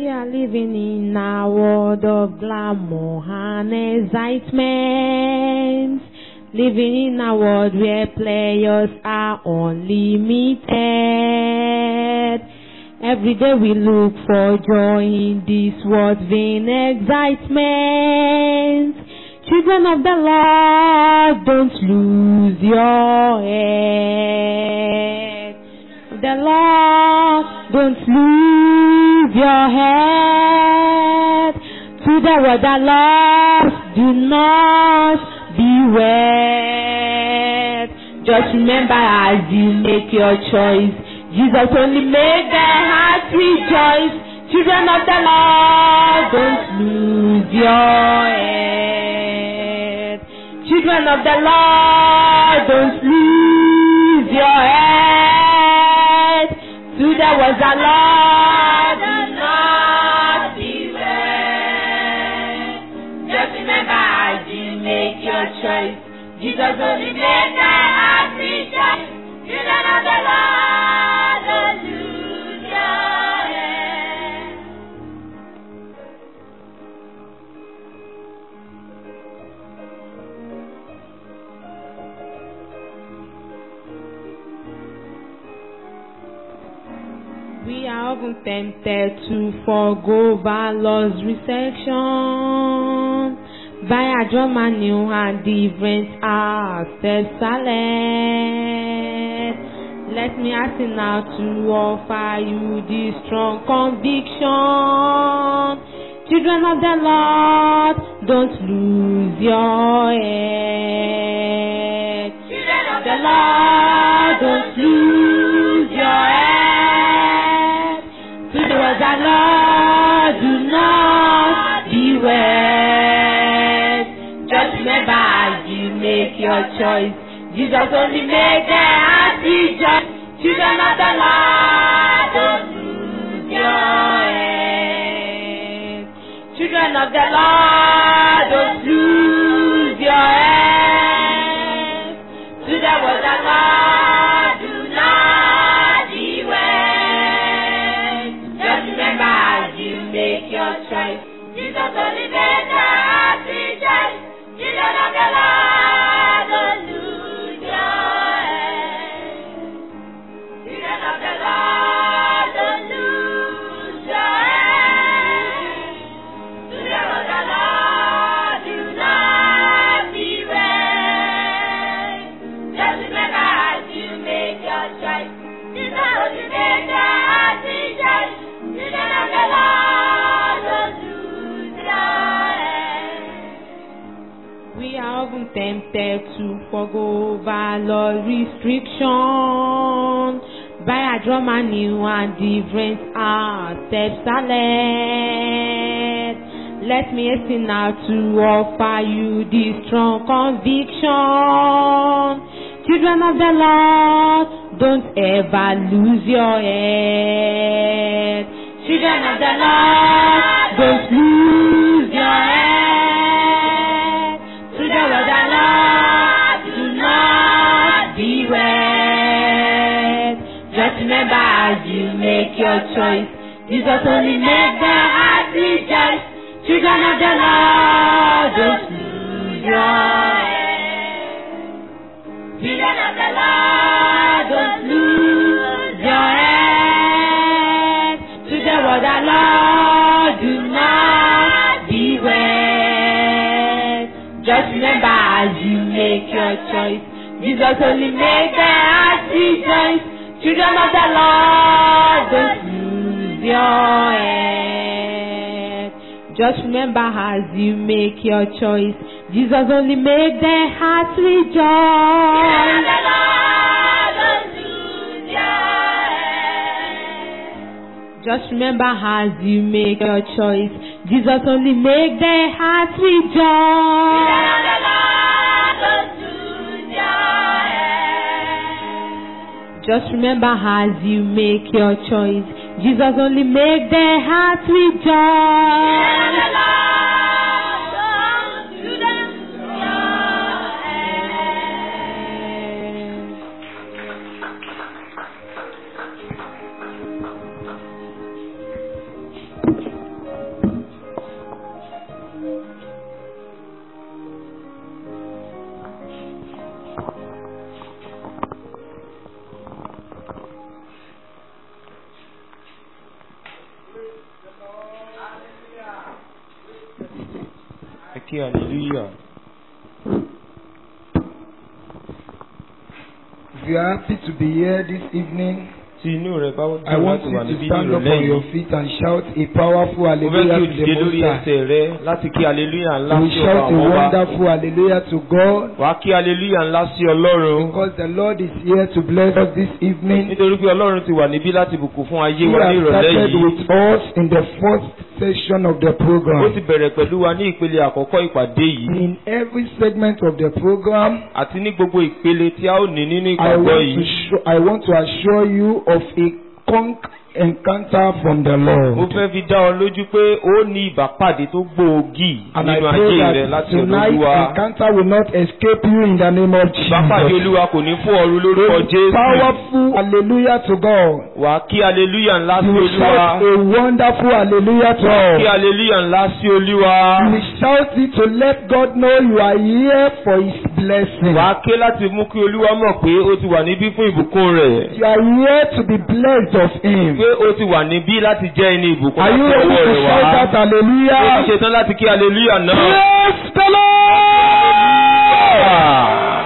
are living in a world of glamour and excitement. Living in a world where players are unlimited. Every day we look for joy in this world's vain excitement. Children of the Lord, don't lose your head. The Lord, don't lose your head. To the word the Lord, do not be wed. Just remember as you make your choice, Jesus only made their hearts rejoice. Children of the Lord, don't lose your head. Children of the Lord, don't lose your head. To the words the Lord, do not be wed. Just remember as you make your choice, Jesus only made their hearts rejoice. Children of the Lord, don't lose your head. We are often tempted to forego valor's reception by a drama new and different ourselves silent. Let me ask you now to offer you this strong conviction. Children of the Lord, don't lose your head. Children of the Lord, don't lose your head. To the word the Lord, do not be wed. Just remember as you make your choice, Jesus only made their hearts rejoice. Children of the Lord, don't lose your head. Children of the Lord, don't lose your head. To the word the Lord, do not be wed. Just remember as you make your choice, Jesus only made their hearts rejoice. Children of the Lord, don't lose your head. Children of the Lord, don't lose your head. Children of the Lord, do not be wed. Just remember as you make your choice, Jesus only made their hearts rejoice. Children of the Lord, don't lose your head. We are often tempted to forego valor restriction by a drama new and different ourselves silent. Let me hasten now to offer you this strong conviction. Children of the Lord, don't ever lose your head. Children of the Lord, don't lose your head. To the word the Lord, do not be wed. Just remember as you make your choice, Jesus only made their hearts rejoice. Children of the Lord, don't lose your head. Children of the Lord, don't lose your head. To the word the Lord, do not be wed. Just remember as you make your choice, Jesus only made their hearts rejoice. Children of the Lord, don't lose your head. Just remember as you make your choice, Jesus only made their hearts rejoice. Just remember as you make your choice, Jesus only make their hearts rejoice. Just remember as you make your choice, Jesus only make their hearts rejoice. Ẹ kí hallelujah. If you are happy to be here this evening, Tí inú rẹ̀ bá I dùn want láti you wà to níbí ní stand up ìrọ̀lẹ́ on your yìí. feet and shout a powerful Mo fẹ́ kí hallelujah o to dìde the Most lórí High. ẹsẹ̀ rẹ láti kí hallelujah ńlá We sí ọba shout a àwọn ọba. wonderful hallelujah to God Wàá kí hallelujah ńlá sí Ọlọ́run. because the Lord is here to bless us this evening. Nítorí pé Ọlọ́run ti wà níbí láti bùkún fún ayé He wa ní has ìrọ̀lẹ́ started yìí. with us in the first session of the Ó program. ti bẹ̀rẹ̀ pẹ̀lú wa ní ìpele àkọ́kọ́ ìpàdé yìí. In every segment of the program, Àti ní gbogbo ìpele tí a ó ní nínú I ìpàgọ́ want yìí. to show, I want to assure you of a conk encounter from the Mo Lord. fẹ́ fi dá ọ lójú pé ó ní ìbápàdé tó gbòógì And I nínú pray ayé rẹ that láti ọ̀dọ̀ tonight Olúwa. encounter will not escape you in the name of Ìbápàdé Jesus. Olúwa kò ní fún ọrú lórúkọ Jésù. Powerful hallelujah to God. Wà á kí hallelujah ńlá sí You will Olúwa. shout a wonderful hallelujah to Kí God. hallelujah ńlá sí Olúwa. You will shout it to let God know you are here for His blessing. Wà á ké láti mú kí Olúwa mọ̀ pé ó ti wà níbí fún ìbùkún rẹ̀. You are here to be blessed of Him. Pé ó ti wà níbí láti jẹ́ ẹni ìbùkún Are you láti ready ọwọ́ to rẹ̀ shout wá. that Ó ti hallelujah? ṣetán láti kí hallelujah náà. Praise the Lord!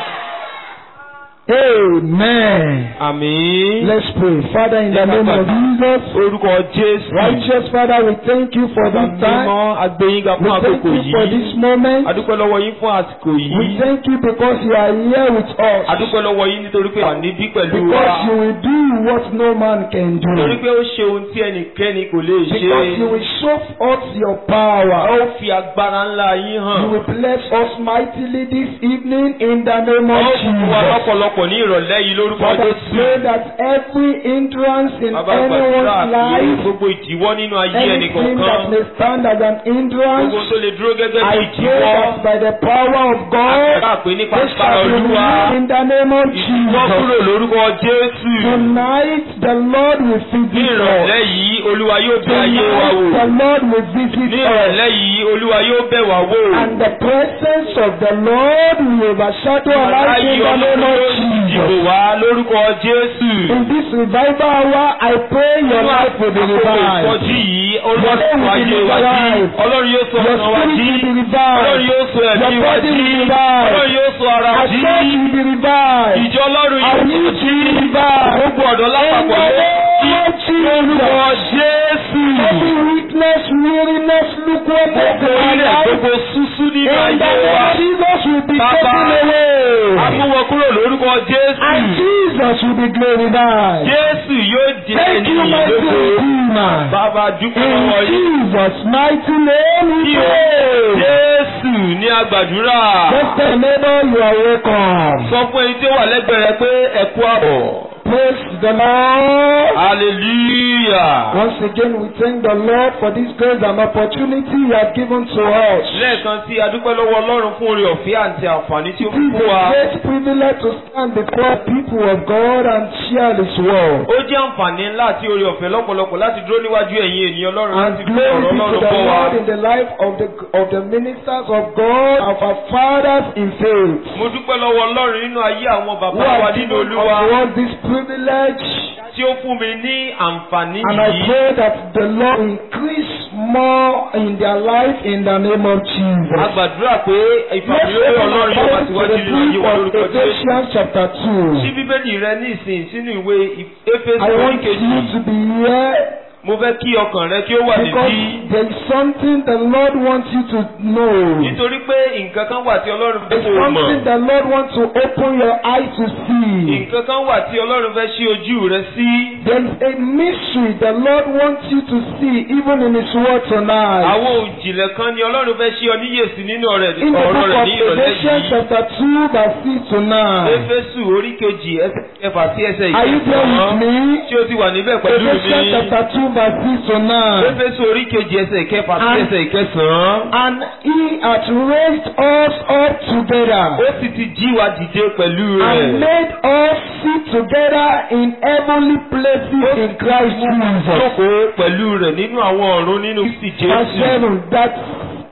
Amen. Àmín. Let's pray. Father, in the name of Jesus, Orúkọ Jésù. righteous Father, we thank you for this time. Mímọ́ agbẹ́yìnga We fún thank àkókò you for yìí. this moment. Adúpẹ́ lọ́wọ́ yín fún àsìkò We yìí. thank you because you are here with us. Adúpẹ́ lọ́wọ́ yín nítorí pé wà níbí pẹ̀lú Because you wa. will do what no man can Nítorí do. pé ó ṣe ohun tí ẹnikẹ́ni kò lè ṣe. Because you will show us your A power. ó fi agbára ńlá yín hàn. You will bless us mightily this evening in the name A of ó fún wa Jesus. lọ́pọ̀lọpọ̀ ní ìrọ̀lẹ́ yìí lórúkọ Father, Jésù. pray that every hindrance in Bàbá gbàdúrà anyone's pé life, gbogbo ìdíwọ́ nínú ayé anything that ẹnìkọ̀ọ̀kan. may stand as an hindrance, Gbogbo tó lè dúró gẹ́gẹ́ bí I pray ìdíwọ́. that by the power of God, Àgbà pé nípa they agbára shall be Olúwa. removed in the name of Ìdíwọ́ Jesus. kúrò lórúkọ Jésù. Tonight, the Lord will Ní visit us. ìrọ̀lẹ́ yìí, Olúwa yóò bẹ̀ ayé wa Tonight, wò. the Lord will visit Ní us. ìrọ̀lẹ́ yìí, Olúwa yóò bẹ̀ wá wò. And the presence of the Lord will overshadow our lives in the name of Ìdìbò Jesus. wá lórúkọ Jésù. In this revival hour, I pray your life will be Àkókò revived. ìsọjí yìí, Olúwa Your sọ name will ayé be wa jí. revived. Ọlọ́run yóò sọ Your ọ̀nà wa spirit jí. will be Ọlọ́run revived. yóò sọ Your ẹ̀mí wa body jí. will be revived. Ọlọ́run yóò sọ ara Our jí. church will be revived. Ìjọ Ọlọ́run Our yóò youth jí. will be revived. Gbogbo ọ̀dọ́ In lápapọ̀ the yóò jí. name of Lórúkọ Jesus. Jésù. Every weakness, weariness, lukewarmness Gbogbo in our ilẹ̀ life, gbogbo súsú nínú in the ayé name wa. of Jesus will be Baba. taken away. A mú wọn kúrò lórúkọ And Jésù. Jesus will be glorified. Jésù yóò jẹ́ Thank ẹni you, mighty ìlógo. Redeemer. Bàbá dúpẹ́ In lọ́wọ́ yìí. Jesus' mighty name we Kí o pray. Jésù ní agbàdúrà. Just tell neighbor you are welcome. Sọ fún ẹni tí ó wà lẹ́gbẹ̀ẹ́ rẹ pé ẹ kú àbọ̀. Praise the Lord. Hallelujah. Once again, we thank the Lord for this grace and opportunity He has given to us. Lẹ́ẹ̀kan sí adúpẹ́ lọ́wọ́ Ọlọ́run fún oore ọ̀fẹ́ àti àǹfààní tí ó It fún is fún wa. a great privilege to stand before people of God and share His word. Ó jẹ́ àǹfààní ńlá àti oore ọ̀fẹ́ lọ́pọ̀lọpọ̀ láti dúró níwájú ẹ̀yin ènìyàn Ọlọ́run And láti fi glory ọ̀rọ̀ be to Ọlọ́run the bọ́ wa. Lord in the life of the of the ministers of God, of our fathers in faith. Mo dúpẹ́ lọ́wọ́ Ọlọ́run nínú ayé àwọn Who bàbá wa have nínú given Olúwa unto us this privilege. tí ó fún mi ní àǹfààní And I yìí. pray that the Lord increase more in their life in the name of A Jesus. gbàdúrà pé Let's ìfàmìlórí open Ọlọ́run our yóò wá Bible to síwájú the nínú ayé wa book lórúkọ of Jésù. Ephesians chapter Ṣí 2. Bíbélì rẹ ní ìsìn sínú ìwé Éfésù I orí want kejì. you to be here Mo fẹ́ kí ọkàn rẹ kí ó wà because níbí. there is something the Lord wants you to know. Nítorí pé nǹkan kan wà tí Ọlọ́run fẹ́ There's kó o something mọ̀. the Lord wants to open your eyes to see. Nǹkan kan wà tí Ọlọ́run fẹ́ ṣí ojú rẹ sí. There is a mystery the Lord wants you to see even in His word tonight. Àwọn òjìlẹ̀ kan ni Ọlọ́run fẹ́ ṣí ọ níyèsí nínú ọ̀rẹ́ In the ọ̀rọ̀ book rẹ̀ of ní ìrọ̀lẹ́ Ephesians yìí. chapter 2 verse 6 to 9. Éfésù orí kejì ẹsẹ̀ kẹfà sí ẹsẹ̀ Are you there with ìkẹsàn-án. me? Tí o ti wà níbẹ̀ pẹ̀lú Ephesians mi. chapter 2 verse 6 to 9. Éfésù orí kejì ẹsẹ̀ kẹfà sí And- ẹsẹ̀ ìkẹsàn-án. And he hath raised us up together Ó sì ti jí wa dìde pẹ̀lú and rẹ̀. made us sit together in heavenly places in Christ Jesus. Jókòó pẹ̀lú rẹ̀ nínú àwọn ọ̀run nínú Kristi Verse Jésù. 7 that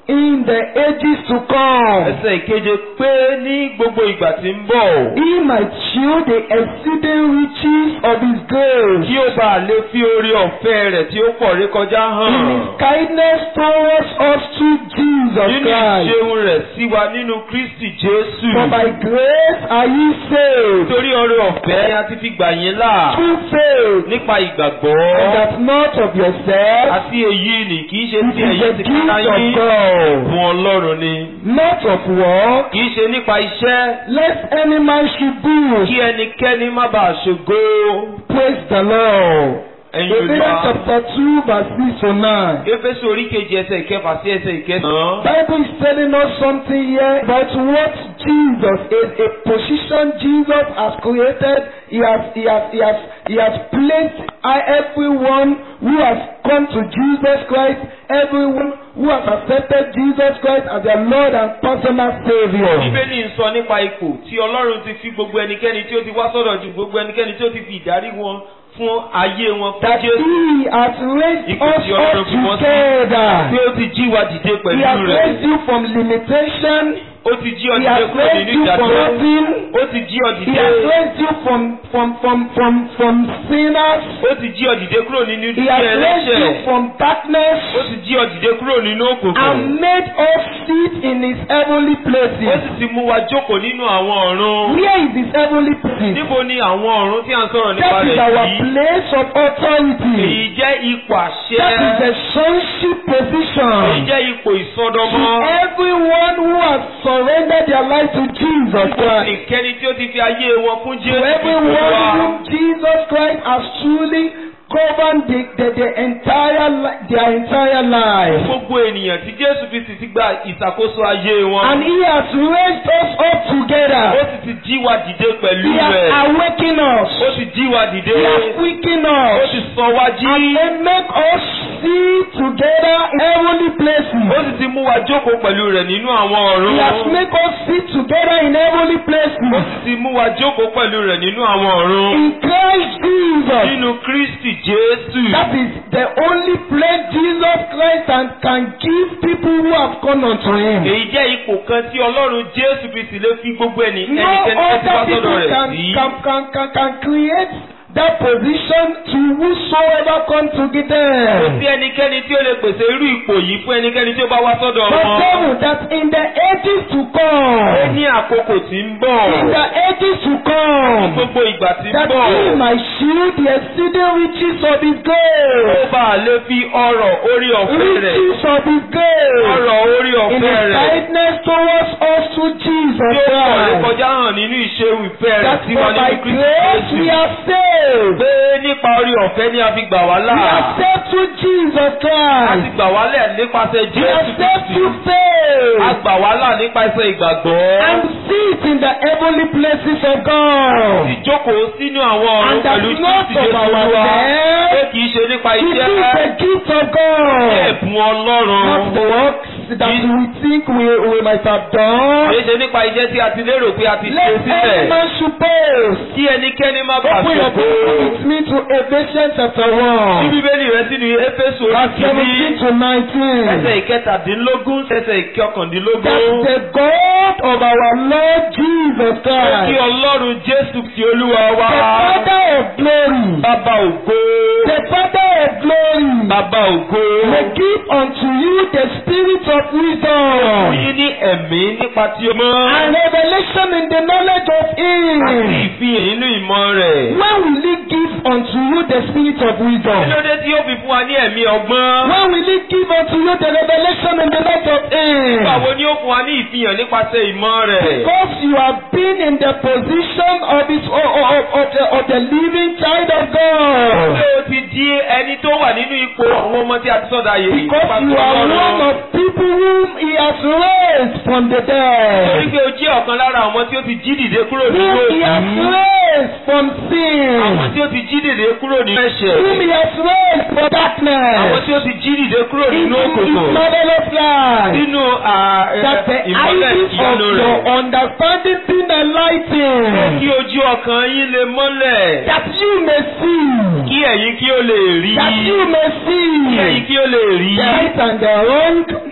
in the ages to come. ẹsẹ̀ ìkeje pé ní gbogbo ìgbà tí ń bọ̀ He might show the exceeding riches of his grace kí ó bá lè fi oore ọ̀fẹ́ rẹ̀ tí ó pọ̀ rékọjá hàn in his kindness towards us through Jesus nínú Christ. ìṣeun rẹ̀ sí wa nínú Kristi Jésù For by grace are ye saved nítorí oore ọ̀fẹ́ ni a ti fi gbà yín là through faith, nípa ìgbàgbọ́ and that not of yourself, àti èyí ni kì í ṣe it tí is ẹ̀yin the ti gift ká of yín God, fún Ọlọ́run ni not of work, kì í ṣe nípa iṣẹ́ lest any man should boast. kí ẹnikẹ́ni má bàa ṣògo Praise the Lord. ẹ̀yin Ephesians Olúwa. chapter 2 verse 6 to 9. Éfésù orí kejì ẹsẹ̀ ìkẹfà sí ẹsẹ̀ ìkẹsàn-án. Bible is telling us something here about what Jesus is, a position Jesus has created. He has, he has, he has, he has placed uh, everyone who has come to Jesus Christ, everyone who has accepted Jesus Christ as their Lord and personal Savior. Bíbélì ń sọ nípa ipò tí Ọlọ́run ti fi gbogbo ẹnikẹ́ni tí ó ti wá sọ́dọ̀ ju gbogbo ẹnikẹ́ni tí ó ti fi ìdarí wọn fún ayé wọn fún That Jésù. He has raised Ipò us tí Ọlọ́run up fi wọ́n sí. together. Tí ó ti jí wa dìde He pẹ̀lú has rẹ̀. raised you from limitation. Ó ti jí ọ He dìde has kúrò raised nínú you from ìdádúró. nothing. Ó ti jí ọ He dìde. has raised you from from from from from sinners. Ó ti jí ọ dìde kúrò nínú He ìdílé has raised you ẹlẹ́ṣẹ̀. from darkness Ó ti jí ọ dìde kúrò nínú òkùnkùn. and made us sit in His heavenly Ó places. sì ti mú wa jókòó nínú àwọn ọ̀run. Where is His heavenly places? Níbo ni àwọn ọ̀run tí a ń sọ̀rọ̀ nípa That is rẹ̀ our yìí? place of authority. Èyí jẹ́ ipò àṣẹ. That is the sonship Èyí position. jẹ́ ipò To ìsọdọmọ. everyone who has surrendered their life to Jesus Christ. Ìkẹ́ni tí ó ti fi ayé wọn fún To Jésù everyone Olúwa. whom Jesus Christ has truly governed the, the, the entire li- their entire life. Gbogbo ènìyàn tí Jésù Kristi ti gba ìṣàkóso ayé wọn. And he has raised us up Ó together. sì ti jí wa dìde pẹ̀lú He has rẹ̀. awakened us. Ó sì jí wa dìde. He has quickened Ó us. sì sọ wá jí. And then make us see together in heavenly Ó places. sì ti mú wa jókòó pẹ̀lú rẹ̀ nínú àwọn ọ̀run. He has made us sit together in heavenly Ó places. sì ti mú wa jókòó pẹ̀lú rẹ̀ nínú àwọn ọ̀run. In Christ Jesus. Nínú Kristi Jésù. That is the only place Jesus Christ can, can give people who have come unto him. Èyí jẹ́ ipò kan tí Ọlọ́run Jésù Kristi lè fi gbogbo ẹni No ẹnikẹ́ni tó ti wá other sọ́dọ̀ people rẹ̀ can, sí. can, can, can, can create that position to whosoever come to get Kò them. sí ẹnikẹ́ni tí ó lè pèsè irú ipò yìí fún ẹnikẹ́ni tí ó bá wá sọ́dọ̀ But wọn. seven, that in the ages to Ó come, ní àkókò tí ń bọ̀. in the ages to come, Gbogbo ìgbà tí ń that bọ̀. he might shield the exceeding riches of his Ó grace, bá a lè fi ọrọ̀ orí ọ̀fẹ́ rẹ̀. riches of his grace, Ọrọ̀ orí in ọ̀fẹ́ his rẹ̀. kindness towards us through Jesus Tí ó pọ̀ rẹ̀ Christ. kọjá hàn nínú ìṣeun ìfẹ́ rẹ̀ That sí for wa by nínú Kristi grace we Jésù. are saved. Pé nípa orí ọ̀fẹ́ ni a fi gbà wá We are là. saved through Jesus A ti Christ. gbà wá lẹ̀ nípasẹ̀ We are Jésù saved Kristi. through A faith. gbà wá là nípasẹ̀ ìgbàgbọ́. And sit in the heavenly places of God. Ìjókòó sínú àwọn ọ̀run And that pẹ̀lú not Kristi of Jésù Olúwa. Pé ourselves. kìí ṣe nípa It is iṣẹ́ the gift of ní God. ẹ̀bùn Ọlọ́run. Not the works that we think we, we might have done. Kìí ṣe nípa iṣẹ́ tí a ti lérò pé a ti ṣe Let every sílẹ̀. man suppose. Kí ẹnikẹ́ni má bàa Open your ṣòfò. book with me to Ephesians chapter Ní 1. Bíbélì rẹ sínú Éfésù orí Verse 17 kìíní. to 19. Ẹsẹ̀ ìkẹtàdínlógún ẹsẹ̀ that ìkọkàndínlógún. the God of our Lord Jesus Kí Christ, Ọlọ́run Jésù ti Olúwa wá. the Father of glory, Bàbá ògo. the Father of glory, Bàbá ògo. may give unto you the spirit of Fún wisdom yín ní ẹ̀mí nípa tí o mọ́. and revelation in the knowledge of Àti Him. ìfihàn nínú ìmọ̀ rẹ̀. When will He give unto you the spirit of Kí wisdom? ló dé tí ó fi fún wa ní ẹ̀mí ọgbọ́n? When will He give unto you the revelation in the knowledge of Him? Báwo ni ó fún wa ní ìfihàn nípasẹ̀ ìmọ̀ rẹ̀? Because you have been in the position of His of, of, of, the, of the living child of God. Ṣé o ti di ẹni tó wà nínú ipò àwọn ọmọ tí a ti sọ̀dà yìí? Because you are one of people whom he has raised from the Torí dead. pé o jẹ́ ọ̀kan lára àwọn tí ó ti jí dìde kúrò nínú Whom he has òkú. raised from Àwọn sin. tí ó ti jí dìde kúrò nínú ẹ̀ṣẹ̀. Whom he has raised from Àwọn darkness. tí ó ti jí dìde kúrò Into nínú his òkùnkùn. marvelous light. Nínú à, ẹ, That the ìmọ́lẹ̀ eyes of ìyanu your rẹ̀. understanding be Kí enlightened. ojú ọkàn yín lè mọ́lẹ̀. That you may see. Kí ẹ̀yin kí ó lè rí. That you may Kí ẹ̀yin see. kí ó lè rí. The right and the wrong.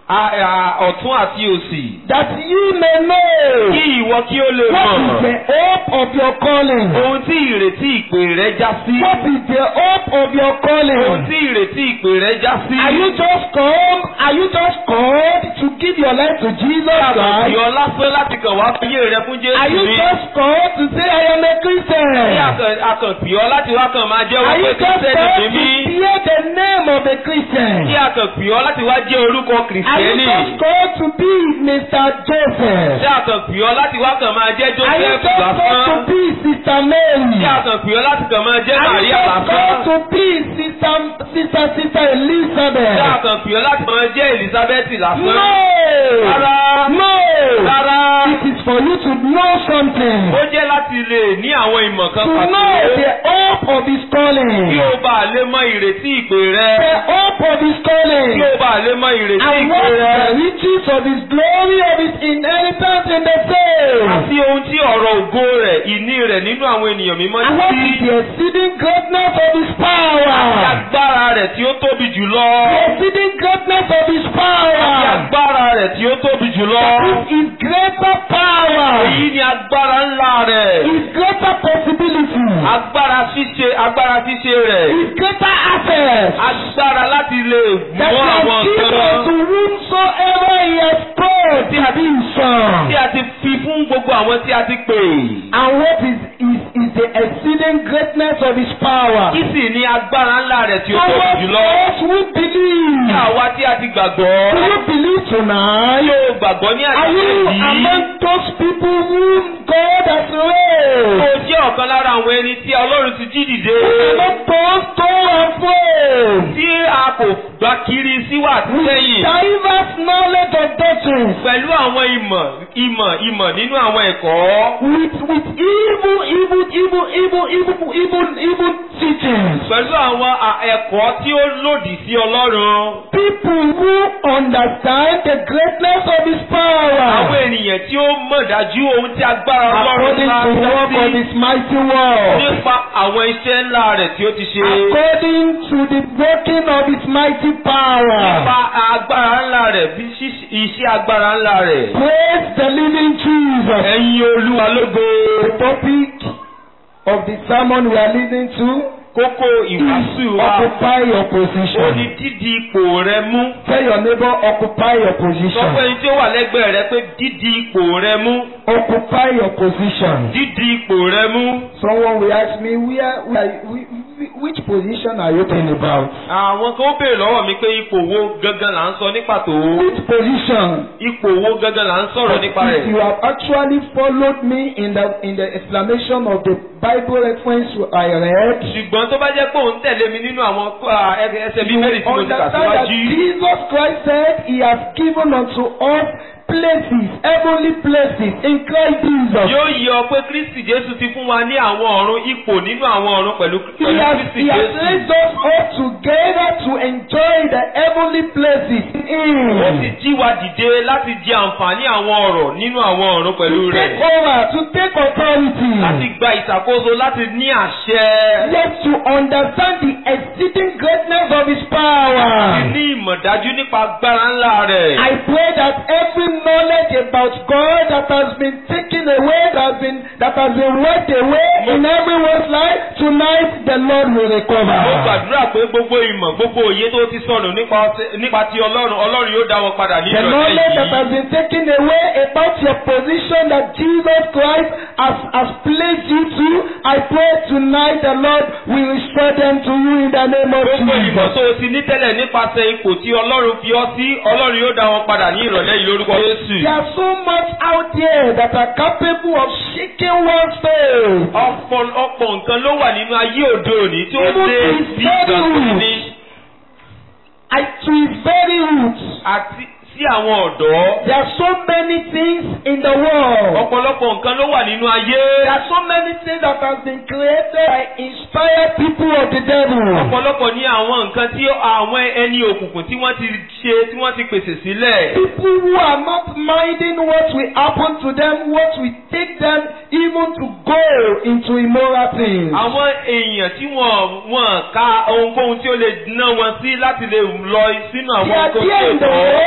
a- a- ọ̀tún àti òsì. that ye may know Kí ìwọ kí ó lè what is mọ̀ the hope of your calling. ohun tí ìrètí ìpè rẹ já sí. What is the hope of your Ohun calling? tí ìrètí ìpè rẹ já sí. Are you just come? Are you just called to give your life to Jesus Christ? Ìyọ lásán láti kàn wá fayé rẹ fún Jésù Are you ni. just called to say I am a Christian? Ṣé akàn- akàn pè ọ́ láti wá kàn máa jẹ́ Are wọ́n you pé just kìrìsìtẹ́nì called ni to mí? bear the name of a Christian? Ṣé akàn pè ọ́ láti wá jẹ́ orúkọ Are you kìrìsìtẹ́nì? just called to be Mr. Joseph? Ṣé akàn pè ọ́ láti wá kàn máa jẹ́ Are you Joseph just called to lásán? be Sister Mary? Ṣé akàn pè ọ́ láti kàn máa jẹ́ Are you Màríà just called lásán? to be Sister Sister Sister Ṣé Elizabeth? akàn pè ọ́ láti máa jẹ́ Elizabeth lásán? No! Rárá. No! Rárá. It is for you to know something. Ó jẹ́ láti lè ní àwọn ìmọ̀ kan To pàtó. know the hope of his Kí calling. o bá lè mọ ìrètí ìpè rẹ. The hope of his Kí calling. o bá lè mọ ìrètí And ìpè what rẹ. the riches of his glory of his inheritance in the faith. Àti ohun tí ọ̀rọ̀ ògo rẹ̀, ìní rẹ̀ nínú àwọn ènìyàn mímọ́ And what sí. is the exceeding greatness of his Àti power? agbára rẹ̀ tí ó tóbi jùlọ. The exceeding greatness of his Àti power. agbára rẹ̀ tí ó tóbi jùlọ. That is his greater power. Èyí ni agbára ńlá rẹ̀. His greater possibility. Agbára ṣíṣe agbára ṣíṣe rẹ̀. His greater access. Agbára láti lè That mú he àwọn has given nǹkan to whomsoever he has called to be his son. tí a ti fi fún gbogbo àwọn tí a ti pè. And what is, is, is the exceeding greatness of his power? Kí sì ni agbára ńlá rẹ̀ tí ó tóbi Towards jùlọ? us who believe. Kí àwa tí a ti gbàgbọ́. Do you believe tonight? Yóò gbàgbọ́ ní Are you àṣẹ yìí. among those people whom God has Ó raised? jẹ́ ọ̀kan lára àwọn ẹni tí Ọlọ́run ti jí dìde. Among those to and fro. Tí a kò gbà kiri síwà sẹ́yìn. Diverse knowledge of doctrines. Pẹ̀lú àwọn ìmọ̀ ìmọ̀ ìmọ̀ nínú àwọn ẹ̀kọ́. With, with evil, evil, evil, evil, evil, evil, evil teachings. Pẹ̀lú àwọn à- ẹ̀kọ́ tí ó lòdì sí Ọlọ́run. People who understand the greatness of his Àwọn power. ènìyàn tí ó mọ̀ dájú ohun tí agbára Ọlọ́run According ńlá to the work dá of sí. his mighty work. Nípa àwọn iṣẹ́ ńlá rẹ̀ tí ó ti ṣe. According to the working of his mighty Nípa power. agbára ńlá rẹ̀ bí ṣíṣe- iṣẹ́ agbára ńlá rẹ̀. Praise the living Jesus. Ẹ̀yin Olúwa lógo. The topic of the sermon we are listening to Kókó ìwàásù is wa. occupy your Ó ní position. dídi ipò rẹ mú. Tell your neighbor occupy your Sọ fún position. ẹni tí ó wà lẹ́gbẹ̀ẹ́ rẹ pé dídi ipò rẹ mú. Occupy your position. Dídi ipò rẹ mú. Someone will ask me where, where whi- whi- which position are you talking about? Àwọn kan ó béèrè lọ́wọ́ mi pé ipò wo gangan là ń sọ ní pàtó. Which position? Ipò wo gangan là ń sọ̀rọ̀ nípa If you rẹ̀. have actually followed me in the in the explanation of the Bible reference I read, Ṣùgbọ́n tó bá jẹ́ pé òun tẹ̀lé mi nínú àwọn ah, ẹ- ẹsẹ̀ bíbélì tí mo ti kà understand that síwájú. Jesus Christ said he has given unto us places, heavenly places in Christ Jesus. Yóò yọ pé Kristi Jésù ti fún wa ní àwọn ọ̀run ipò nínú àwọn ọ̀run pẹ̀lú He pẹ̀lú has, Kristi he has Jésù. raised us up together to enjoy the heavenly places in Ó sì Him. jí wa dìde láti jẹ àǹfààní àwọn ọ̀rọ̀ nínú àwọn ọ̀run pẹ̀lú To rẹ̀. take over, to take authority. Láti gba ìṣàkóso láti ní àṣẹ. Yet to understand the exceeding greatness of His Láti power. ní ìmọ̀dájú nípa agbára ńlá rẹ̀. I pray that every knowledge about God that has been taken away, that has been that has been wiped away in everyone's life, tonight the Lord will Mo recover. gbàdúrà pé gbogbo ìmọ̀ gbogbo òye tó ti sọnù nípa ọtí- nípa ti Ọlọ́run Ọlọ́run yóò dá wọn padà ní The knowledge that ìrọ̀lẹ́ has yìí. been taken away about your position that Jesus Christ has, has placed you to, I pray tonight the Lord will restore them to you in the name of Gbogbo ìmọ̀ Jesus. tó o ti ní tẹ́lẹ̀ nípasẹ̀ ipò tí Ọlọ́run fi ọ́ sí Ọlọ́run yóò dá wọn padà ní ìrọ̀lẹ́ yìí lórúkọ Jésù. There are so much out there that are capable of shaking one's faith. Ọ̀pọ̀lọpọ̀ nǹkan ló wà nínú ayé òde òní tí ó Even dé his bí very ìgbàgbọ́ ní I, to his very roots. àti sí àwọn ọ̀dọ́. There are so many things in the world. Ọ̀pọ̀lọpọ̀ nǹkan ló wà nínú ayé. There are so many things that have been created by inspired people of the devil. Ọ̀pọ̀lọpọ̀ ní àwọn nǹkan tí àwọn ẹni òkùnkùn tí wọ́n ti ṣe tí wọ́n ti pèsè sílẹ̀. People who are not minding what will happen to them, what will take them even to go into immoral things. Àwọn èèyàn tí wọ́n wọ́n ka ohunkóhun tí ó lè ná wọn sí láti lè lọ sínú They àwọn are nǹkan tí there ò in the tọ́. world to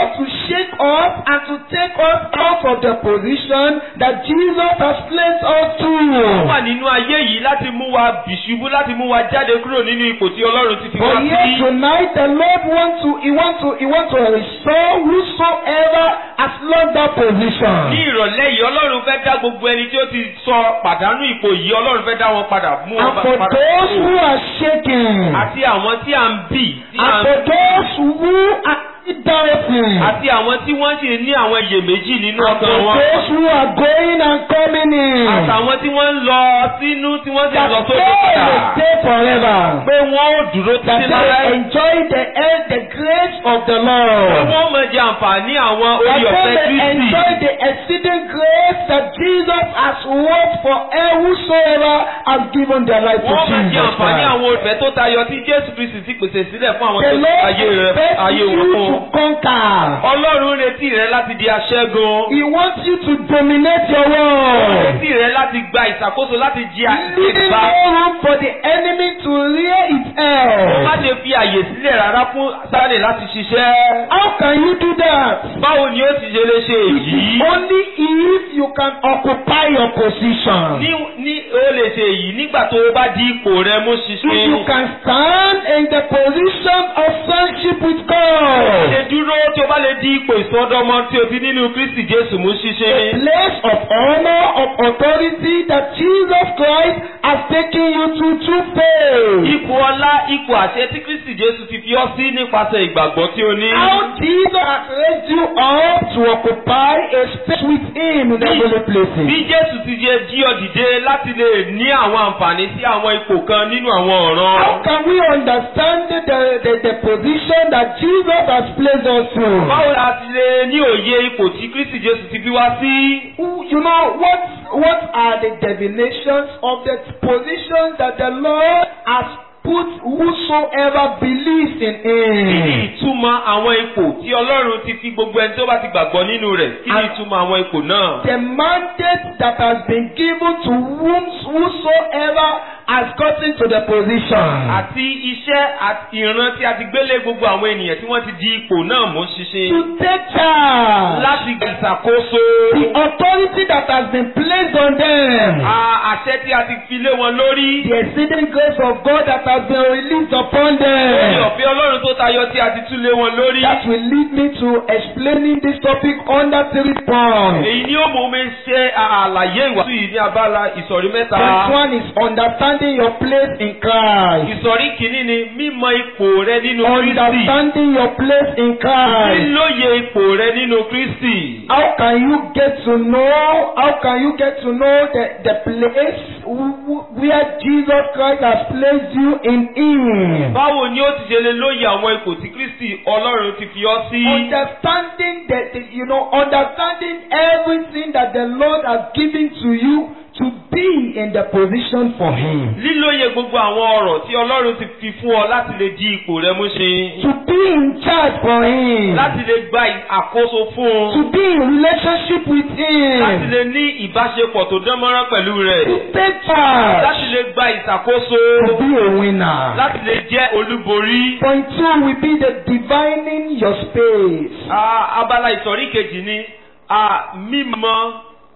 shake us and to take us out of the position that Jesus has placed us Ó wà to. nínú ayé yìí láti mú wa bìṣubú láti mú wa jáde kúrò nínú ipò tí Ọlọ́run ti fi wá But yet sí. tonight the Lord wants to He wants to He wants to restore whosoever has lost that Ní position. ìrọ̀lẹ́ yìí Ọlọ́run fẹ́ dá gbogbo ẹni tí ó ti sọ pàdánù ipò yìí Ọlọ́run fẹ́ dá wọn padà mú wọn And for padà those kúrò. who are shaking, Àti àwọn tí à ń bì tí à and ń for those who are doubting, àti àwọn tí wọ́n sì ní àwọn iyèméjì nínú and ọkàn for wọn. those who are going and coming in, Àtàwọn tí wọ́n ń lọ sínú tí wọ́n sì ń that lọ they sókè padà. will stay forever. Pé wọ́n ó dúró that títí they láéláé. enjoy the the grace of the Pé Lord. wọ́n mọ̀ jẹ àǹfààní àwọn That orí ọ̀fẹ́ they may Kristi. enjoy the exceeding grace that Jesus has worked for whosoever has given their life to Wọ́n mọ̀ jẹ Jesus àǹfààní Christ. àwọn olùfẹ́ tó tayọ tí Jésù Kristi ti pèsè sílẹ̀ fún àwọn The tó ti Lord ayé rẹ̀ expects ayé wọn you fún. to conquer. Ọlọ́run retí rẹ láti di aṣẹ́gun. He wants you to dominate your Ó world. retí rẹ láti gba ìṣàkóso láti jí Leaving àgbà. no room for the enemy to rear its Má head. ṣe fi àyè sílẹ̀ rárá fún Sáré láti ṣiṣẹ́. How can you do that? Báwo ni ó ti ṣe lè ṣe èyí? Only if you can occupy your position. Ní ní ó lè ṣe èyí nígbà tó o bá di ipò rẹ mú If you ṣinṣin. can stand in the position of friendship with Ṣe God, dúró tí o bá lè di ipò ìsọdọmọ tí o ti nínú Kristi Jésù mú a ṣinṣin. place of honor, of authority that Jesus Christ has taken you to through faith. Ipò ọlá ipò àṣẹ tí Kristi Jésù ti fi ọ́ sí nípasẹ̀ ìgbàgbọ́ tí o ní. How Jesus has raised you up to occupy a space with Him in the heavenly Bí places. Jésù ti jẹ jí ọ dìde láti lè ní àwọn àǹfààní sí àwọn ipò kan nínú àwọn ọ̀ràn. How can we understand the, the, the position that Jesus has placed us in? Báwo la ti lè ní òye ipò tí Kristi Jésù ti fi wá sí? You know what? What are the divinations of the position that the Lord has put whosoever believes in Kí ni Him? ìtumọ̀ àwọn ipò tí Ọlọ́run ti fi gbogbo ẹni tó bá ti gbàgbọ́ nínú rẹ̀? Kí ni And- ìtumọ̀ àwọn ipò náà? The mandate that has been given to whom, whosoever has gotten to the position. Àti iṣẹ́ àti ìran tí a ti gbélé gbogbo àwọn ènìyàn tí wọ́n ti di ipò náà mú ṣinṣin. To take charge. Láti ìṣàkóso. The authority that has been placed on them. a- Àṣẹ tí a ti fi lé wọn lórí. The exceeding grace of God that has been released upon Orí them. ọ̀fẹ́ Ọlọ́run tó tayọ tí a ti tún lé wọn lórí. That will lead me to explaining this topic under three points. Èyí ni ó mú mi ṣe àlàyé ìwàásù yìí ní abala ìsọ̀rí mẹ́ta. Point one is understanding your place in Christ. Ìsọ̀rí kìíní ni mímọ̀ ipò rẹ nínú Kristi. Understanding your place in Christ. Lílóye ipò rẹ nínú Kristi. How can you get to know? How can you get to know the, the place wh- wh- where Jesus Christ has placed you in Him? Báwo ni ó ti ṣe lè lóye àwọn ipò tí Kristi Ọlọ́run ti fi ọ́ sí? Understanding that the- you know, understanding everything that the Lord has given to you to be in the position for Him. Lílóye gbogbo àwọn ọ̀rọ̀ tí Ọlọ́run ti fi fún ọ láti lè di ipò rẹ mú ṣe. To be in charge for Him. Láti lè gba àkóso fún To un. be in relationship with Láti Him. lè ní ìbáṣepọ̀ tó dánmọ́rán pẹ̀lú rẹ̀. To take charge. Láti lè gba ìṣàkóso. To be a winner. Láti lè jẹ́ olúborí. Point two will be the divining your space. Ah, Abala ìsọ̀rí kejì ni ah, mímọ̀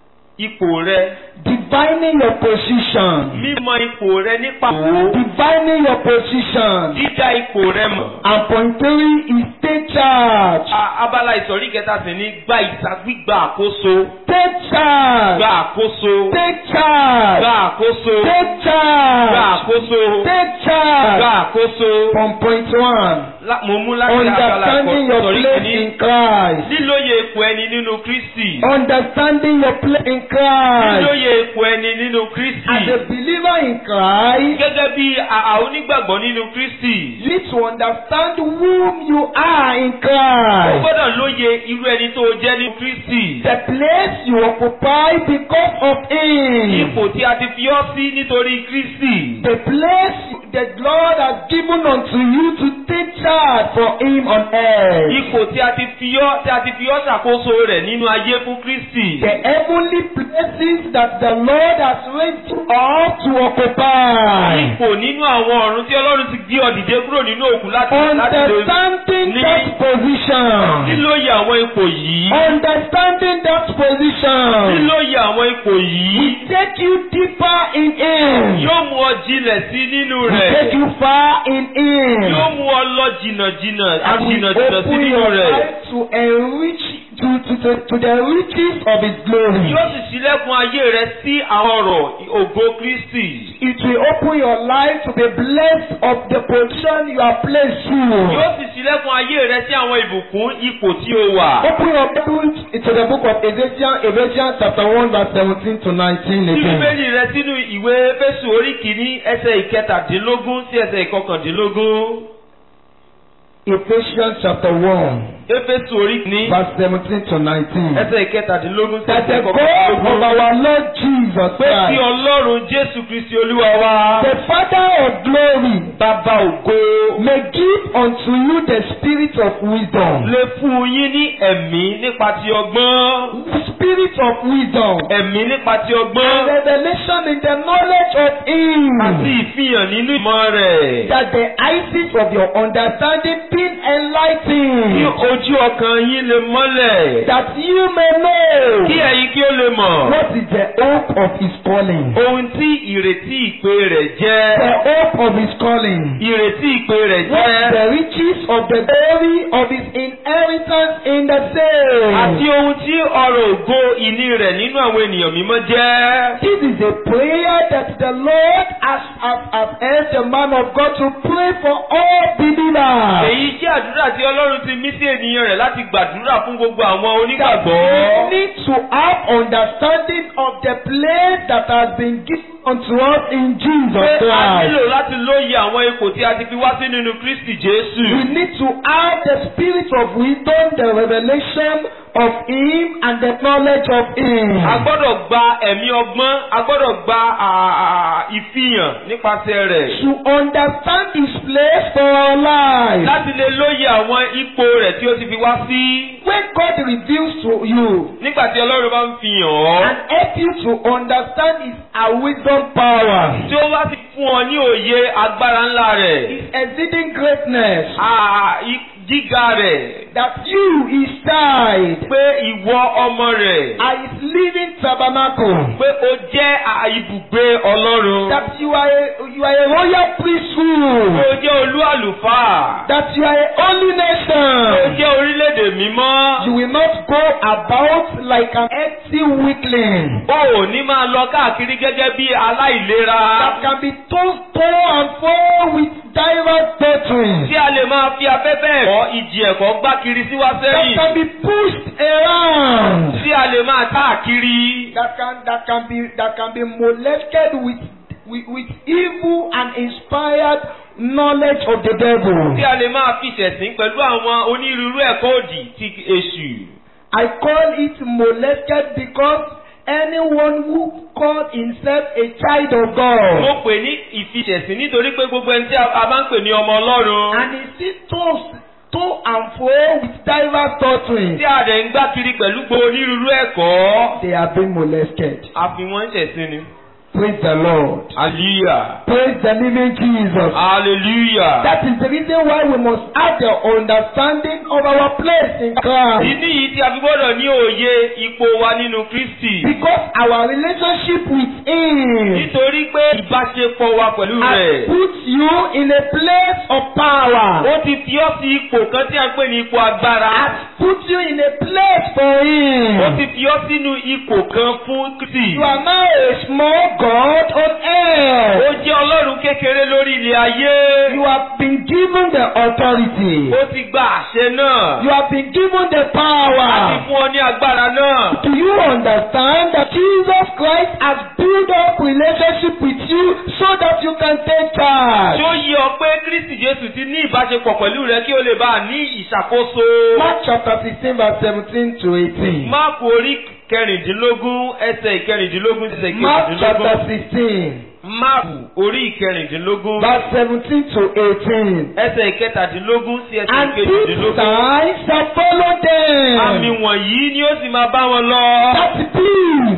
ipò rẹ. Divining your position. Mímọ̀ ipò rẹ nípa òwò. Divining your position. Dídá ipò rẹ mọ̀. And point three is take charge. Ah, Abala ìsọ̀rí kẹta sì ni gba ìsàgbígba àkóso. Take charge. Gba àkóso. Take charge. Gba àkóso. Take Gba charge. àkóso. Take Gba charge. àkóso. From point one. La- Mo mú láti abala Understanding your ìsọ̀rí place kìíní. in Christ. Lílóye ipò ẹni nínú Kristi. Understanding your place in Christ. Lílóye ipò ẹni nínú Kristi. As a believer in Christ, Gẹ́gẹ́ bí a- a onígbàgbọ́ nínú Kristi. you need to understand whom you are in O Christ. gbọ́dọ̀ lóye irú ẹni tó o jẹ́ ní Kristi. The place you occupy because of Him. Ipò tí a ti fi ọ́ sí nítorí Kristi. The place the Lord has given unto you to take charge for Him on earth. Ipò tí a ti fi ọ́ tí a ti fi ọ́ ṣàkóso rẹ̀ nínú ayé fún Kristi. The heavenly places that the Lord has raised you up to occupy. Ipò nínú àwọn ọ̀run tí Ọlọ́run ti gbé ọ dìde kúrò nínú òkú láti láti lè Understanding ní- that position. lílóye àwọn ipò yìí. Understanding that position lílóye àwọn ipò yìí. will take you deeper in Him. yóò mú ọ jinlẹ̀ sí nínú Will rẹ̀. take you far in Him. yóò mú ọ lọ jìnnàjìnnà And will jìnnàjìnnà sí open nínú your rẹ̀. life to enrich to, to, to, to the riches of His glory. yóò sì ṣílẹ̀kùn ayé rẹ sí àwọn ọ̀rọ̀ ògo Kristi. It will open your life to be blessed of the position you are placed yóò to. sì ṣílẹ̀kùn ayé rẹ sí àwọn ìbùkún ipò tí o wà. Open your Bible to the book of Ephesians, Ephesians chapter 1 verse 17 to 19 Tí again. bíbélì rẹ sínú ìwé Éfésù orí kìíní ẹsẹ̀ ìkẹtàdínlógún sí ẹsẹ̀ ìkọkàndínlógún. Ephesians chapter 1 Éfésù orí kìíní verse 17 to 19. ẹsẹ̀ ìkẹtàdínlógún sí That ẹsẹ̀ the God of ìkọkàndínlógún. our Lord Jesus Pé kí Christ, Ọlọ́run Jésù Kristi Olúwa wa. the Father of glory, Bàbá ògo. may give unto you the spirit of wisdom. Lè fún yín ní ẹ̀mí nípa ti ọgbọ́n. Spirit of wisdom. Ẹ̀mí nípa ti And ọgbọ́n. revelation in the knowledge of Him. Àti ìfihàn nínú ìmọ̀ rẹ̀. That the eyes of your understanding be Kí enlightened. ojú ọkàn yín lè mọ́lẹ̀. That you may know Kí ẹ̀yin kí ó lè mọ̀. what is the hope of His calling. Ohun tí ìrètí ìpè rẹ̀ The jẹ́. hope of His calling. Ìrètí ìpè rẹ̀ What jẹ́. the riches of the glory of His inheritance in the Àti saints. ohun tí ọrọ̀ ògo ìní rẹ̀ nínú àwọn ènìyàn mímọ́ jẹ́. This is a prayer that the Lord has, has, has asked the man of God to pray for all believers. Èyí jẹ́ àdúrà tí Ọlọ́run ti mí sí ènìyàn rẹ̀ láti gbàdúrà fún gbogbo àwọn that onígbàgbọ́. we need to have understanding of the place that has been given unto us in Jesus Pé a Christ. nílò láti lóye àwọn ipò tí a ti fi wá sí nínú Kristi Jésù. We need to have the spirit of wisdom, the revelation of Him, and the knowledge of Him. A gbọ́dọ̀ gba ẹ̀mí ọgbọ́n, a gbọ́dọ̀ gba à- à- ìfihàn nípasẹ̀ rẹ̀. To understand His place for our life. Láti lè lóye àwọn ipò rẹ̀ tí ó ti fi wá sí. When God reveals to you Nígbà tí Ọlọ́run bá ń fi hàn ọ́. and help you to understand His uh, wisdom power, Tí ó bá ti fún ọ ní òye agbára ńlá rẹ̀. His exceeding greatness, à- i- Gíga rẹ̀. that you, His child, Pé ìwọ ọmọ rẹ̀. are His living tabernacle. Pé o jẹ́ à- ibùgbé Ọlọ́run. that you are a, you are a royal Pé priesthood, o jẹ́ olú àlùfáà. that you are a holy Pé o nation. jẹ́ orílẹ̀-èdè mímọ́. You will not go about like an empty weakling O ò ní máa lọ káàkiri gẹ́gẹ́ bí aláìlera. that can be tossed to and fro with diverse doctrines, Tí a lè máa fi afẹ́fẹ́ ẹ̀kọ́ ìjì ẹ̀kọ́ gbá kiri sí wá that sẹ́yìn. can be pushed around, Tí a lè máa káàkiri. that can that can be that can be molested with with, with evil and inspired knowledge of the devil. Tí a lè máa fi ṣẹ̀sín pẹ̀lú àwọn onírúurú ẹ̀kọ́ òdì ti èṣù. I call it molested because anyone who called himself a child of God Mo pè ní ìfiṣẹ̀sín nítorí pé gbogbo ẹni tí a a bá ń pè ní ọmọ Ọlọ́run. and he still tossed to and fro with diverse doctrines. Tí a dẹ̀ ń gbá kiri pẹ̀lú gbogbo onírúurú ẹ̀kọ́. They are being molested. A fi wọ́n ṣẹ̀sín ni. Praise the Lord. Hallelujah. Praise the living Jesus. Hallelujah. That is the reason why we must have the understanding of our place in Christ. Ìdí yìí tí a fi gbọ́dọ̀ ní òye ipò wa nínú Kristi. Because our relationship with Him Nítorí pé ìbáṣepọ̀ wa pẹ̀lú has rẹ̀. put you in a place of power. Ó ti fi ọ́ sí ipò kan tí a ń pè ní ipò agbára. Has put you in a place for Ó Him. ti fi ọ́ sínú ipò kan fún Kristi. You are now a small God on Ó earth. jẹ́ Ọlọ́run kékeré lórí ilẹ̀ ayé. You have been given the authority. Ó ti gba àṣẹ náà. You have been given the A ti power. fún ọ ní agbára náà. Do you understand that Jesus Christ has built up relationship with you so that you can take charge? Ṣé ó yé ọ pé Kristi Jésù ti ní ìbáṣepọ̀ pẹ̀lú rẹ kí o lè bá a ní ìṣàkóso? Mark chapter sixteen verse seventeen to eighteen. Máàkù orí kẹrìndínlógún ẹsẹ̀ ìkẹrìndínlógún ẹsẹ̀ Mark chapter ìkẹrìndínlógún. sixteen Máàkù orí ìkẹrìndínlógún verse seventeen to eighteen. ẹsẹ̀ ìkẹtàdínlógún sí ẹsẹ̀ And these ìkejìdínlógún. signs shall follow Àmì them. wọ̀nyí ni ó sì máa bá wọn lọ. That these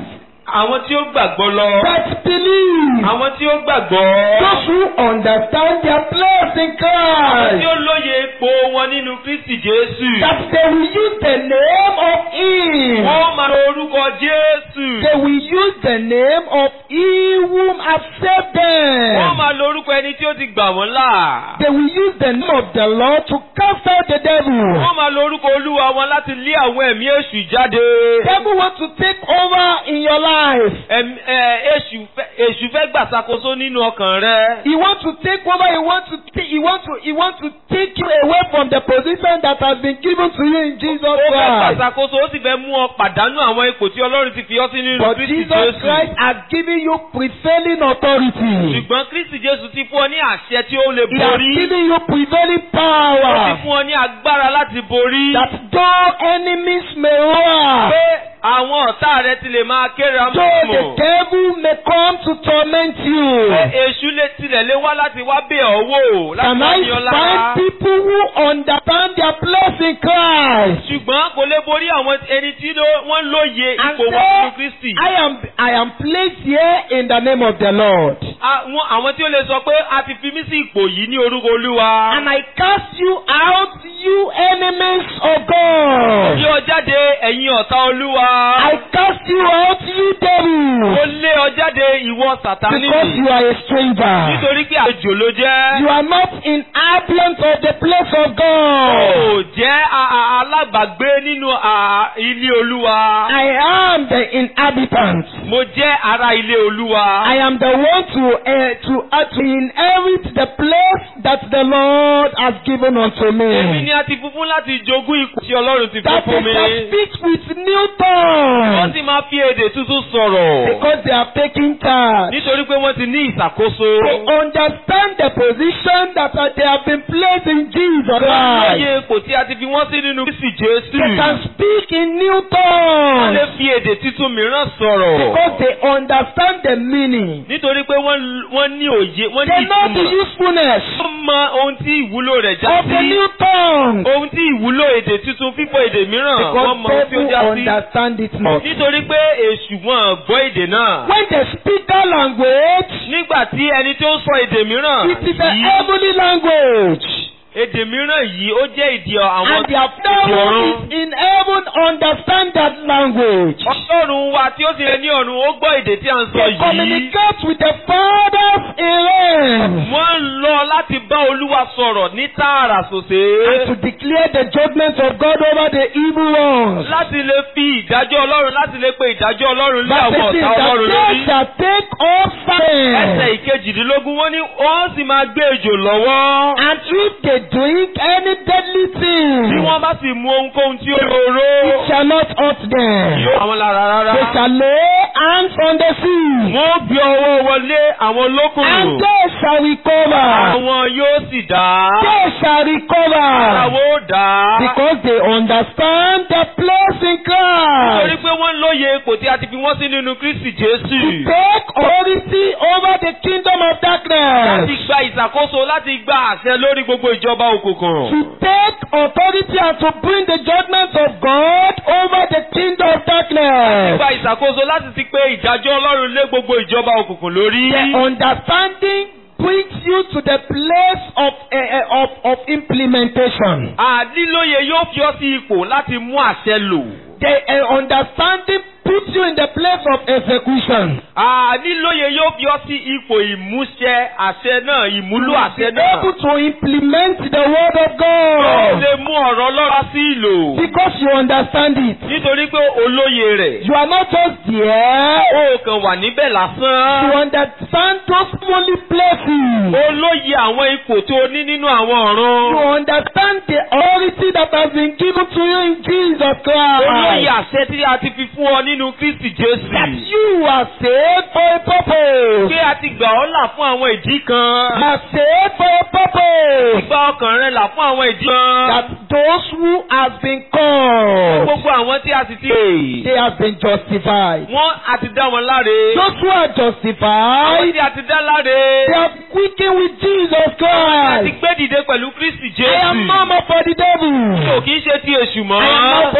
àwọn tí ó gbàgbọ́ lọ. that believe. àwọn tí ó gbàgbọ́. Those who understand their place in àwọn tí Christ. ó lóye ipò wọn nínú Kristi Jésù. That they will use the name of Him. wọ́n máa lo orúkọ Jésù. They will use the name of He whom have saved wọ́n them. máa lo orúkọ ẹni tí ó ti gbà wọ́n là. They will use the name of the Lord to cast out the devil. wọ́n máa lo orúkọ Olúwa wọn láti lé àwọn ẹ̀mí èṣù jáde. Devil want to take over in your life. Ẹ̀m- ẹ̀, èṣù fẹ́- èṣù fẹ́ gbàsàkóso nínú ọkàn rẹ. He want to take over. He want to. ta- He want to. He want to take you away from the position that has been given to you in Jesus ó fẹ́ Christ. gbàsàkóso ó sì fẹ́ mú ọ pàdánù àwọn ipò tí Ọlọ́run ti fi ọ́ sí nínú But Kristi Jesus Jésù. Christ has given you prevailing authority. ṣùgbọ́n Kristi Jésù ti fún ọ ní àṣẹ tí ó lè He has borí. given you prevailing ó ti power. fún ọ ní agbára láti borí. That though enemies may roar, pé àwọn ọ̀tá rẹ ti lè máa ké though the ramọ́mọ́. devil may come to torment you. pé èṣù lè tilẹ̀ lé wá láti wá bẹ̀ ọ́ wò láti Can wá I ní ọ lára. find people who understand their place in Christ? ṣùgbọ́n kò lè borí àwọn ẹni tí ló- wọ́n lóye And ipò wọn say, nínú Kristi. I am I am placed here in the name of the Lord. Àwọn àwọn tí ó lè sọ pé a ti fi mí sí ipò yìí ní orúkọ Olúwa. And I cast you out, you enemies of God. Yí ọ jáde ẹ̀yin ọ̀tá Olúwa. I cast you out, you Ó devil. lé ọ jáde ìwọ Sàtánì. Because you are a stranger. Nítorí pé àjò ló jẹ́. You are not inhabitant of the place of God. Ó jẹ́ a- a- alábàgbé nínú a- ilé Olúwa. I am the inhabitant. Mo jẹ́ ará ilé Olúwa. I am the one to uh, to uh, to inherit the place that the Lord has given unto Èmi me. ni a ti fún fún láti jogún ipò tí Ọlọ́run ti fún That fún is mi. that speak with new Wọ́n tongues sì máa fi èdè tuntun sọ̀rọ̀. because they are taking charge. Nítorí pé wọ́n ti ní ìṣàkóso. They understand the position that uh, they have been placed in Jesus Wọ́n Christ. lóye ipò tí a ti fi wọ́n sí nínú Kristi Jésù. They can speak in new Wọ́n tongues lè fi èdè tuntun mìíràn sọ̀rọ̀. because they understand the meaning. Nítorí pé wọ́n wọ́n ní òye, wọ́n ní They know the ìtumọ̀. usefulness Wọ́n mọ ohun tí ìwúlò rẹ̀ já of the sí. new tongue Ohun tí ìwúlò èdè tuntun fífọ̀ èdè mìíràn wọ́n because mọ ohun tí ó people já sí. understand it not. Nítorí pé èṣù wọn gbọ́ èdè náà. When they speak that language, Nígbà tí ẹni tó ń sọ èdè mìíràn it is a yìí, heavenly language. èdè mìíràn yìí ó jẹ́ èdè àwọn And their èdè Father ọ̀run. is in heaven understand that language. Ọlọ́run wa tí ó sì rẹ ní ọ̀run ó gbọ́ èdè tí a ń sọ They yìí. communicate with the fathers in heaven. Wọ́n ń lọ láti bá Olúwa sọ̀rọ̀ ní tààrà And to sòsè. declare the judgment of God over the evil ones. Láti lè fi ìdájọ́ Ọlọ́run láti lè pe ìdájọ́ Ọlọ́run lé Verse àwọn 18, ọ̀tá that Ọlọ́run they lórí. shall take up Ẹsẹ̀ fire. ìkejìdínlógún wọ́n ní wọ́n sì máa gbé ejò lọ́wọ́. And if they drink any deadly Bí thing, wọ́n bá sì mú ohunkóhun tí ó lóró. it shall not hurt them. Yóò àwọn lára rárá. They shall lay hands on the sea, Wọ́n gbé ọwọ́ wọlé àwọn and olókùnrin. they shall recover. Àwọn yóò sì dá. They shall recover. Àwọn ó dá. Because they understand the place in Nítorí Christ. pé wọ́n lóye ipò tí a ti fi wọ́n sí nínú Kristi Jésù. Take authority over the kingdom of Láti darkness. gba ìṣàkóso láti gba àṣẹ lórí gbogbo ìjọba òkùnkùn. To take authority and to bring the judgment of God over the kingdom of darkness. Gba ìṣàkóso láti ti pé ìdájọ́ Ọlọ́run lé gbogbo ìjọba òkùnkùn lórí. The understanding brings you to the place of, uh, uh, of, of implementation. Àdílóye yóò fi ọ́ sí ipò láti mú àṣẹ lò. The uh, understanding puts you in the place of execution. Àdílóye yóò fi ọ́ sí ipò ìmúṣẹ àṣẹ náà, ìmúlò àṣẹ Be náà. able to implement the word of Ó God. lè mú ọ̀rọ̀ Ọlọ́run sí ìlò. Because you understand it. Nítorí pé olóye rẹ̀. You are not just there. Ó kàn wà níbẹ̀ You lásán. understand those holy places. Olóye àwọn ipò tó ní nínú àwọn You ọ̀run. understand the authority that has been given to you in Jesus Olóye Christ. àṣẹ tí a ti fi fún ọ nínú Kristi Jésù. That you are saved for a purpose. Pé a ti gbà ọ́ là fún àwọn ìdí You kan. are saved for a purpose. Gba ọkàn rẹ là fún àwọn ìdí kan. That those who have been called, Gbogbo àwọn tí a sì ti pè. they have been justified. Wọ́n a ti dá wọn láre. Those who are Àwọn justified, tí a ti dá láre. they are quickened with Jesus A ti Christ. gbé dìde pẹ̀lú Kristi I am Jésù. no more for the devil. Kò kí ń ṣe ti èṣù I am not mọ́. for Jesus.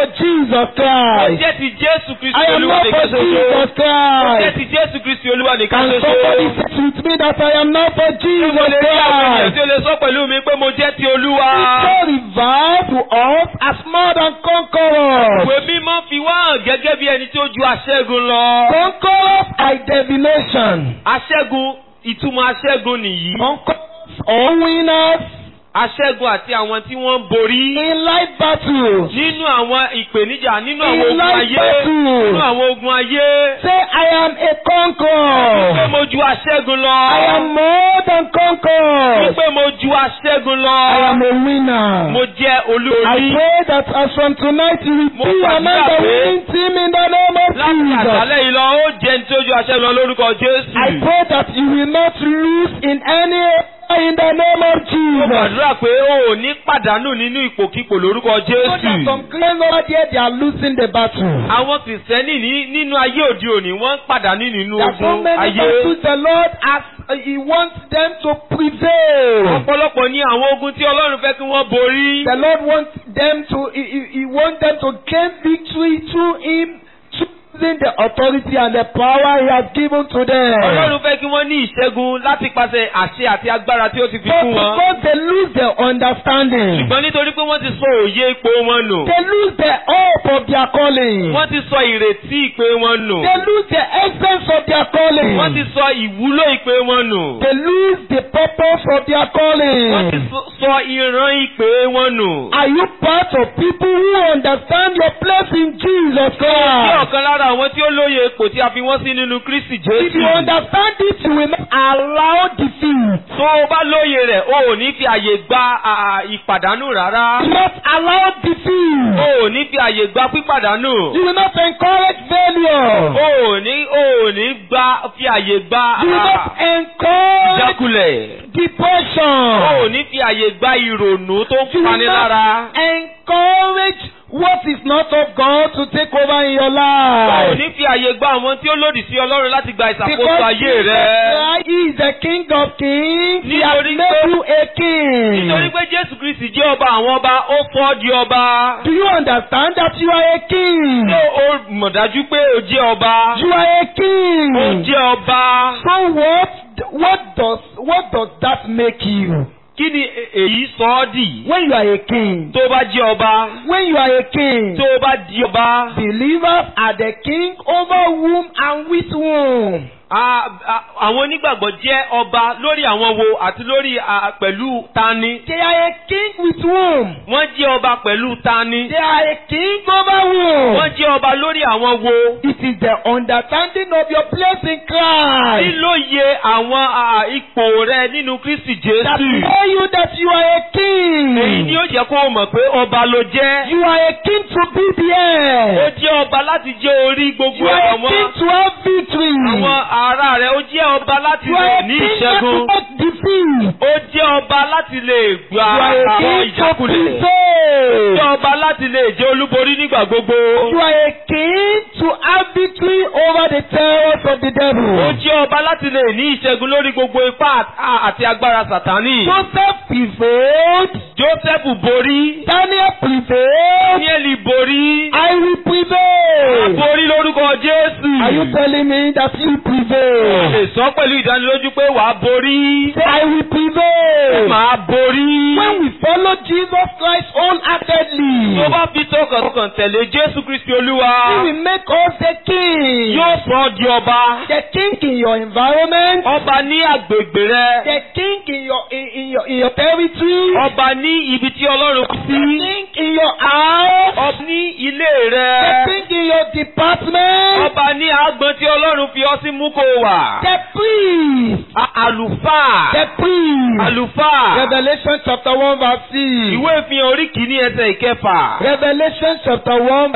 Jesus Ó Christ. jẹ́ ti Jésù Kristi I am Olúwa not nìkan for ṣoṣo. Jesus Ó jẹ́ Christ. ti Jésù Kristi Olúwa nìkan Can ṣoṣo. somebody say with me that I am not for Mo Jesus lè rí àwọn ènìyàn Christ? tí ó lè sọ pẹ̀lú mi pé mo jẹ́ ti Olúwa. So revealed to us as more than conquerors. Ìwé mímọ́ fi wá hàn gẹ́gẹ́ bí ẹni tí ó ju aṣẹ́gun lọ. Conquerors by divination. Aṣẹ́gun ìtumọ̀ aṣẹ́gun nìyí. Conquerors or winners Aṣẹ́gun àti àwọn tí wọ́n ń borí. in life battles. Nínú àwọn ìpèníjà, nínú àwọn In ogun life ayé. battles. Nínú àwọn ogun ayé. Say, I am a Wípé conqueror. mo ju aṣẹ́gun lọ. I am more than conquerors. Wípé mo ju aṣẹ́gun lọ. I am a winner. Mo jẹ́ I olórí. pray that as from tonight you will Mo be gbàdúrà among the pé winning team in the name of Láti Jesus. àṣálẹ́ yìí lọ, ó jẹ́ ní tí ó ju aṣẹ́gun lọ lórúkọ Jésù. I pray that you will not lose in any area in the name of Mo Jesus. gbàdúrà pé o ò ní pàdánù nínú ipòkípò lórúkọ So that Jésù. some claims over there they are losing the battle. Àwọn kìrìsìtẹ́nì ní nínú ayé òde òní wọ́n ń pàdánù nínú There are so ogun many ayé. battles the Lord has uh, He wants them to prevail. Ọ̀pọ̀lọpọ̀ ní àwọn ogun tí Ọlọ́run fẹ́ kí wọ́n borí. The Lord wants them to He, he, he wants them to gain victory through Him choosing the authority and the power He has given to them. Ọlọ́run fẹ́ kí wọ́n ní ìṣẹ́gun láti pàṣẹ àṣẹ àti agbára tí ó ti fi But fún wọn. because they lose their understanding, Ṣùgbọ́n nítorí pé wọ́n ti sọ òye ipò wọn nù. they lose the hope of their calling. Wọ́n ti sọ ìrètí ìpè wọn nù. They lose the essence of their calling. Wọ́n ti sọ ìwúlò ìpè wọn nù. They lose the purpose of their Wọ́n ti calling. sọ- sọ ìran ìpè wọn nù. Are you part of people who understand your place in Jesus Ṣé Christ? ọ̀kan lára àwọn tí ó lóye ipò tí a fi wọ́n sí nínú Kristi If you Jésù? understand it, you will not allow defeat. Tó o bá lóye rẹ̀, o ò ní fi àyè gba à, ìpàdánù rárá. You will not allow defeat. O ò ní fi àyè gba pípàdánù. You will not encourage failure. O ò ní o ò ní gba fi àyè gba You will à, not encourage ìjákulẹ̀. depression. O ò ní fi àyè gba ìrònú tó ń You will pani lára. not encourage what is not of God to take over in your O ò life. ní fi àyè gba àwọn tí ó lòdì sí Ọlọ́run láti gba ìṣàkóso Because ayé Jesus rẹ. Christ is the King of Kings. He has Nítorí made pé- you a king. Nítorí pé Jésù Kristi jẹ́ ọba àwọn ọba, ó fọ́ ọ́ di ọba. Do you understand that you are a king? Ṣé o mọ̀ dájú pé o jẹ́ ọba? You are a O king. jẹ́ ọba. So what? What does what does that make you? Kí ni e- èyí sọ ọ́ dì? When you are a king. Tó o bá jẹ́ ọba. When you are a king. Tó o bá di ọba. Believers are the king over whom and with whom. a- a- Àwọn onígbàgbọ́ jẹ́ ọba lórí àwọn wo àti lórí a- pẹ̀lú tani. They are a king with whom. Wọ́n jẹ́ ọba pẹ̀lú tani. They are a king over whom. Wọ́n jẹ́ ọba lórí àwọn wo. It is the understanding of your place in Christ Lílóye àwọn a, ipò rẹ nínú Kristi that Jésù. tell you that you are a Èyí ni king. ó jẹ́ kó o mọ̀ pé ọba ló jẹ́. You are a king to be Ó there. jẹ́ ọba láti jẹ́ orí You gbogbo are a àwọn king to have victory. àwọn ará rẹ̀. Ó jẹ́ ọba láti You lè are a ní king not to ìṣẹ́gun. make defeat. Ó jẹ́ ọba láti lè gba You are a àwọn king to ìjákulẹ̀. Ó prevail. jẹ́ ọba láti lè jẹ́ olúborí nígbà gbogbo. You are a king to have victory over the terrors of the Ó devil. jẹ́ ọba láti lè ní ìṣẹ́gun lórí gbogbo ipá àt- àti agbára Sàtánì. Joseph prevailed. Jósẹ́fù borí. Daniel prevailed. Dáníẹ́lì borí. I will prevail. Borí lórúkọ Jésù. Are you telling me that you Lè prevail? sọ pẹ̀lú ìdánilójú pé wàá borí. Say, I will prevail. Màá borí. When we follow Jesus Christ wholeheartedly, Tó bá fi tọkàntọkàn tẹ̀lé Jésù Kristi He Olúwa. will make us the king. Yóò sọ ọ́ di ọba. The king in your environment, Ọba ní àgbègbè rẹ. the king in your in, in your in your territory, Ọba ní ibi tí Ọlọ́run fi the sí. king in your house, Ọba ní ilé the rẹ. king in your department, Ọba ní àgbọn tí Ọlọ́run fi ọ sí mú kó wà. the priest, A- Àlùfáà. the priest. Àlùfáà. Revelation chapter one verse six. Ìwé ìfihàn orí kìíní ẹsẹ̀ ìkẹfà. Revelation chapter one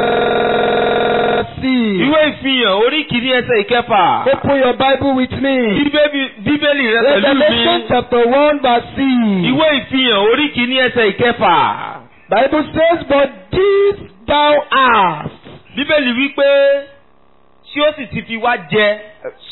verse six. Ìwé ìfihàn orí kìíní ẹsẹ̀ ìkẹfà. Open your Bible with me. Bíbélì Bíbélì rẹ pẹ̀lú Revelation mi. chapter one verse six. Ìwé ìfihàn orí kìíní ẹsẹ̀ ìkẹfà. Bible says, But this thou hast, Bíbélì wí pé tí ó sì ti fi wá jẹ.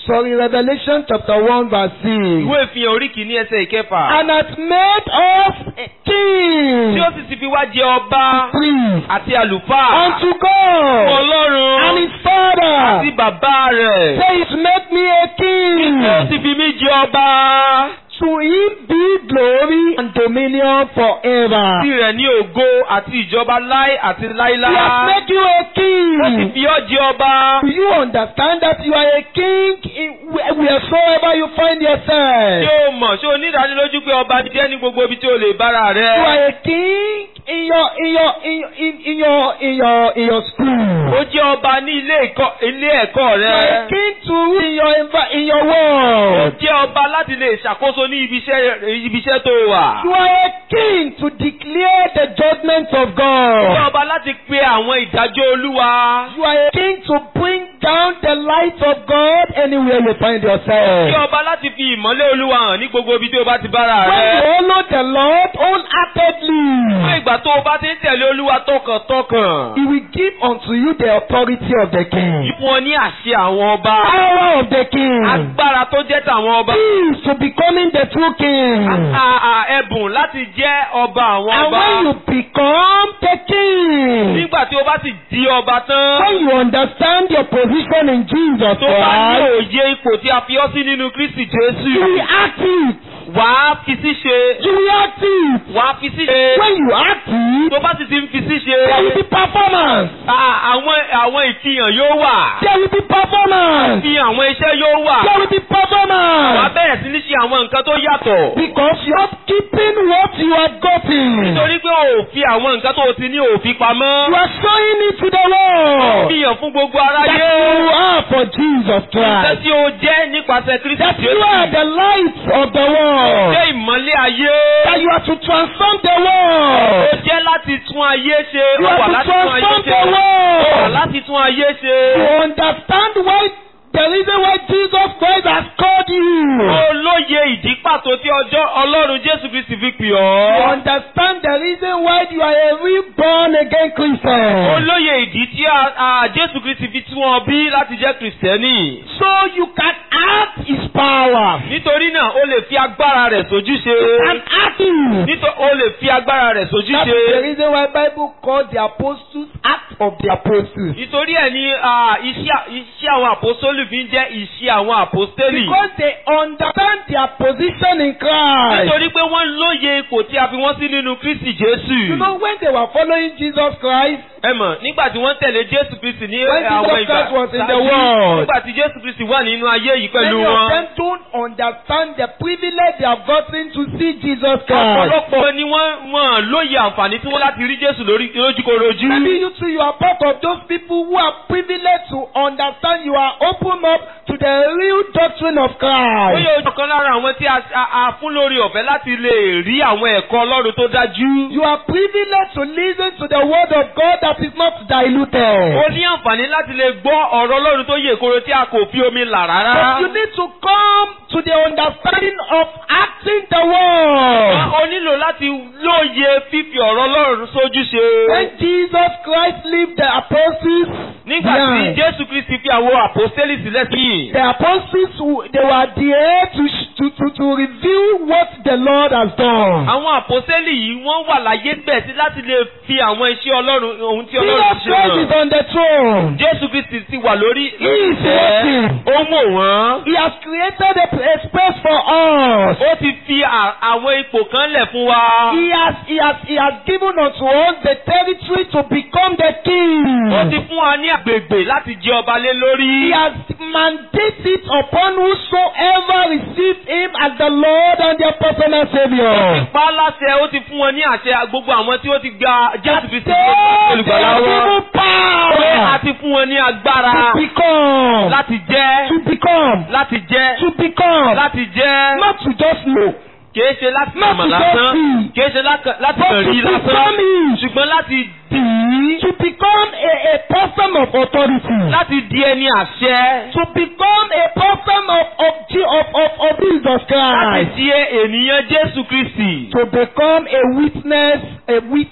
sorry, Revelation chapter 1 verse 6. ìwé ìfihàn orí kìíní ẹsẹ̀ ìkẹfà. And hath made us a king, tí ó sì ti fi wá jẹ ọba priest, àti àlùfáà. unto God, and Ọlọ́run his Father. àti bàbá rẹ̀. Say it make me a king. Ó sì fi mí jẹ ọba. To him be glory and dominion forever. Tirẹ̀ ní ògo àti ìjọba láé àti He has láíláá. made you a Ó sì king. fi ọ́ jẹ ọba. Do you understand that you are a king in where- wheresoever you find Ṣé yourself? o mọ̀ ṣé o ní ìdánilójú pé ọba jẹ́ ní gbogbo ibi tí o lè bára You rẹ̀? are a king in your in your in in, in your in your in your school. Ó jẹ́ ọba ní ilé ẹ̀kọ́ ilé ẹ̀kọ́ You are a rẹ̀. king to rule in your envi- in your Ó world. jẹ́ ọba láti lè ṣàkóso ní ibi iṣẹ́ ibi iṣẹ́ tó wà. You are a king to declare the judgments of Ó jẹ́ God. ọba láti pe àwọn ìdájọ́ Olúwa. You are a king to bring down the light of God anywhere you find Ó jẹ́ yourself. ọba láti fi ìmọ́lẹ̀ Olúwa hàn ní gbogbo ibi tí o bá ti bára When you rẹ̀. follow the Lord Fún wholeheartedly, ìgbà tó o bá ti ń tẹ̀lé Olúwa tọkàntọkàn. He will give unto you the authority of the king, Fún ọ ní àṣẹ àwọn ọba. power of the king, Agbára tó jẹ́ tàwọn ọba. keys to becoming the true king. A- a- Ẹ̀bùn láti jẹ́ ọba àwọn And ọba. when you become the king, Nígbà tí o bá sì di ọba tán. when you understand your position in Jesus Tó bá ní Christ, òye ipò tí a fi ọ́ sí nínú Kristi you will Jésù. act it. Wàá fi sí ṣe. You will act it. Wàá fi sí ṣe. When you act it, Tó bá sì ti ń fi sí there will be ṣe. performance. a- Àwọn àwọn ìfihàn yóò wà. There will be performance. Fi àwọn iṣẹ́ yóò wà. There will be Wàá performance. bẹ̀rẹ̀ sí ní ṣe àwọn nǹkan tó yàtọ̀. Because you are keeping what you have gotten. Nítorí pé o ò fi àwọn nǹkan tó o ti ní òfin pamọ́. You are showing it to the world. Fihàn fún gbogbo That aráyé. you are for Jesus Iṣẹ́ Christ. tí o jẹ́ nípasẹ̀ Kristi That you are Jésù. the light of the world. Jẹ́ ìmọ́lẹ̀ ayé. That you are to transform the Ó world. jẹ́ láti tún ayé ṣe. You Ó are wà to láti tún ayé transform ṣe. the Ó wà world. láti tún ayé You ṣe. understand why the reason why Jesus Christ has called you. Ó lóye ìdí pàtó tí ọjọ́ Ọlọ́run Jésù Kristi fi pè You ọ́. understand the reason why you are a reborn again Ó Christian. lóye ìdí tí a- a Jésù Kristi fi tún ọ bí láti jẹ́ Kìrìsìtẹ́nì. So you can act his power. Nítorí náà o lè fi agbára rẹ̀ sójú ṣe. And act it. Nítorí o lè fi agbára rẹ̀ sójú That is the ṣe. reason why Bible called the apostles act of the apostles. Nítorí ẹ̀ ni ah, iṣẹ́ iṣẹ́ àwọn àpòstólì fi ń jẹ́ iṣẹ́ àwọn àpòstélì. Because they understand their position in Christ. Nítorí pé wọ́n lóye ipò tí a fi wọ́n sí nínú Kristi Jésù. You know when they were following Jesus Christ, Ẹ mọ̀ nígbà tí wọ́n tẹ̀lé Jésù Kristi ní When àwọn Jesus ìgbà Christ was in the ṣáájú, world. nígbà tí Jésù Kristi wà nínú ayé yìí pẹ̀lú many of wọn. them don't understand the privilege they have gotten to see Jesus Christ. Ọ̀pọ̀lọpọ̀ ni wọ́n wọ́n lóye àǹfààní tí wọ́n láti rí Jésù lórí lójúkorojú. Maybe you too, you are part of those people who are privileged to understand you are open up to the real doctrine of Ó Christ. yẹ ojú kan lára àwọn tí a- a a fún lórí ọ̀fẹ́ láti lè rí àwọn ẹ̀kọ́ Ọlọ́run tó dájú. You are privileged to listen to the word of God that is not diluted. Ó ní àǹfààní láti lè gbọ́ ọ̀rọ̀ Ọlọ́run tó yè koro tí a kò fi omi là rárá. But you need to come to the understanding of acting the word. O nílò láti lóye fífi ọ̀rọ̀ Ọlọ́run sójú ṣe. When Jesus Christ left the apostles, Nígbà tí behind, Jésù Kristi fi àwọn àpòstélì sílẹ̀ sí. the apostles who- they were there to, sh- to, to, to reveal what the Lord has done. Àwọn àpòstélì yìí wọ́n wà láyé bẹ̀ sí láti lè fi àwọn iṣẹ́ Ọlọ́run ohun tí Jesus Ọlọ́run ti ṣe Christ is hàn. on the throne. Jésù Kristi ti wà lórí He is working. ó mò wọ́n. He has created a, a space for us. Ó ti fi à- àwọn ipò kan lẹ̀ fún wa. He has, he has, he has given unto us the territory to become the Ó king. ti fún wa ní àgbègbè láti jẹ ọba lé He lórí. has mandated upon whosoever receives him as the Lord and their personal Savior. Pa á láṣẹ ó ti fún wọn ní àṣẹ gbogbo àwọn tí ó ti gba Jésù Kristi They ní olùgbàlà are wọn. given Pé a power ti fún wọn ní agbára to become, láti jẹ́ to become, láti jẹ́ to become, láti jẹ́. not to just know, Kìí ṣe láti Not mọ̀ to lásán. just see. Kìí ṣe láka- láti but kàn to rí lásán. become it, Ṣùgbọ́n láti dì í. to become a, a person of authority. Láti di ẹni àṣẹ. to become a person of of Je- of of, of Jesus Láti Christ. di ènìyàn Jésù Kristi. To become a witness, a witness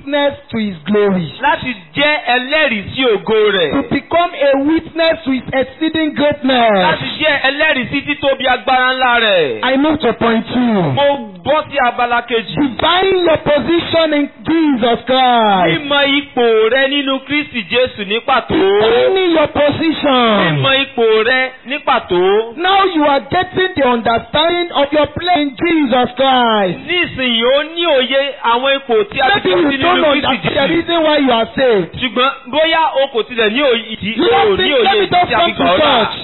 witness to his glory. láti jẹ́ ẹlẹ́rìí sí ògo rẹ̀. To become a witness to his exceeding greatness. láti jẹ́ ẹlẹ́rìí sí títóbi agbára ńlá rẹ̀. I move to point two. mo bọ́ sí abala kejì. Divine your position in Jesus Christ. mímọ̀ ipò rẹ nínú Kristi Jésù ní pàtó. Defining your position. mímọ̀ ipò rẹ ní pàtó. Now you are getting the understanding of your place in Jesus Christ. nísìnyí ó ní òye àwọn ipò tí a ti Maybe fi sí you don't nínú understand Kristi the Jésù. reason why you are saved. ṣùgbọ́n bóyá o kò tilẹ̀ ní òye ìdí You o don't ní think, òye let me ìdí just tí a come fi to gbà ọ́ là. church.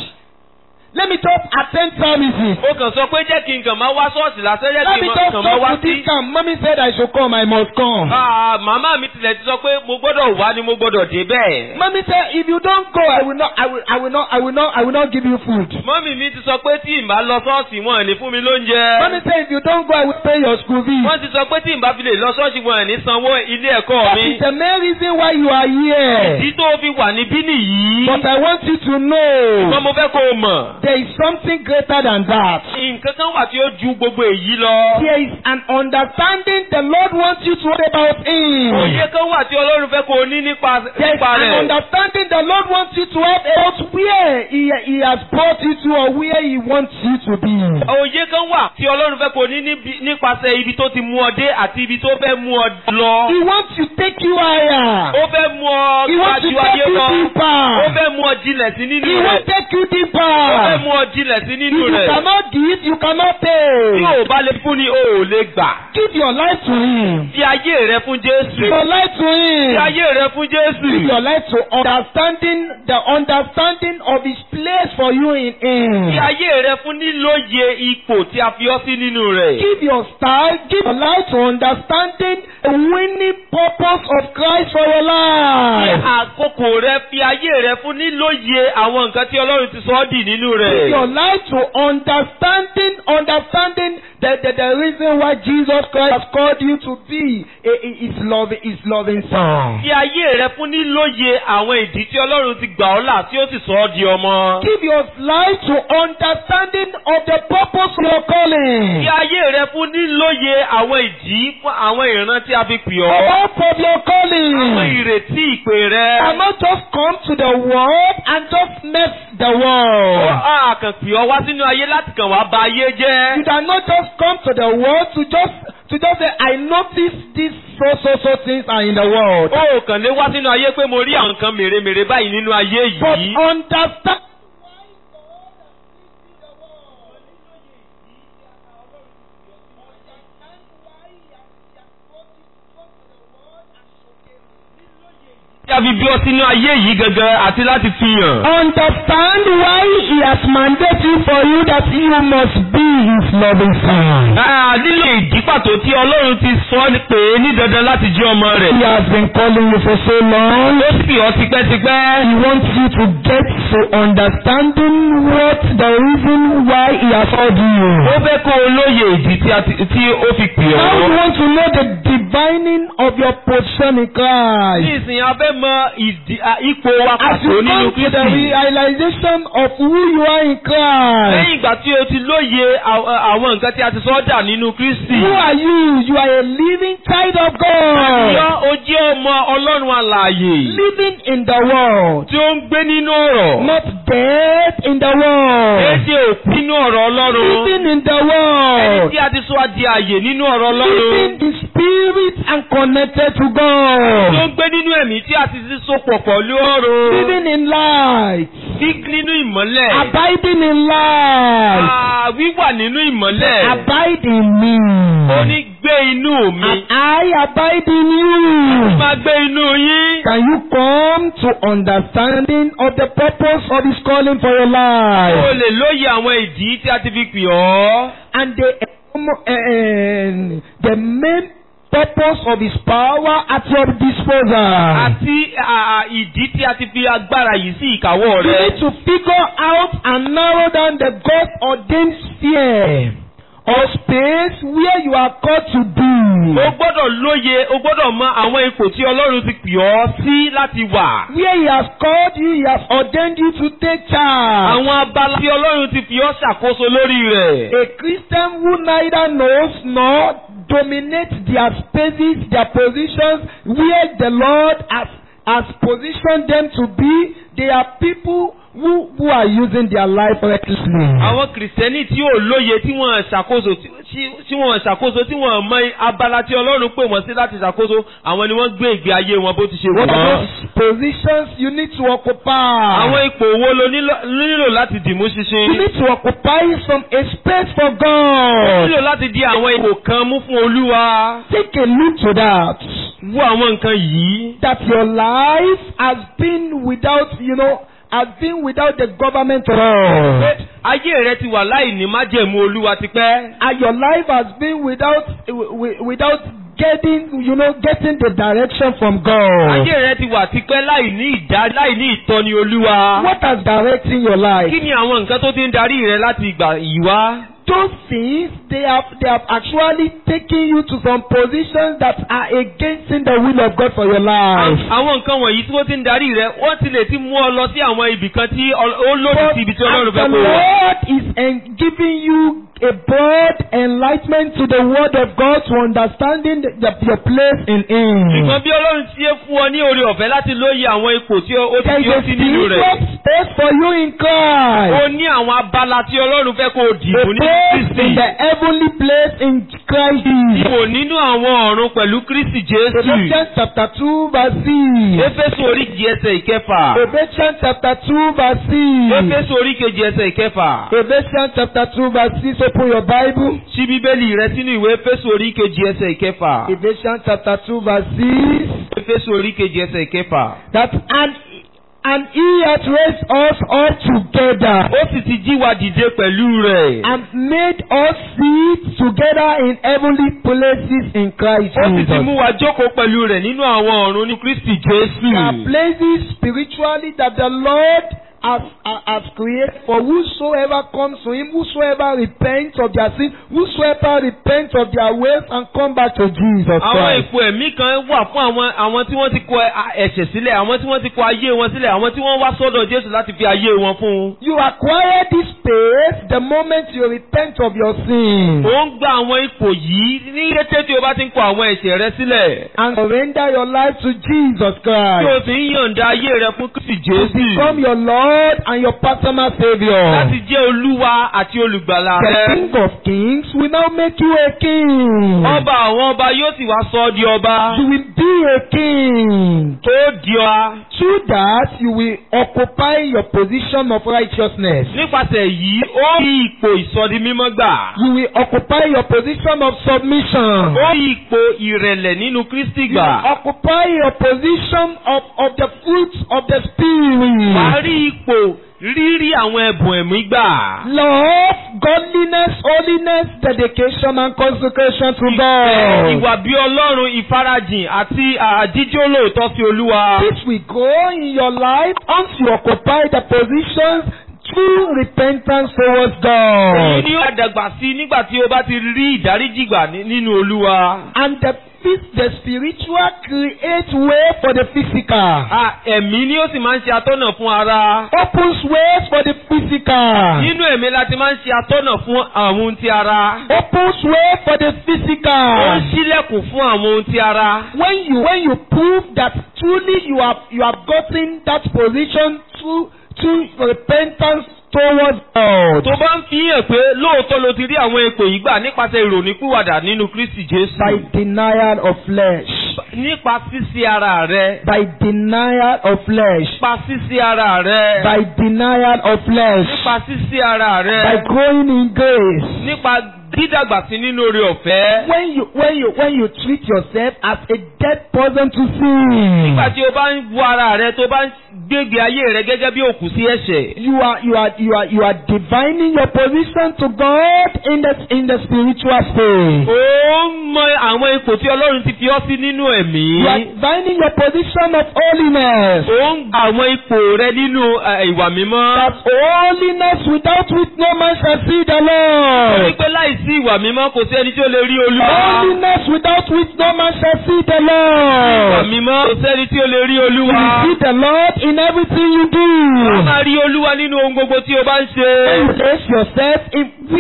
Let me just attend services. o kàn sọ pé jẹ́ kí n kàn máa wá ṣọ́ọ̀ṣì lásán jẹ́ Let kí me n just kàn máa wá come to sí. this camp. Mommy said I should come. I must come. Ah, màmá mi tilẹ̀ ti sọ pé mo gbọ́dọ̀ wá ni mo gbọ́dọ̀ dé bẹ́ẹ̀. Mommy said if you don't go, I will not. I will. I will not. I will not. I will not give you food. mọ́mì mi ti sọ pé tí n bá lọ ṣọ́ọ̀ṣì wọn ò ní fún mi lóúnjẹ. Mommy said if you don't go, I will pay your school fees. wọ́n ti sọ pé tí n bá fi lè lọ ṣọ́ọ̀ṣì wọn ò ní sanwó ilé ẹ̀kọ́ That mi. is the main reason why you are here. ìdí tó fi wà níbí nìyí. But I want you to ṣùgbọ́n know mo fẹ́ kó o mọ̀. there is something greater than that. nǹkan kan wà tí ó ju gbogbo èyí lọ. There is an understanding the Lord wants you to have about Him. òye kan wà tí Ọlọ́run fẹ́ kó o ní nípa There is nípa an rẹ̀. understanding the Lord wants you to have about where He, he has brought you to or where He wants you to be. òye kan wà tí Ọlọ́run fẹ́ kó o ní níbi- nípasẹ̀ ibi tó ti mú ọ dé àti ibi tó fẹ́ mú ọ lọ. He wants to take you higher. ó fẹ́ mú ọ He wants to gbájú take ayé you lọ. ó deeper. fẹ́ mú ọ jinlẹ̀ sí nínú He rẹ̀. wants to take you ó fẹ́ deeper. mú ọ jinlẹ̀ sí If nínú you rẹ̀. cannot give, you cannot tí pay. ò bá lè fún ni o ò lè gbà. Give your life to Him. fi ayé rẹ fún Give Jésù. your life to fi Him. ayé rẹ fún Give Jésù. your life to understanding the understanding of His place for you in fi Him. ayé rẹ fún nílòye ipò tí a fi ọ́ sí nínú rẹ̀. Give your style, give your life to understanding the winning purpose of Christ for your fi life. àkókò rẹ fi ayé rẹ fún nílòye àwọn nǹkan tí Ọlọ́run ti sọ ọ́ dì nínú Give your rẹ̀. life to understanding, understanding the, the, the reason why Jesus Christ has called you to be a, a, his loving, his loving son. fi ayé rẹ fún nílòye àwọn ìdí tí Ọlọ́run ti gbà ọ́ là tí ó sì sọ ọ́ di ọmọ. Give your life to understanding of the purpose of your fi calling. ayé rẹ fún nílòye àwọn ìdí fún àwọn ìran tí a fi pè The ọ́. hope of your àwọn calling. ìrètí ìpè rẹ. And not just come to the world and just mess the world. a kàn pè ọ́ wá sínú ayé láti kàn wá bà ayé jẹ́. You cannot just come to the world to just to just say, I notice these so so so things are in the world. ó kàn lè wá sínú ayé pé mo rí àwọn nǹkan mèremère báyìí nínú ayé But yìí. understand. tí a fi bí ọ sínú ayé yìí gangan àti láti fi hàn. Understand why he has mandated for you that you must be his loving son. Ah, nílò ìdí pàtó tí Ọlọ́run ti sọ ọ́ pé ní dandan láti jẹ́ ọmọ rẹ̀. He has been calling you for so long. ó sì ọ́ tipẹ́tipẹ́. He wants you to get to understanding what the reason why he has called you. ó fẹ́ kó o lóye ìdí tí a ti- tí ó fi pè Now you ọ́. want to know the divining of your position in ní Christ. ìsìn a fẹ́ mọ ìdí- à, ipò wa As pàtó you nínú come to the Kristi. realization of who you are in Christ. lẹ́yìn ìgbà tí o ti lóye àw- àwọn nǹkan tí a ti sọ ọ́ dà nínú Kristi. Who are you? You are a living child of Yọ God. o jẹ́ ọmọ Ọlọ́run alààyè Living in the world. tí ó ń gbé nínú ọ̀rọ̀. Not dead in the world. Èdè òkú nínú ọ̀rọ̀ Ọlọ́run. Living in the Ẹni world. tí a ti sọ adi àyè nínú ọ̀rọ̀ Living Ọlọ́run. in spirit and connected to Tí ó God. ń gbé nínú ẹ̀mí tí a ti ti sopọ̀ pẹ̀lú ọ̀rọ̀. Living in light. Bí nínú ìmọ́lẹ̀. Abiding in light. Ah, Wíwà nínú ìmọ́lẹ̀. Abide in me. Ó ní gbé inú mi. And I abide in you. Máa gbé inú yín. Can you come to understanding of the purpose of His calling for your O life? lè lóye àwọn ìdí tí a ti fi pè ọ́. And the, um, the main purpose of His power at your disposal. Àti ah, ìdí tí a ti fi agbára yìí sí ìkáwọ́ You rẹ. need to figure out and narrow down the God-ordained sphere or space where you are called to O be. gbọ́dọ̀ lóye, o gbọ́dọ̀ mọ àwọn ipò tí Ọlọ́run ti pè ọ́ sí láti wà. Where He has called you, He has ordained you to take charge. Àwọn abala tí Ọlọ́run ti fi ọ́ ṣàkóso lórí rẹ̀. A Christian who neither knows nor dominate their spaces, their positions, where the Lord has, has positioned them to be. They are people who, who are using their life recklessly. àwọn kìrìsìtẹ́nì tí ò lóye tí wọ́n ṣàkóso tí- tí- tí wọ́n ṣàkóso tí wọ́n mọ abala tí ọlọ́run pè wọ́n sí láti ṣàkóso àwọn ni wọ́n gbé ìgbé ayé wọn bó ti ṣe wù What are wọ́n. those positions you need to occupy? àwọn ipò wo lo nílò- nílò láti dìmú You ṣinṣin? need to occupy some a space for ó God. nílò láti di àwọn ipò kan mú fún olúwa. Take a look to that. wo àwọn nǹkan yìí. That your life has been without, you know, has been without the government at all. pé ayé rẹ ti wà láì ní májẹ̀mú olúwa tipẹ́. And your life has been without, wi- wi- without getting, you know, getting the direction from God. ayé rẹ ti wà tipẹ́ láì ní ìdá láì ní ìtọ́ni olúwa. What has directing your life? kí ni àwọn nǹkan tó ti ń darí rẹ láti ìgbà yìí wá? Those things, they have, they have actually taken you to some positions that are against the will of God for your life. àwọn nǹkan wọ̀nyí tí wọ́n ti ń darí rẹ wọ́n ti lè ti mú ọ lọ sí àwọn ibì kan tí ọ- ó lòdì sí ibi tí ọlọ́run as fẹ́ the kó wà. Lord is en- giving you a broad enlightenment to the word of God to understanding the, the, your place in Him. ṣùgbọ́n bí ọlọ́run ti ṣe fún ọ ní oore ọ̀fẹ́ láti lóye àwọn ipò tí ó ó ti There is fi ó a sí nínú rẹ̀. spiritual space for you in ó Christ. ní àwọn abala tí ọlọ́run fẹ́ kó o A dìbò ní place in kristi. the heavenly place in Christ. dìbò nínú àwọn ọ̀run pẹ̀lú kristi jésù. Ephesians chapter 2 verse 6. éfésù oríkejì ẹsẹ̀ ìkẹfà. Ephesians chapter 2 verse 6. éfésù oríkejì ẹsẹ̀ ìkẹfà. Ephesians chapter 2 verse 6. Open your Bible. ṣí bíbélì rẹ sínú ìwé éfésù oríkejì ẹsẹ̀ ìkẹfà. Ephesians chapter 2 verse 6. éfésù oríkejì ẹsẹ̀ ìkẹfà. That and and he hath raised us all together ó sì ti jí wa dìde pẹ̀lú rẹ̀. and made us sit together in heavenly places in Christ ó sì ti Jesus. mú wa jókòó pẹ̀lú rẹ̀ nínú àwọn ọ̀run ní kristi jésù. There are places spiritually that the Lord has, has has created for whosoever comes to him, whosoever repents of their sin, whosoever repents of their ways and come back to Jesus àwọn Christ. ipò ẹ̀mí kan wà fún àwọn àwọn tí wọ́n ti kọ ẹ̀ṣẹ̀ sílẹ̀ àwọn tí wọ́n ti kọ ayé wọn sílẹ̀ àwọn tí wọ́n wá sọ́dọ̀ jésù láti fi ayé wọn fún un. You acquire this space the moment you repent of your sin ó ń gba àwọn ipò yìí ní kété tí o bá ti ń kọ àwọn ẹ̀ṣẹ̀ rẹ sílẹ̀. and surrender your life to Jesus tí o Christ. sì ń yọ̀ǹda ayé rẹ fún kristi To become jésù. your Lord and your personal Savior. láti jẹ́ olúwa àti olùgbàlà The rẹ. King of Kings will now make you a king. ọba àwọn ọba yóò sì wá sọ ọ́ di ọba. You will be a king. tó di ọ. Through that, you will occupy your position of righteousness. nípasẹ̀ yìí ó rí ipò ìsọdi mímọ́ gbà. You will occupy your position of submission. ó rí ipò ìrẹ̀lẹ̀ nínú kristi You gbà. will occupy your position of, of the fruits of the wà á Spirit. rí ipò rírí àwọn ẹ̀bùn ẹ̀mí gbà. Love, godliness, holiness, dedication, and consecration to Ìfẹ́, God. ìwà bí ọlọ́run ìfarajìn àti àjíjó lóòótọ́ sí olúwa. This will go in your life once you occupy the positions through repentance towards èyí God. ni ó dàgbà sí nígbà tí o bá ti rí ìdáríjì gbà ní- nínú olúwa. And the, phys- the spiritual creates way for the physical. À, ẹ̀mí ni ó sì máa ń ṣe atọ́nà fún ara. Opens ways for the physical. nínú ẹ̀mí la ti máa ń ṣe atọ́nà fún àwọn ohun ti ara. Opens way for the ó ń physical. ṣílẹ̀kùn fún àwọn ohun ti ara. When you when you prove that truly you have you have gotten that position through through repentance towards God. tó bá ń fi hàn pé lóòótọ́ ló ti rí àwọn ipò yìí gbà nípasẹ̀ ìrònípìwàdà nínú kristi By jésù. denial of flesh. nípa sísí ara rẹ. By denial of flesh. nípa sísí ara rẹ. By denial of flesh. nípa sísí ara By rẹ. growing in grace. nípa dídàgbà sí nínú oore ọ̀fẹ́. When you when you when you treat yourself as a dead person to sin. nígbà tí o bá ń wo ara rẹ tó bá ń gbégbé ayé rẹ gẹ́gẹ́ bí òkú sí ẹ̀ṣẹ̀. You are you are you are you are divining your position to God in the in the spiritual space. ó ń mọ àwọn ipò tí ọlọ́run ti fi ọ́ sí nínú ẹ̀mí. You are divining your position of holiness. ó ń gba àwọn ipò rẹ nínú eh, ìwà mímọ́. That holiness without which no man shall see the torí Lord. pé láìsí ìwà mímọ́ kò sí ẹni tí ó lè rí olúwa. Holiness without which no man shall see the ìwà Lord. mímọ́ kò sẹ́ni tí ó lè rí You olúwa. will see the Lord in everything you wọ́n do. máa rí olúwa nínú ohun gbogbo tí o bá ń ṣe. When you place yourself in where you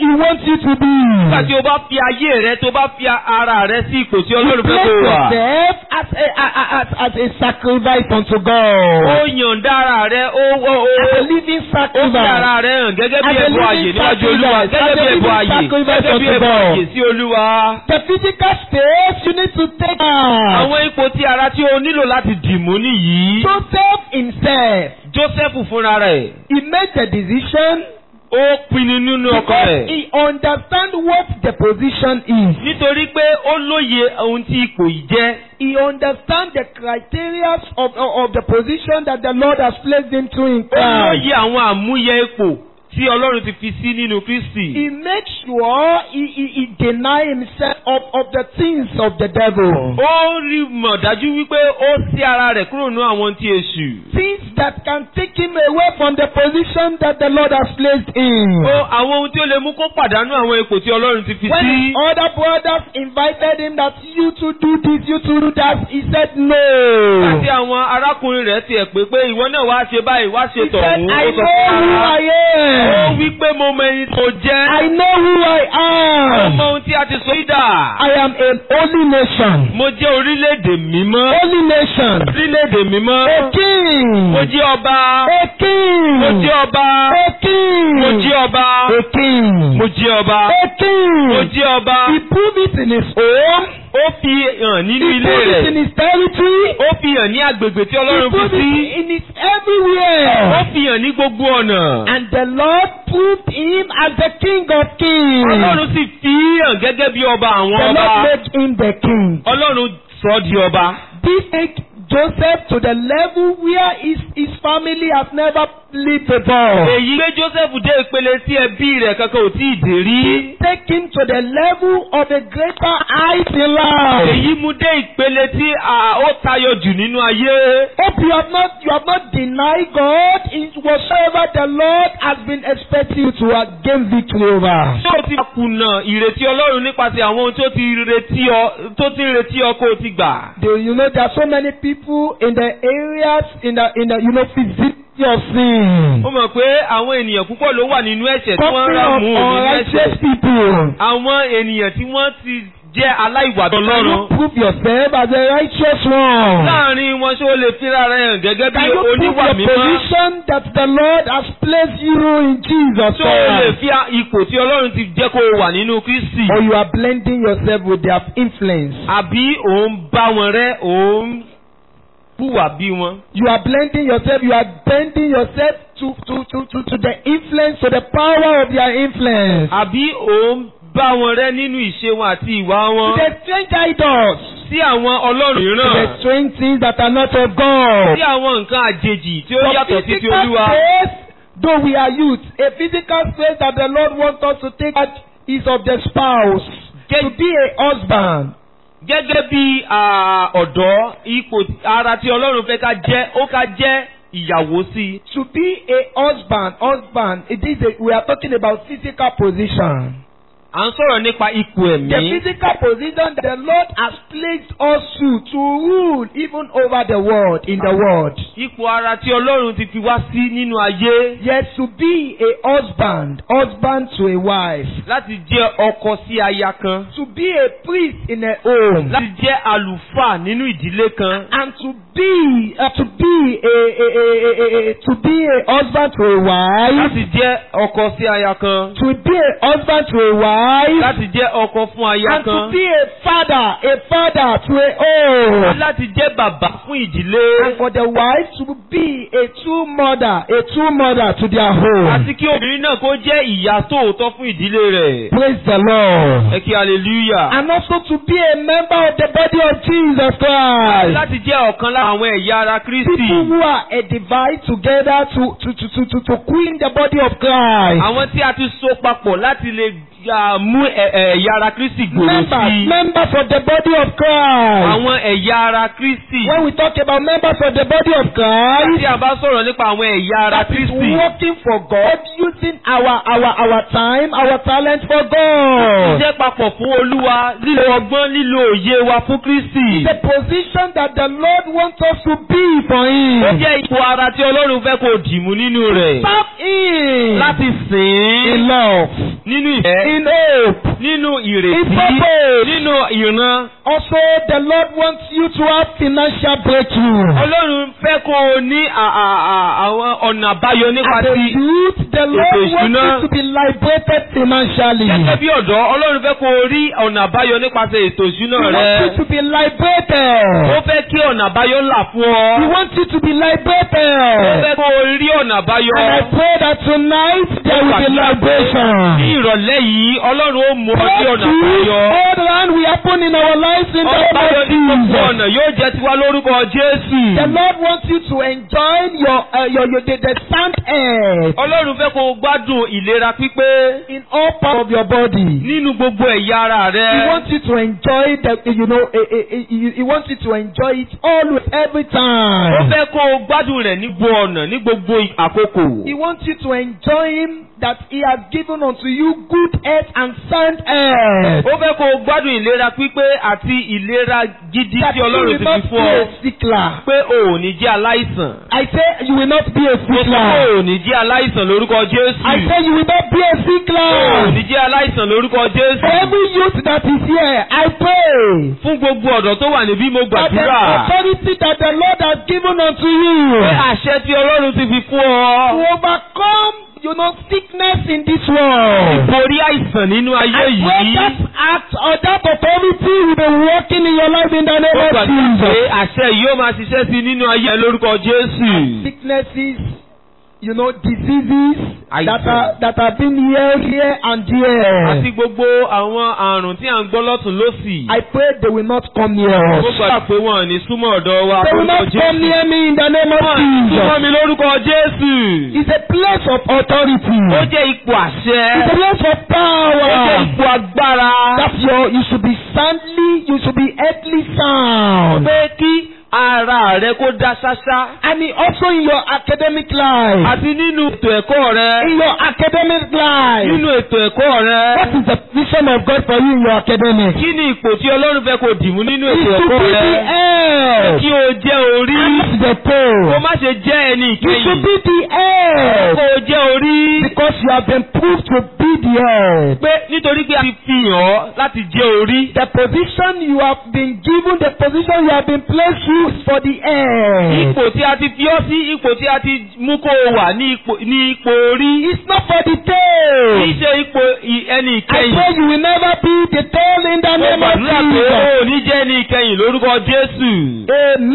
He wants you to be. Nígbà tí o bá fi ayé rẹ tó bá fi ara rẹ sí ipò tí Ọlọ́run fẹ́ Place kó wà. yourself as a, a- a- as, as a sacrifice unto Ó God. yànda ara rẹ ó ó ó As a living ó fi sacrifice. ara rẹ hàn gẹ́gẹ́ bí As a ẹ̀bùn ààyè living níwájú Olúwa sacrifice. gẹ́gẹ́ As bí a ẹ̀bùn living ààyè sacrifice gẹ́gẹ́ bí unto ẹ̀bùn God. ààyè sí Olúwa. The physical space you need to take out. Àwọn ipò tí ara tí o nílò láti dìmú nìyí. Joseph himself, Joseph fúnra rẹ̀ he made the decision ó pinnu nínú ọkàn because rẹ̀. he understand what the position is. Nítorí pé ó lóye ohun tí ipò yìí jẹ́. He understand the criteria of, of, of the position that the Lord has placed into in Ó Christ. lóye àwọn àmúyẹ ipò tí Ọlọ́run ti fi sí nínú Kristi. He makes sure he, he, he deny himself of, of the things of the devil. Ó rí mọ̀ dájú wípé ó sí ara rẹ̀ kúrò nínú àwọn tí èṣù. Things that can take him away from the position that the Lord has placed in. Ó àwọn ohun tí ó lè mú kó pàdánù àwọn ipò tí Ọlọ́run ti fi When sí. his other brothers invited him that you to do this, you to do that, he said no. Àti àwọn arákùnrin rẹ̀ tiẹ̀ pé pé ìwọ náà wá ṣe báyìí wá ṣe He said, tọ̀hún. I Ó sọ know fún who ara. I Ó am. wí pé mo mọ ẹni tó jẹ́. I know who I Ó mọ am. ohun tí a ti sọ yí dà. I am a holy nation. Mo jẹ́ orílẹ̀-èdè mímọ́. Holy nation. Orílẹ̀-èdè mímọ́. A king. Mo jẹ́ ọba. A king. Mo jẹ́ ọba. A king. Mo jẹ́ ọba. A king. Mo jẹ́ ọba. A king. Mo jẹ́ ọba. He proved it in his home. Ó fi hàn nínú He ilé proved it in rẹ̀. his territory. Ó fi hàn ní agbègbè tí He Ọlọ́run fi proved sí. it in his Ó everywhere. fi hàn ní gbogbo ọ̀nà. And the Lord proved him as the king of kings. Ọlọ́run sì fi hàn gẹ́gẹ́ bí ọba àwọn The ọba. Lord made him the king. Ọlọ́run sọ ọ́ di ọba. This take Joseph to the level where his, his family has never lived before. Èyí gbé Joseph dé ìpele tí ẹbí rẹ̀ kankan ò tí ì dé rí. Take him to the level of a greater height in life. Èyí mú dé ìpele tí à, ó tayọ jù nínú ayé. Hope you have not you have not denied God in whatsoever the Lord has been expecting you to uh, gain victory over. Ṣé o ti kùnà ìrètí Ọlọ́run nípasẹ̀ àwọn ohun tó ti retí ọ tó ti ń retí ọ kó o ti gbà? Do you know there are so many people in the areas in the in the you know vicinity of sin. Ó mọ̀ pé àwọn ènìyàn púpọ̀ ló wà nínú ẹ̀ṣẹ̀ tí wọ́n Company rà of mú nínú unrighteous ẹ̀ṣẹ̀. people. Àwọn ènìyàn tí wọ́n ti jẹ́ aláìwà Can you Ọlọ́run. prove yourself as a righteous one? Láàárín wọn ṣé o lè fira rẹ̀ hàn gẹ́gẹ́ bí Can you prove oníwà your mímọ́? position that the Lord has placed you in Jesus Ṣé o lè Christ? fi ipò tí Ọlọ́run ti jẹ́ kó o wà nínú Kristi? Or you are blending yourself with their influence? Àbí òun bá wọn rẹ́ òun hùwà bí wọn? You are blending yourself, you are bending yourself to, to, to, to, to the influence, to the power of their influence. Àbí òun bá wọn rẹ́ nínú ìṣe wọn àti ìwà To wọn? the strange idols, Sí àwọn ọlọ́run to mìíràn. the strange things that are not of God. Sí àwọn nǹkan àjèjì tí ó For yàtọ̀ sí ti physical Olúwa. space, though we are youth, a physical space that the Lord wants us to take out is of the spouse. To be a husband. Gẹ́gẹ́ bí à, ọ̀dọ́ ipò ara tí Ọlọ́run fẹ́ ká jẹ́ ó ká jẹ́ ìyàwó sí i. To be a husband, husband, it is a, we are talking about physical position. À ń sọ̀rọ̀ nípa ipò The ẹ̀mí. physical position that the Lord has placed us to to rule even over the world, in the world. Ipò ara tí Ọlọ́run ti fi wá sí nínú ayé Yes, to be a husband, husband to a wife. láti jẹ́ ọkọ sí aya kan. To be a priest in a home. Láti jẹ́ àlùfáà nínú ìdílé kan. And to be, uh, to be a, a, a, a, a, a, to be a husband to a wife. Láti jẹ́ ọkọ sí aya kan. To be a husband to a wife. Láti jẹ́ ọkọ fún aya And to kan. be a father, a father to a home. Láti jẹ́ bàbá fún ìdílé. And for the wife to be a true mother, a true mother to their home. Àti kí obìnrin náà kó jẹ́ ìyá tòótọ́ fún ìdílé rẹ̀. Praise the Lord. Ẹ kí hallelujah. And also to be a member of the body of Jesus Christ. Láti jẹ́ ọ̀kan lára àwọn ẹ̀yà ara Kristi. People who are edified together to, to, to, to, to, to queen the body of Christ. Àwọn tí a ti so papọ̀ láti lè ah, mú ẹ̀- ẹ̀- ẹ̀yà ara Kristi gbòòrò Members, sí i. members of the body of Christ. Àwọn ẹ̀yà ara Kristi. When we talk about members of the body of Christ, Tí a bá sọ̀rọ̀ nípa àwọn ẹ̀yà ara that is Kristi. working for God, using our our our time, our talent for God. Jẹ́ papọ̀ fún Olúwa lílo ọgbọ́n lílo òye wa fún Kristi. The position that the Lord wants us to be for Him. Ó jẹ́ ipò ara tí Ọlọ́run fẹ́ kó dìmú nínú rẹ̀. Serve Him Láti sìn in ín love. nínú ìfẹ́ in hope, nínú in ìrètí purpose. nínú ìran. Also, the Lord wants you to have financial breakthrough. Ọlọ́run fẹ́ kó o ní à- à- à- àwọn ọ̀nà àbáyọ nípa As a ti youth, the Lord ètò wants ìṣúná. you to be liberated financially. gẹ́gẹ́ bí ọ̀dọ́ Ọlọ́run fẹ́ kó o rí ọ̀nà àbáyọ nípasẹ̀ ètò ìṣúná He rẹ. wants you to be Ó liberated. fẹ́ kí ọ̀nà àbáyọ là fún He ọ. wants you to be Ó liberated. fẹ́ kó o rí ọ̀nà àbáyọ. And I pray that tonight there will be Ní liberation. ìrọ̀lẹ́ yìí Ọlọ́run ó mú ọ sí ọ̀nà Breakthrough àbáyọ. all around will happen in our lives in the Ọ̀nà àbáyọ name of ní gbogbo Jesus. ọ̀nà yóò jẹ́ tiwa lórúkọ Jésù. The Lord wants you to enjoy your uh, your, your the, the sound air Ọlọ́run fẹ́ kó o gbádùn ìlera pípé in all parts of your body. nínú gbogbo ẹ̀yà ara rẹ. He wants you to enjoy the you know eh, eh, eh, he, he wants you to enjoy it always every Ó time. fẹ́ kó o gbádùn rẹ̀ ní gbogbo ọ̀nà ní gbogbo àkókò. He wants you to enjoy him that he has given unto you good health and sound health. Ó fẹ́ kó o gbádùn ìlera pípé àti ìlera gidi That tí you Ọlọ́run will ti not fi be fún ọ. a sickler. Pé o ò ní jẹ́ aláìsàn. I say you will not be a Mo sọ pé sickler. o ò ní jẹ́ aláìsàn lórúkọ Jésù. I say you will not be a O ò sickler. ní jẹ́ aláìsàn lórúkọ For Jésù. every youth that is here, I pray Fún gbogbo ọ̀dọ́ tó wà níbí mo that the gbàdúrà. authority that the Lord has given unto Pé you àṣẹ tí Ọlọ́run ti fi fún ọ. to overcome, you know, sickness in this world. Borí àìsàn nínú ayé I pray yìí. that act or that authority will be working in your life in the Mo name of gbàdúrà pé Jesus. àṣẹ yìí yóò máa ṣiṣẹ́ sí nínú ayé ẹ lórúkọ Jésù. Sicknesses, you know, diseases Àìsàn. that are that have been here, here and Àti there. gbogbo àwọn àrùn tí à ń gbọ́ lọ́tún lósì. I pray they will not come near Mo us. gbàdúrà pé wọn ò ní súnmọ́ ọ̀dọ̀ wa They will lórúkọ not come Jésù. near me in the name of Wọ́n ò ní súnmọ́ Jesus. mi lórúkọ Jésù. It's a place of authority. Ó jẹ́ ipò àṣẹ. It's a place of Ó jẹ́ power. ipò agbára. That your you should be soundly, you should be earthly sound. Pé kí ara rẹ kó dá ṣáṣá. And in- also in your academic life. Àti nínú ètò ẹ̀kọ́ rẹ. In your academic life. Nínú ètò ẹ̀kọ́ rẹ. What is the vision of God for you in your academics? Kí ni ipò tí Ọlọ́run fẹ́ kó dìmú nínú Is ètò to ẹ̀kọ́ be rẹ? the head. Kí o jẹ́ orí. And the Kó tail. má ṣe jẹ́ ẹni You should ìkẹyìn. be the head. Kó o jẹ́ orí. Because you have been proved to be the head. Pé nítorí pé a ti fi hàn ọ́ láti jẹ́ orí. The position you have been given, the position you have been placed to is for the head. Ipò tí a ti fi ọ́ sí ipò tí a ti mú kó o wà ní ipò ní ipò orí. It's not for the Kì í tail. ṣe ipò i- ẹni I ìkẹyìn. pray you will never be the tail in the Mo name of gbàdúrà pé Jesus. o ò ní jẹ́ ẹni ìkẹyìn lórúkọ Jésù.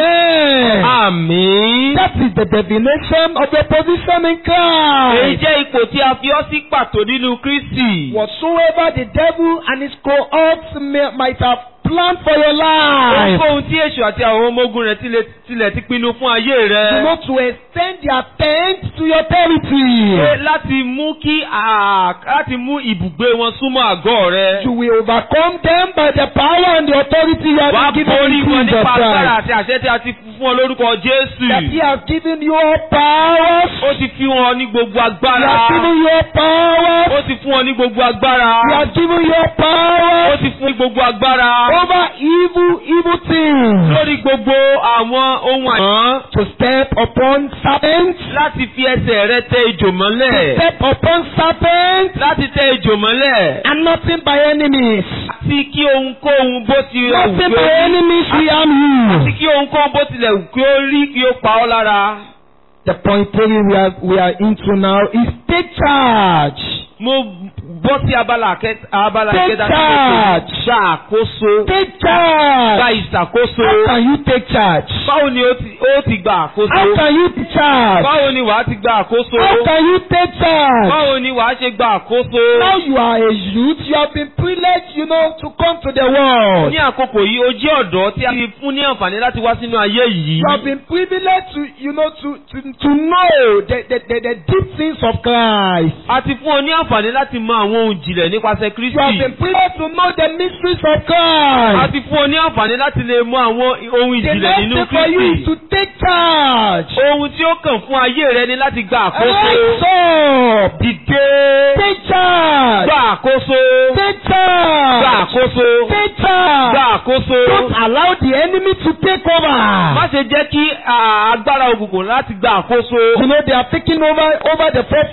Amen. Àmín. That is the definition of the position in Èyí Christ. jẹ́ ipò tí a fi ọ́ sí pàtó nínú Kristi. Whatsoever the devil and his cohorts may, might have planned for your life, Ohunkóhun tí èṣù àti àwọn ọmọ ogun rẹ̀ tilẹ̀ tilẹ̀ ti pinnu fún ayé you rẹ̀. know, to extend their tent to your territory, Pé láti mú kí à- láti mú ibùgbé wọn súnmọ́ àgọ́ rẹ̀. you will overcome them by the power and the authority you Wàá have been given borí in wọn Jesus nípa agbára Christ. àti àṣẹ tí a ti fún ọ lórúkọ Jésù. That he has given you all powers. Ó ti fi wọn ní gbogbo He agbára. has given you all powers. Ó ti fún ọ ní gbogbo agbára. He has given you all Ó powers ti fún ní gbogbo agbára. over evil, evil things. Lórí gbogbo àwọn ohun àìmọ́. To step upon serpents. Láti fi ẹsẹ̀ rẹ tẹ ejò mọ́lẹ̀. Step upon serpents. Láti tẹ ejò mọ́lẹ̀. And nothing by enemies. Àti kí ohunkóhun bó ti rẹ̀ wù Nothing kí ó by rí. enemies we harm Àti you. kí ohunkóhun bó tilẹ̀ wù kí ó rí kí ó pa ọ́ lára. The point three we are, we are into now is take charge. Mo bọ́ sí abala kẹta abala Take kẹta charge. gba àkóso. Take Gba charge. ìṣàkóso. How can you take charge? Báwo ni ó ti ó ti gba How àkóso? can you take charge? Báwo ni wàá ti gba àkóso? How can you take charge? Báwo ni wàá ṣe gba àkóso? Now you are a youth, you have been privileged, you know, to come to the world. Ní àkókò yìí, o jẹ́ ọ̀dọ́ tí a ti fún ní àǹfààní láti wá sínú ayé yìí. You have been privileged to, you know, to, to, to know the, the, the, the deep things of Christ. A ti fún ọ ní àǹfààní láti mọ àwọn ohun ìjìnlẹ̀ nípasẹ̀ You have Kristi. been privileged to know the mysteries of A Christ. ti fún ọ ní àǹfààní láti lè mọ àwọn ohun The ìjìnlẹ̀ next nínú thing for you is Kristi. to take charge. Ohun tí ó kàn fún ayé rẹ ni láti gba àkóso. Rise up. Dìde. Take charge. Gba àkóso. Take Gba charge. àkóso. Take Gba charge. àkóso. Don't allow the enemy to take Má over. ṣe jẹ́ kí à, agbára òkùnkùn láti gba àkóso. You know, they are taking over, over the forefathers.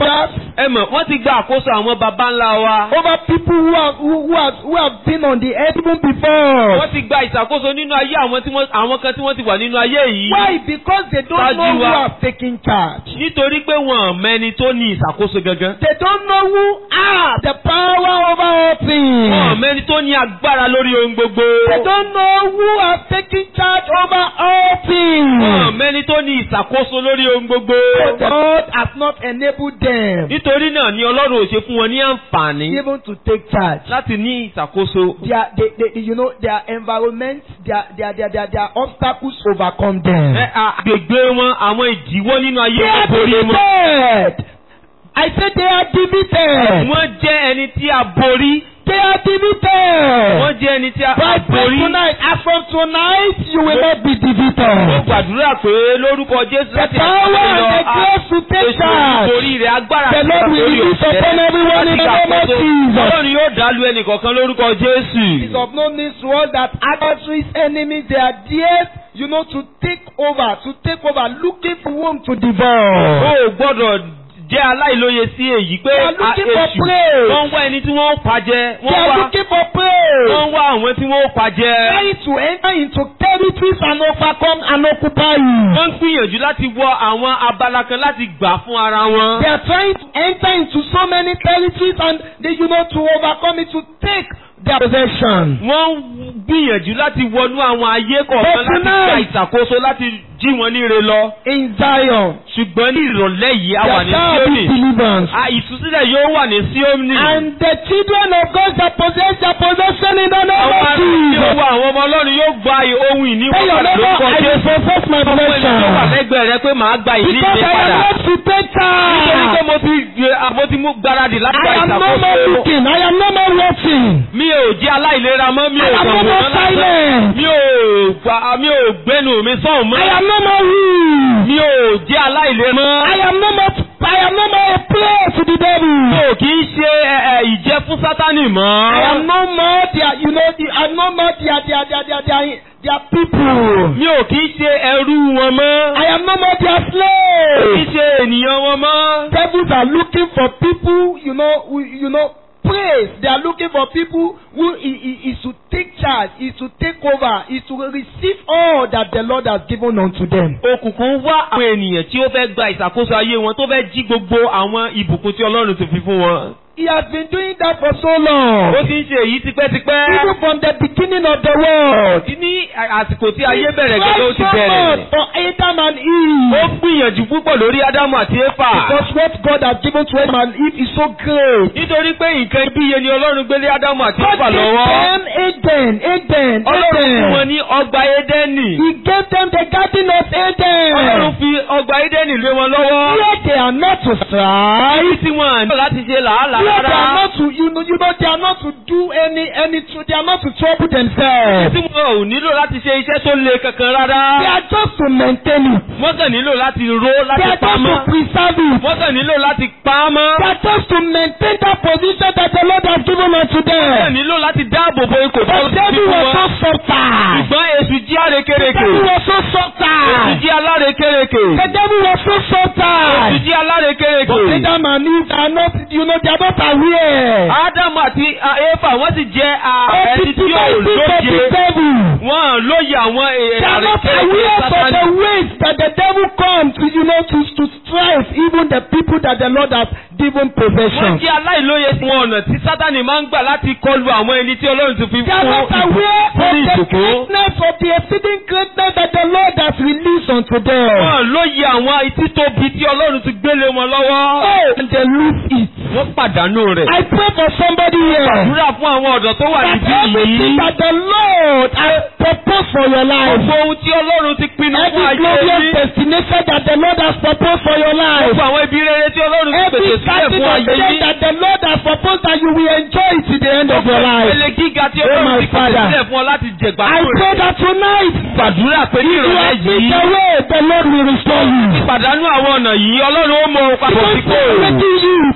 ẹ mọ̀ wọ́n ti gba àkóso àwọn baba ńlá wa. over people who have who, who have who have been on the earth even before. wọ́n ti gba ìṣàkóso nínú ayé àwọn tí wọ́n àwọn kan tí wọ́n ti wà nínú ayé yìí. Why? Because they don't Ṣáájú know who wa. have taken charge. nítorí pé wọn ò mẹ́ni tó ní ìṣàkóso gangan. They don't know who have the power over all things. wọn ò mẹ́ni tó ní agbára lórí ohun gbogbo. They don't know who have taken charge over all things. wọn ò mẹ́ni tó ní ìṣàkóso lórí ohun gbogbo. So God has not enabled them nítorí náà ni ọlọ́run ò ṣe fún wọn ní àǹfààní even to take charge. láti ní ìṣàkóso. Their, they, they, you know, their environment, their, their, their, their, their obstacles overcome them. ẹ àgbègbè wọn àwọn ìdíwọ́ nínú ayé They wọn are borí wọn. defeated. I said they are defeated. wọ́n jẹ́ ẹni tí a borí. They are defeated. wọ́n jẹ́ ẹni tí a But from borí. tonight, as from tonight, you will not be Mo defeated. gbàdúrà pé lórúkọ Jésù The láti power àtúntò and the lọ grace to take èso charge. nítorí rẹ̀ agbára The Lord will lórí release upon everyone in the name of Jesus. Ọlọ́run yóò dálú ẹnì kọ̀ọ̀kan lórúkọ Jésù. It's of no news to us that adversaries, enemies, they are there, you know, to take over, to take over, looking for whom to O devour. ò gbọ́dọ̀ jẹ́ aláìlóye sí èyí pé They are a- looking for èṣù praise. wọ́n ń wá ẹni tí wọ́n ó pàjẹ́ They wọ́n are wá looking for praise. wọ́n ń wá àwọn tí wọ́n ó pàjẹ́. Trying to enter into territories and overcome and occupy you. Wọ́n ń gbìyànjú láti wọ àwọn abala kan láti gbà fún ara wọn. They are trying to enter into so many territories and they, you know, to overcome it, to take their possession. Wọ́n ń gbìyànjú láti wọnú àwọn ayé kọ̀ọ̀kan But láti gba tonight- ìṣàkóso láti jí wọn níre lọ. In Zion, Ṣùgbọ́n ní ìrọ̀lẹ́ yìí a wà there ní shall be Síónì. deliverance. A ìtúsílẹ̀ yóò wà ní Síónì. And the children of God shall possess their possession in the name Àwọn of ará tí ó Jesus. wà àwọn ọmọ Ọlọ́run yóò gba ohun ìní Tell wọn your padà neighbor, lórúkọ I will Jésù. possess my Ọmọ ènìyàn tó wà possession. lẹ́gbẹ̀ẹ́ rẹ pé màá gba ìní Because mi I am padà. not to take Nítorí pé charge. mo ti gbé- a- mo ti mú gbáradì láti gba I am no more ìṣàkóso. looking. I am no more watching. Mi ò jẹ́ aláìlera mọ́, mi I ò am no kàn more wòran lásán. silent. Mi ò gba- mi ò gbẹ́nu mi sọ̀hún mọ́. I am no more rude. Mi ò jẹ́ aláìlera mọ́. I am no more. I am no more a prey to the Mi devil. ò kì í ṣe ẹ, ẹ, ìjẹ fún Sátánì mọ́. I am no more their, you know, the, I am no more their, their, their, their, their, their people. Mi ò kì í ṣe ẹrú wọn mọ́. I am no more their Mi ò kì í slave. ṣe ènìyàn wọn mọ́. Devils are looking for people, you know, who, you know, praise. They are looking for people who i- i- is to take charge, is to take over, is to receive all that the Lord has given unto them. Òkùnkùn wá àwọn ènìyàn tí ó fẹ́ gba ìṣàkóso ayé wọn tó fẹ́ jí gbogbo àwọn ìbùkún tí Ọlọ́run ti fi fún wọn. He has been doing that for so Ó long. ti ń ṣe èyí tipẹ́tipẹ́. Even from the beginning of the world. Ní àsìkò tí ayé He bẹ̀rẹ̀ gẹ́gẹ́ ó ti tried so bẹ̀rẹ̀. much for Adam and Ó Eve. gbìyànjú púpọ̀ lórí Ádámù àti Éfà. Because what God has given to Adam and Eve is so great. Nítorí pé nǹkan ibíye ni Ọlọ́run gbélé Ádámù àti God Éfà gave lọ́wọ́. them Eden, Eden, Ọlọ́run fún wọn Eden. ní ọgbà Édẹ́nì. He gave them the garden of Ọlọ́run Eden. fi ọgbà Édẹ́nì lé wọn lọ́wọ́. Here they are not to strive. Ibi tí wọ́n nílò láti ṣe làálàá Here they are rárá. not to, you know, you know, they are not to do any, any, tr- they are not to trouble Ibi themselves. tí wọ́n ò nílò láti ṣe iṣẹ́ tó le kankan rárá. They are just to maintain it. Wọ́n kàn nílò láti ró They láti are just pamọ́. to preserve it. Wọ́n kàn nílò láti pa á mọ́. They are just to maintain that position that the Lord has given unto Wọ́n kàn them. nílò láti dáàbò bo ikò tó The ti devil fún was so wọn. subtle. Ṣùgbọ́n èṣù jí The àrékérekè. devil was so Èṣù subtle. jí alárékérekè. The devil was so Èṣù subtle. jí alárékérekè. But Adam and Eve are not, you know, they are not aware. Ádámù àti ah, Éfà wọ́n sì jẹ́ ah, Of the ẹni tí ò devices of the lóye. devil. Wọ́n lóye àwọn They are not àrékérekè aware of Sátánì. the ways that the devil comes to, you know, to, to strive even the people that the Lord has given Wọ́n possession. jẹ́ aláìlóye sí wọn ọ̀nà tí Sátánì máa ń gbà láti kọlu àwọn ẹni tí Ọlọ́run ti fi They are fún not aware fún of the ìbùkún. greatness of the exceeding greatness that the Lord has released unto them. Wọ́n lóye àwọn títóbi tí Ọlọ́run ti gbélé wọn lọ́wọ́. Oh, and they lose it. Wọ́n pàdánù rẹ̀. I pray for somebody here. Àdúrà fún àwọn ọ̀dọ́ tó wà That níbí everything yìí. that the Lord has proposed for your life, Gbogbo ohun tí Ọlọ́run ti pinnu fún every ayé glorious yìí. destination that the Lord has proposed for your life, Gbogbo àwọn ibi rere tí Ọlọ́run ti every pèsè sílẹ̀ starting fún of ayé the day yìí. that the Lord has proposed that you will enjoy it to the end of your life. Ìpele gíga tí Oh, Ọlọ́run my ti pèsè Father. sílẹ̀ fún ọ láti jẹ̀gbá I pray that tonight, Gbàdúrà pé ní you ìrọ̀lẹ́ have been yìí. the way the Lord will restore you. Pàdánù àwọn ọ̀nà yìí Ọlọ́run ó mọ ohun papọ̀ Because sípò. they are making youth,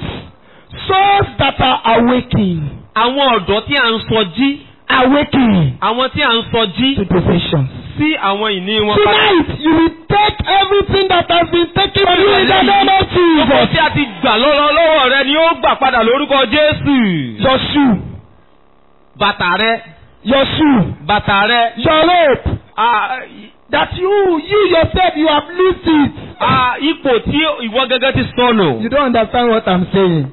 souls that are awaking, Àwọn ọ̀dọ́ tí à ń sọ jí. awaking Àwọn tí à ń sọ jí to possessions. sí àwọn ìní wọn padà. Tonight, you will take everything that has been taken from you in the name of Ọkọ̀ Jesus. tí a ti gbà lọ́wọ́ lọ́wọ́ rẹ ó gbà padà lórúkọ Jésù. Your shoe. Bàtà rẹ. Your shoe. Bàtà rẹ. Your rope. Ah, That you, you yourself, you have lost it. ah, Ipò tí ìwọ gẹ́gẹ́ ti sọnù. You don't understand what I'm saying.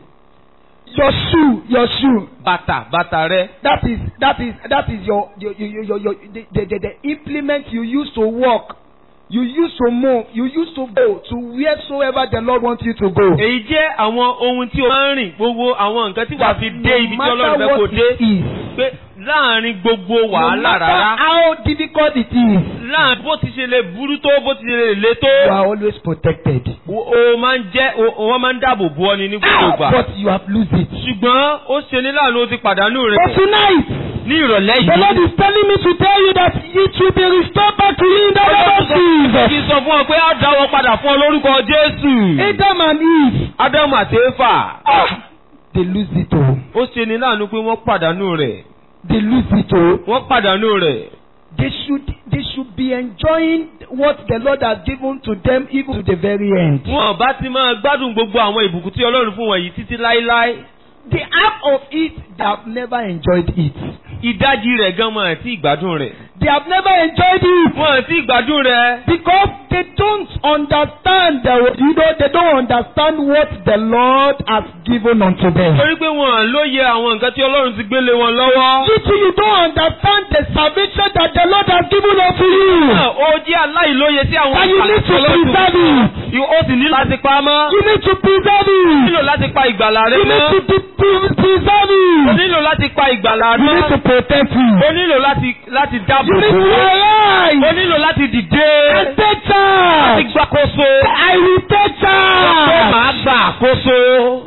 Your shoe, your shoe. Bàtà bàtà rẹ. That is that is that is your your your your, your the, the, the, the implement you use to walk. You use to move. You use to go to wheresoever the Lord wants you to go. Èyí jẹ́ àwọn ohun tí o máa ń rìn gbogbo àwọn nǹkan tí wàá fi dé ibi tí no Ọlọ́run matter fẹ́ kó what dé. it is, Pé láàrin gbogbo no wàhálà matter rárá. how difficult it is, Láàrin bó ti ṣe lè burú tó bó ti ṣe lè le tó. you are always protected. O o máa ń jẹ́ o wọ́n máa ń dáàbò bo ọ ni ní gbogbo Ah, ìgbà. but you have lost it. Ṣùgbọ́n ó ṣe ní láàánú o ti pàdánù But rẹ̀. tonight, Ní ìrọ̀lẹ́ the Lord yìí. is telling me to tell you that it will be restored back to you in the name of Kì í Jesus. sọ fún ọ pé á dáwọ́ padà fún ọ lórúkọ Jésù. Adam and Eve, Ádámù àti Éfà. ah, they lose it all. Ó ṣe ní láàánú pé wọ́n pàdánù rẹ̀. They lose it all. Wọ́n pàdánù rẹ̀. They should they should be enjoying what the Lord has given to them even to the very end. Wọ́n bá ti máa gbádùn gbogbo àwọn ìbùkún tí Ọlọ́run fún wọn yìí títí láéláé. The half of it, they have never enjoyed it. Ìdajì rẹ̀ gan mọ̀ àti ìgbádùn rẹ̀. They have never enjoyed it Wọ́n àti ìgbádùn rẹ̀. because they don't understand the you know they don't understand what the Lord has given unto them. Torí pé wọn lóye àwọn nǹkan tí Ọlọ́run ti gbélé wọn lọ́wọ́. You too, you don't understand the salvation that the Lord has given unto you. Náà, Ó jẹ́ aláìlóye sí àwọn And you need to preserve it. Ó sì ní láti pa á mọ́. You need to preserve Ó it. nílò láti pa ìgbàlà rẹ You need mọ́. to de- pre- preserve Ó it. nílò láti pa ìgbàlà You need to mọ́. protect Ó it. nílò láti láti dáàbò You need to bò ó. Ó arise. nílò láti dìde. And take Láti charge. gbàkóso. I will take Pé charge. màá gbà àkóso.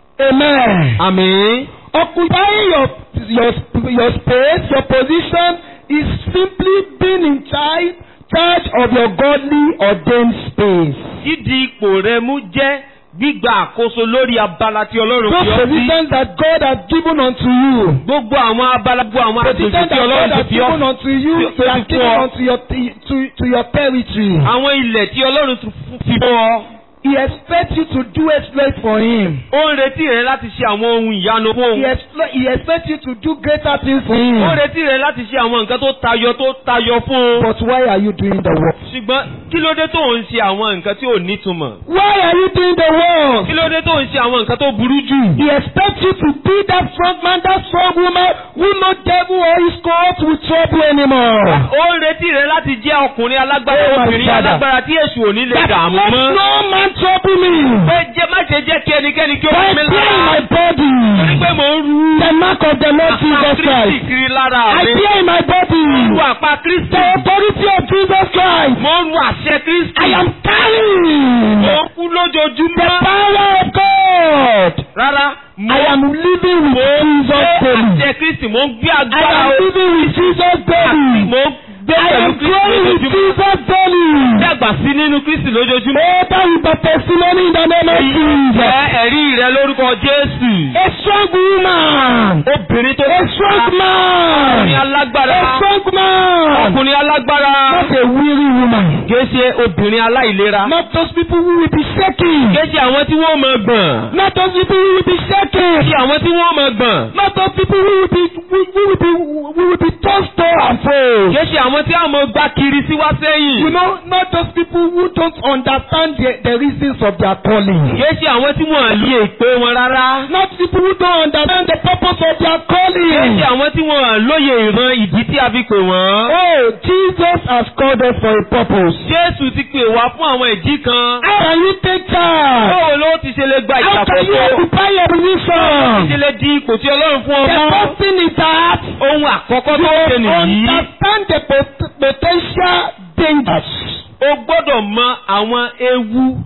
Amen. Àmín. Occupying your your your space, your position is simply being in charge charge of your godly ordained space. Dídi ipò rẹ mú jẹ́ gbígba àkóso lórí abala tí Ọlọ́run Those fi ọ́ sí. positions that God has given unto you. Gbogbo àwọn abala gbogbo àwọn Positions àgbègbè that tí God Ọlọ́run ti has fi given ọ́ unto you, tí- He tó has ti given fún ọ. unto your to to your territory. Àwọn ilẹ̀ tí Ọlọ́run ti fi fún ọ. He expects you to do exploit for Him. Ó ń retí rẹ láti ṣe àwọn ohun ìyanu fún He, òun. explo- he expects you to do greater things for Him. Ó ń retí rẹ láti ṣe àwọn nǹkan tó tayọ tó tayọ fún un. But why are you doing the work? Ṣùgbọ́n kí ló dé tó ń ṣe àwọn nǹkan tí ò nítumọ̀? Why are you doing the work? Kí ló dé tó ń ṣe àwọn nǹkan tó burú jù? He expects you to be that strong man, that strong woman who no devil or his court will trouble anymore. Ó ń retí rẹ láti jẹ́ ọkùnrin alágbára Oh, my obìnrin father. alágbára tí èṣù ò ní lè That dààmú let mọ́. no man trouble me. Pé jẹ́ má ṣe jẹ́ kí ẹnikẹ́ni kí ó By wọ́n mi bearing my lára. Torí body. pé mò ń ru The mark of the Lord àpá Jesus Kristi Christ. kiri lára I mi. bear in my body Ru àpá Kristi. the authority of Jesus Christ. Mò ń ru àṣẹ Kristi. I am Mò carrying ń kú the lójoojúmọ́. power of God. Rárá, mò I am living mò with ń Jesus gbé daily. àṣẹ Kristi. Mò ń gbé I agbára am o. living with Jesus daily. Mò ń gbé I pẹ̀lú am Kristi growing with lójoojúmọ́. Jesus daily. Dàgbà sí nínú Kristi lójoojúmọ́. Oh, that is the testimony in the name of Èyí Jesus. jẹ́ ẹ̀rí rẹ lórúkọ Jésù. A strong woman. Obìnrin tó A strong ọkùnrin man. alágbára. A strong man. Ọkùnrin alágbára. Not a weary woman. Kìí ṣe obìnrin aláìlera. Not those people who will be shaking. Kìí ṣe àwọn tí wọ́n máa gbọ̀n. Not those people who will be Kìí shaking. ṣe àwọn tí wọ́n máa gbọ̀n. Not those people who will be who, who will be who will be tossed to and fro. Kìí ṣe àwọn tí àwọn gbá kiri sí wá You sẹ́yìn. know, not those people who don't understand the, the reasons of their calling. Kìí ṣe àwọn tí wọ́n lè pé wọn rárá. Not people who don't understand the purpose of their Kìí calling. ṣe àwọn tí wọ́n lóye ìran ìdí tí a fi pè wọ́n. Oh, Jesus has called us for a purpose. Jésù ti pè wá fún àwọn ìdí kan. How can you take charge? Báwo ló ti ṣe lè gba How can you ìṣàkóso? occupy your Ti ṣe position? lè di ipò tí Ọlọ́run fún The ọmọ. first thing is that Ohun àkọ́kọ́ tó ṣe you nìyí. understand the pot- potential dangers, O gbọ́dọ̀ mọ àwọn ewu.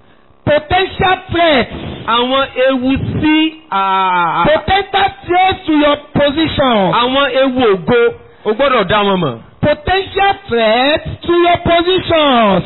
potential threats, Àwọn ewu sí à- potential threats to your position, àwọn ewu ògo. O gbọ́dọ̀ dá wọn mọ̀. potential threats to your positions,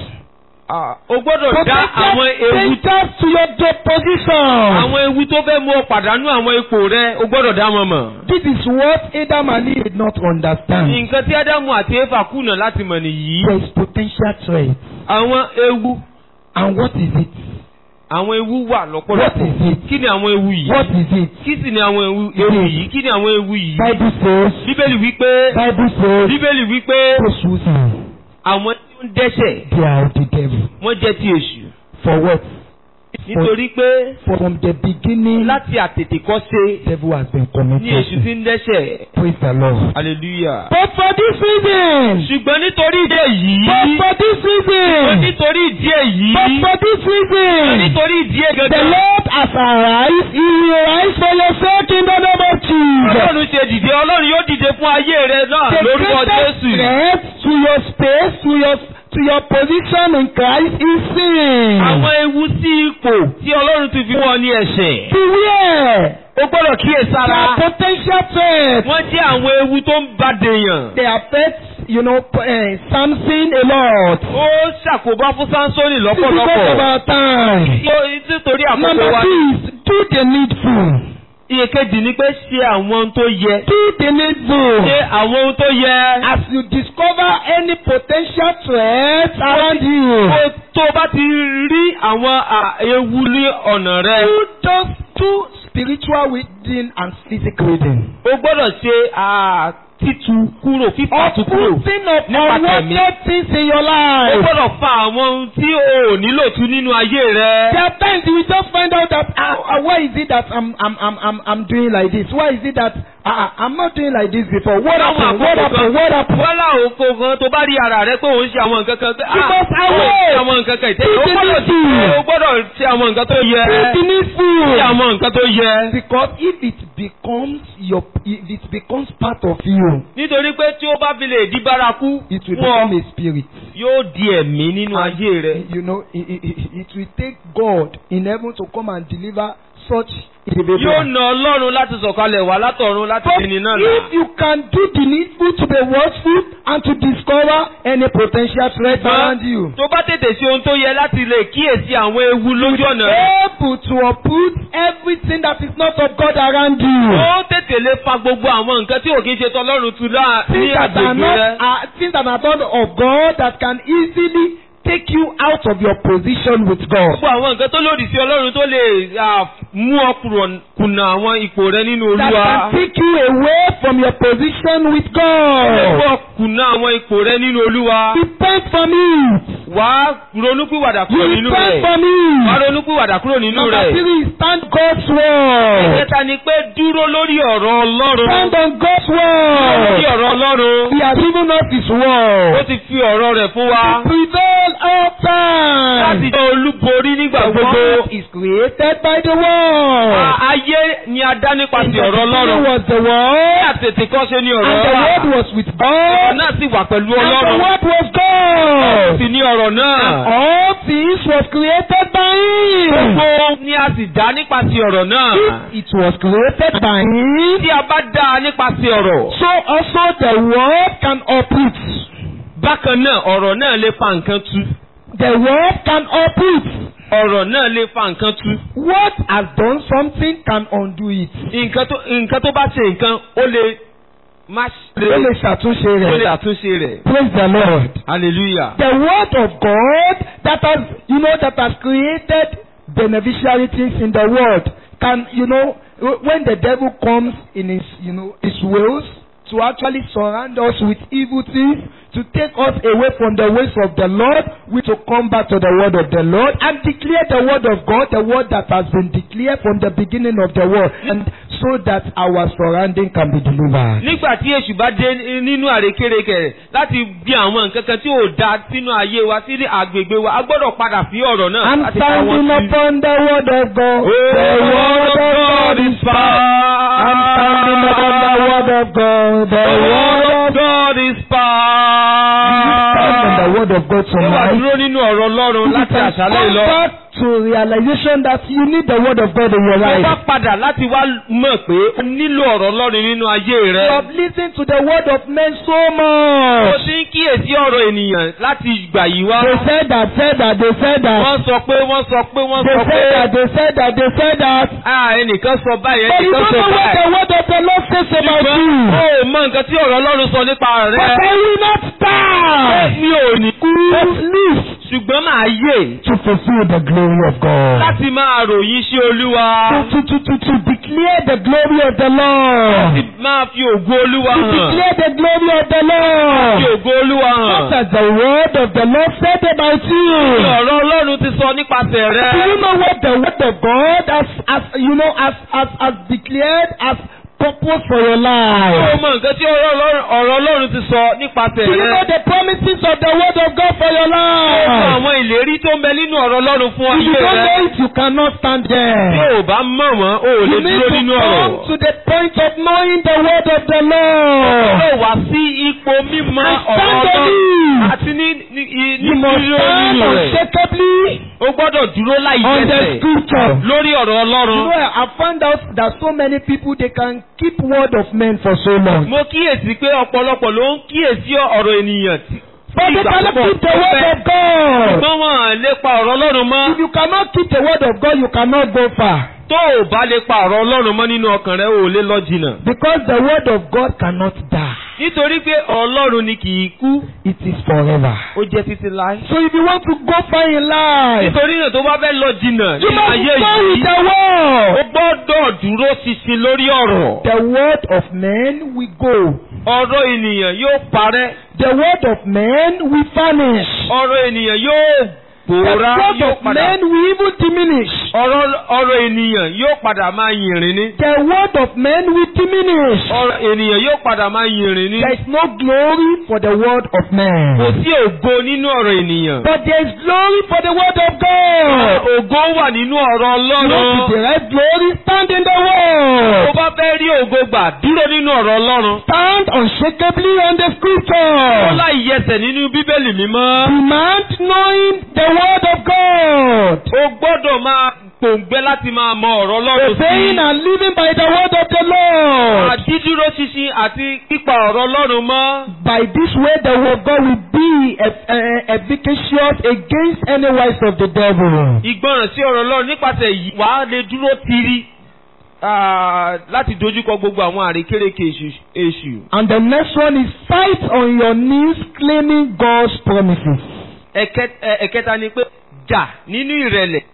O gbọ́dọ̀ dá potential àwọn ewu dangers to your de- position. àwọn ewu tó fẹ́ mú ọ pàdánù àwọn ipò rẹ. O gbọ́dọ̀ dá wọn mọ̀. This is what Adam and Eve did not understand. Nǹkan tí Ádámù àti Éfà kùnà láti mọ̀ nìyí. There is potential threat. Àwọn ewu And what is it? àwọn ewu wà What lọ́pọ̀lọpọ̀. is it? Kí ni àwọn ewu yìí? What is it? Kí sì ni àwọn ewu ewu yìí? Kí ni àwọn ewu yìí? Bible says, Bíbélì wípé Bible says, Bíbélì wípé those who sin, àwọn tí ó ń dẹ́ṣẹ̀ they are of the devil. wọ́n jẹ́ ti èṣù. For what? Nítorí pé From the beginning, láti àtètèkọ́ṣe devil has been ní èṣù committed. ti ń dẹ́ṣẹ̀. Praise the Lord. Hallelujah. But for this reason, Ṣùgbọ́n nítorí ìdí èyí. but for this Ṣùgbọ́n reason, nítorí ìdí èyí. but for this Ṣùgbọ́n reason, nítorí ìdí èyí the gangan. Lord has arise, he will arise for your sake in the name of Jesus. Ọlọ́run ṣe dìde Ọlọ́run yóò dìde fún ayé rẹ náà The lórúkọ greatest Jésù. threat to your space, to your to your position in Christ is sin. Àwọn ewu sí ipò tí Ọlọ́run ti fi wọ́n ní ẹ̀ṣẹ̀. Beware. O gbọ́dọ̀ They kíyèsára. are potential threats. Wọ́n jẹ́ àwọn ewu tó ń ba dèèyàn. They affect, you know, uh, Samson a lot. Ó ṣàkóbá fún Sánsónì This is because of lọ́pọ̀lọpọ̀. our time. Ó- Nítorí àkókò Number wa. two is do the needful. Iye kejì ni pé ṣe àwọn ohun tó yẹ. Do the needful. Ṣe àwọn ohun tó yẹ. As you discover any potential threats around you, Kó tó bá ti rí àwọn à, ewu ní ọ̀nà rẹ. do just do spiritual reading and physical reading. O gbọ́dọ̀ ṣe à, títu kúrò fífàtú kúrò. Uprooting of Nípa tẹ̀mí. unwanted things in your O life. gbọ́dọ̀ fa àwọn ohun tí o ò nílò tú nínú ayé There rẹ. are times you will just find out that ah, ah, why is it that I'm I'm I'm I'm I'm doing like this? Why is it that ah, ah, I'm not doing like this before? What happened? What happened? What happened? Wọ́n láwọn oko gan tó bá rí ara rẹ pé òun ṣe àwọn nǹkan kan. pé, ah, Because I òun will. ṣe àwọn nǹkan kan ìtẹ́lẹ̀. O It is gbọ́dọ̀ easy. ṣe o gbọ́dọ̀ ṣe àwọn nǹkan tó yẹ. Do the Ṣe needful. àwọn nǹkan tó yẹ. Because if it becomes your if it becomes part of you, Nítorí pé tí ó bá fi lè di bárakú it will fún ọ, become a spirit. yóò di ẹ̀mí nínú ayé rẹ. You know, it, it, it it will take God in heaven to come and deliver such individual. Yóò na Ọlọ́run láti sọ̀kalẹ̀ wá látọ̀run láti But dìní náà là. if you can do the needful to be watchful and to discover any potential threat around you, Tó bá tètè ṣe ohun tó yẹ láti lè kíyèsí àwọn ewu lójú ọ̀nà rẹ. able to uproot everything that is not of God around you. Ó tètè lè fa gbogbo àwọn nǹkan tí ò kí ń ṣe tọ́lọ́run tu lá ní Things that are agbègbè not rẹ. are, things that are not of God that can easily take you out of your position with God. Gbogbo àwọn nǹkan tó lòdì sí Ọlọ́run tó lè ah, mú ọ kúrò- kùnà àwọn ipò rẹ nínú That Olúwa. can take you away from your position with Ó lè mú God. ọ kùnà àwọn ipò rẹ nínú Olúwa. Repent from it. Wà á ronúpìwàdà kúrò You nínú repent rẹ̀. from Wà á it. ronúpìwàdà kúrò nínú Number rẹ̀. three is stand God's word. Ìkẹta ni pé dúró lórí ọ̀rọ̀ Ọlọ́run. Stand on God's Dúró lórí word. ọ̀rọ̀ Ọlọ́run. He has given us His Ó word. ti fi ọ̀rọ̀ rẹ̀ fún wa. Prevail all Láti time. jẹ́ olúborí nígbà The gbogbo. world is created by the word. A- Ayé ni a dá In the nípasẹ̀ ọ̀rọ̀ beginning Ọlọ́run. was the Ní word, àtètè kọ́ ṣe ni and ọ̀rọ̀ the wà. word was with Ọ̀rọ̀ God, náà sì wà pẹ̀lú and the Ọlọ́run. word was Ó God. sì ní ọ̀rọ̀ náà. All things was created by Him. Gbogbo ni a sì dá nípasẹ̀ ọ̀rọ̀ náà. If it was created by Him, Tí a bá dá a nípasẹ̀ ọ̀rọ̀. so also the word can uproot. Bákan náà ọ̀rọ̀ náà lè fa nǹkan tú. The word can uproot. Ọ̀rọ̀ náà lè fa nǹkan tú. What has done something can undo it. Nǹkan tó nǹkan tó bá ṣe nǹkan ó lè má ṣe Ó lè ṣàtúnṣe ó lè rẹ̀. àtúnṣe rẹ̀. Praise the Lord. Hallelujah. The word of God that has, you know, that has created beneficiary things in the world can, you know, wh- when the devil comes in his, you know, his wills to actually surround us with evil things, to take us away from the ways of the Lord, we to come back to the word of the Lord and declare the word of God, the word that has been declared from the beginning of the world, and so that our surrounding can be delivered. Nígbà tí èṣù bá dé nínú àrékérekè rẹ̀ láti bí àwọn nǹkan kan tí ò da sínú ayé wa sí agbègbè wa, a gbọ́dọ̀ padà sí ọ̀rọ̀ náà I'm láti pa wọ́n standing sí. upon the word of God. The word of God is power. I'm standing upon the word of God. The word of God is stand on the power. word of God Ṣé wà tonight. dúró nínú ọ̀rọ̀ Ọlọ́run You láti can àṣálẹ́ come lọ? back to realization that you need the word of God in your Mo bá life. padà láti wá mọ̀ pé o nílò ọ̀rọ̀ Ọlọ́run nínú ayé You rẹ. have listened to the word of men so Mo much. ti ń kíyèsí ọ̀rọ̀ ènìyàn láti ìgbà yìí wá. They said that, said that, they said that. Wọ́n sọ pé wọ́n sọ pé wọ́n They sọ pé. said that, they said that, they said that. Ah ẹnìkan sọ báyìí But you ẹnìkan don't sọ know what báyìí. the word of the Lord says about Ṣùgbọ́n you. o ò mọ nǹkan tí ọ̀rọ̀ Ọlọ́run sọ nípa But rẹ. I will not die. Mi ò ní kú. But live ṣùgbọ́n màá yè to fulfill the glory of God. láti máa ròyìn sí olúwa To, to, to, to declare the glory of the Lord. láti máa fi ògo olúwa To hàn declare the glory of the fi Lord. ògo olúwa hàn. What has the word of the Lord said about Ní you? ọ̀rọ̀ ọlọ́run ti sọ nípasẹ̀ rẹ. Do you know what the word of God has, has you know, has, has, has declared as purpose for your Ṣé o life? mọ nǹkan tí ọ̀rọ̀ Ọlọ́run- ọ̀rọ̀ ọlọ́run ti sọ nípasẹ̀ Do you know rẹ? the promises of the word of God for your Ó mọ life? àwọn ìlérí tó ń bẹ nínú ọ̀rọ̀ ọlọ́run fún If you ayé don't rẹ. know it, you cannot stand Bí there. o bá mọ̀ wọ́n, o ò lè You need dúró to nínú come ọ̀rọ̀. to the point of knowing the word of the Lord. Ó wá sí ipò mímọ̀ And ọ̀rọ̀ stand on ọlọ́run it. àti ní ní ní You must dúró stand nínú rẹ̀. unshakably O gbọ́dọ̀ dúró láì on the jẹ́sẹ̀ scripture. lórí ọ̀rọ̀ You ọlọ́run. know, I found out that so many people they can keep word of men for so long. Mo kíyèsí pé ọ̀pọ̀lọpọ̀ ló ń kíyèsí ọ̀rọ̀ ènìyàn tí But they ìgbà cannot púpọ̀ keep the tó word fẹ́. of God. Ṣùgbọ́n wọn à lè pa ọ̀rọ̀ ọlọ́run mọ́. If you cannot keep the word of God, you cannot go far. Tó o bá lè pa ọ̀rọ̀ ọlọ́run mọ́ nínú ọkàn rẹ, o ò lè lọ jìnnà. Because the word of God cannot die. Nítorí pé ọlọ́run ni kì í kú, It is forever. ó jẹ́ títí láé. So if you want to go far in life, Nítorí náà tó bá fẹ́ lọ jìnnà you nínú must ayé stay with yìí, the o word. gbọ́dọ̀ dúró ṣinṣin lórí ọ̀rọ̀. The word of men will go. Ọ̀rọ̀ ènìyàn yóò parẹ́, The word of men will vanish. ọ̀rọ̀ ènìyàn yóò The pòórá, word yóò of padà. men will even diminish. Ọ̀rọ̀ ọ̀rọ̀ ènìyàn yóò padà máa yìnrìn ní. The word of men will diminish. Ọ̀rọ̀ ènìyàn yóò padà máa yìnrìn ní. There is no glory for the word of Kò man. sí ògo nínú ọ̀rọ̀ ènìyàn. But there is glory for the word of God. Ògo wà nínú ọ̀rọ̀ You want to Ọlọ́run. derive glory? Stand in the Tó word. bá fẹ́ rí ògo gbà, dúró nínú ọ̀rọ̀ Ọlọ́run. Stand unshakably on the Ó scripture. láì yẹsẹ̀ nínú Bíbélì mímọ́. Demand knowing the word of God. O gbọ́dọ̀ máa pòǹgbẹ́ láti máa mọ ọ̀rọ̀ Ọlọ́run Obeying sí. and living by the word of the Lord. Àdídúró ṣinṣin àti pípa ọ̀rọ̀ Ọlọ́run mọ́. By this way, the word of God will be eff- eh, efficacious against any wiles of the devil. Ìgbọràn sí ọ̀rọ̀ Ọlọ́run nípasẹ̀ yìí wàá lè dúró tiri ah, láti dojúkọ gbogbo àwọn àrékérekè èṣù- èṣù. And the next one is fight on your knees claiming God's promises. Ẹ̀kẹ́- ẹ- Ẹ̀kẹta ni pé jà nínú ìrẹ̀lẹ̀.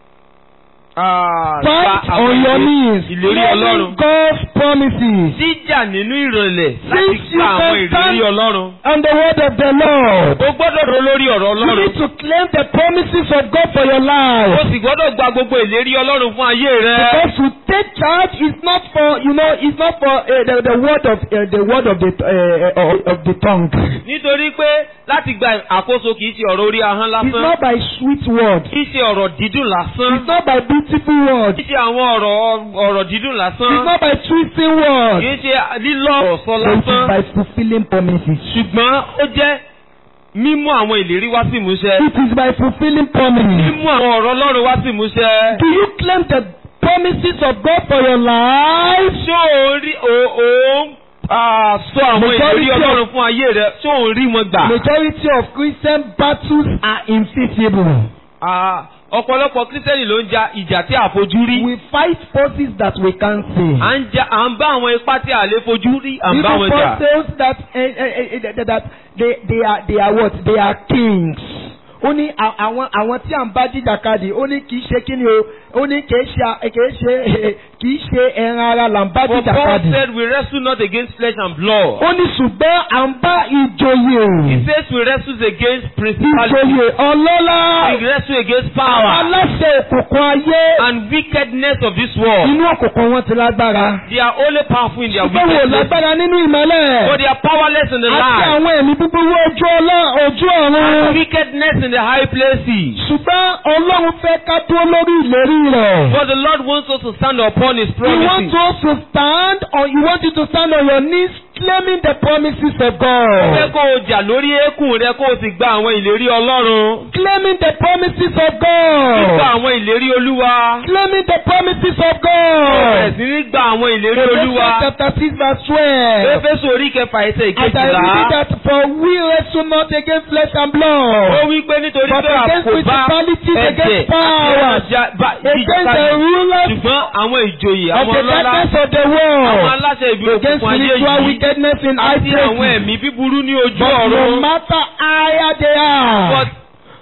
Ah, Fight gba àwọn on your ìlé- knees Ìlérí claiming Ọlọ́run. God's promises. Jíjà nínú ìrẹ̀lẹ̀ láti Since you gba àwọn can ìlérí stand Ọlọ́run. on the word of the Lord. O gbọ́dọ̀ ro lórí ọ̀rọ̀ You Ọlọ́run. need to claim the promises of God for your O life. sì gbọ́dọ̀ gba gbogbo ìlérí Ọlọ́run fún ayé rẹ. Because to take charge is not for, you know, it's not for uh, the, the word of uh, the word of the uh, of, of the tongue. Nítorí pé láti gba àkóso kìí ṣe ọ̀rọ̀ orí ahọ́n It's lásán. not by sweet words. Kìí ṣe ọ̀rọ̀ dídùn lásán. It's not by beautiful words. Kìí ṣe àwọn ọ̀rọ̀ ọ̀rọ̀ dídùn It's lásán. not by twisting words. Kìí ṣe lílọ ọ̀rọ̀ sọ But it is lásán. by fulfilling promises. Ṣùgbọ́n ó jẹ́ mímú àwọn ìlérí wá sí ìmúṣẹ. It is by fulfilling promises. Mímú àwọn ọ̀rọ̀ Ọlọ́run wá sí ìmúṣẹ. Do you claim the promises of God for your life? Ṣé o rí o o ń ah, sọ àwọn Majority ìlérí of- Ọlọ́run fún ayé rẹ? Ṣé o ń rí wọn gbà? Majority of Christian battles are invisible. Ah, Ọ̀pọ̀lọpọ̀ Kírísítẹ́nì ló ń ja ìjà tí a fojú rí. We fight forces that we can't see. À ń ja à ń bá àwọn ipá tí a lè fojú rí, à ń bá Even wọn jà. forces that eh, eh, eh, that- that they they are they are what? They are kings. Ó ní à- àwọn àwọn tí à ń bá jìjàkadì ó ní kì í ṣe kí ni o ó ní kì í ṣe kì í ṣe kì í ṣe ẹran ara là ń bá For Paul jìjàkadì. said we wrestle not against flesh and blood. Ó ní ṣùgbọ́n à ń bá ìjòyè. He says we wrestle against principalities. ìjòyè ọlọ́lá We wrestle against power aláṣẹ òkùnkùn ayé and wickedness of this world. inú òkùnkùn wọn ti lágbára. They are only powerful in their ṣùgbọ́n wò wickedness. lágbára nínú ìmọ́lẹ̀. But they are powerless in the àti light. àwọn ẹ̀mí búburú ojú ọlọ́ ojú ọ̀run. Wickedness in the high places. ṣùgbọ́n ọlọ́run fẹ́ ká dúró lórí ìlérí rẹ̀. But the Lord wants us to stand upon His He wants promises. us to stand on he wants you to stand on your knees claiming the promises of Ó fẹ́ God. kó o jà lórí eékún rẹ kó o sì gba àwọn ìlérí Ọlọ́run. Claiming the promises of Gba God. àwọn ìlérí Olúwa. Claiming the promises of Ó bẹ̀rẹ̀ God. sí ní gba àwọn ìlérí Ephesians Olúwa. chapter six verse twelve. Éfésù orí kẹfà ẹsẹ̀ As I read ìkejìlá. that for we wrestle not against flesh and Ó blood, wí pé nítorí but pé against àkóbá principalities, ẹ̀jẹ̀ against powers, against the rulers ṣùgbọ́n àwọn ìjòyè of àwọn the ọlọ́lá darkness of the àwọn world, aláṣẹ ìbí against òkùnkùn ayé spiritual yìí wickedness in high àti àwọn places. ẹ̀mí búburú ní ojú But no ọ̀run. matter higher they are, But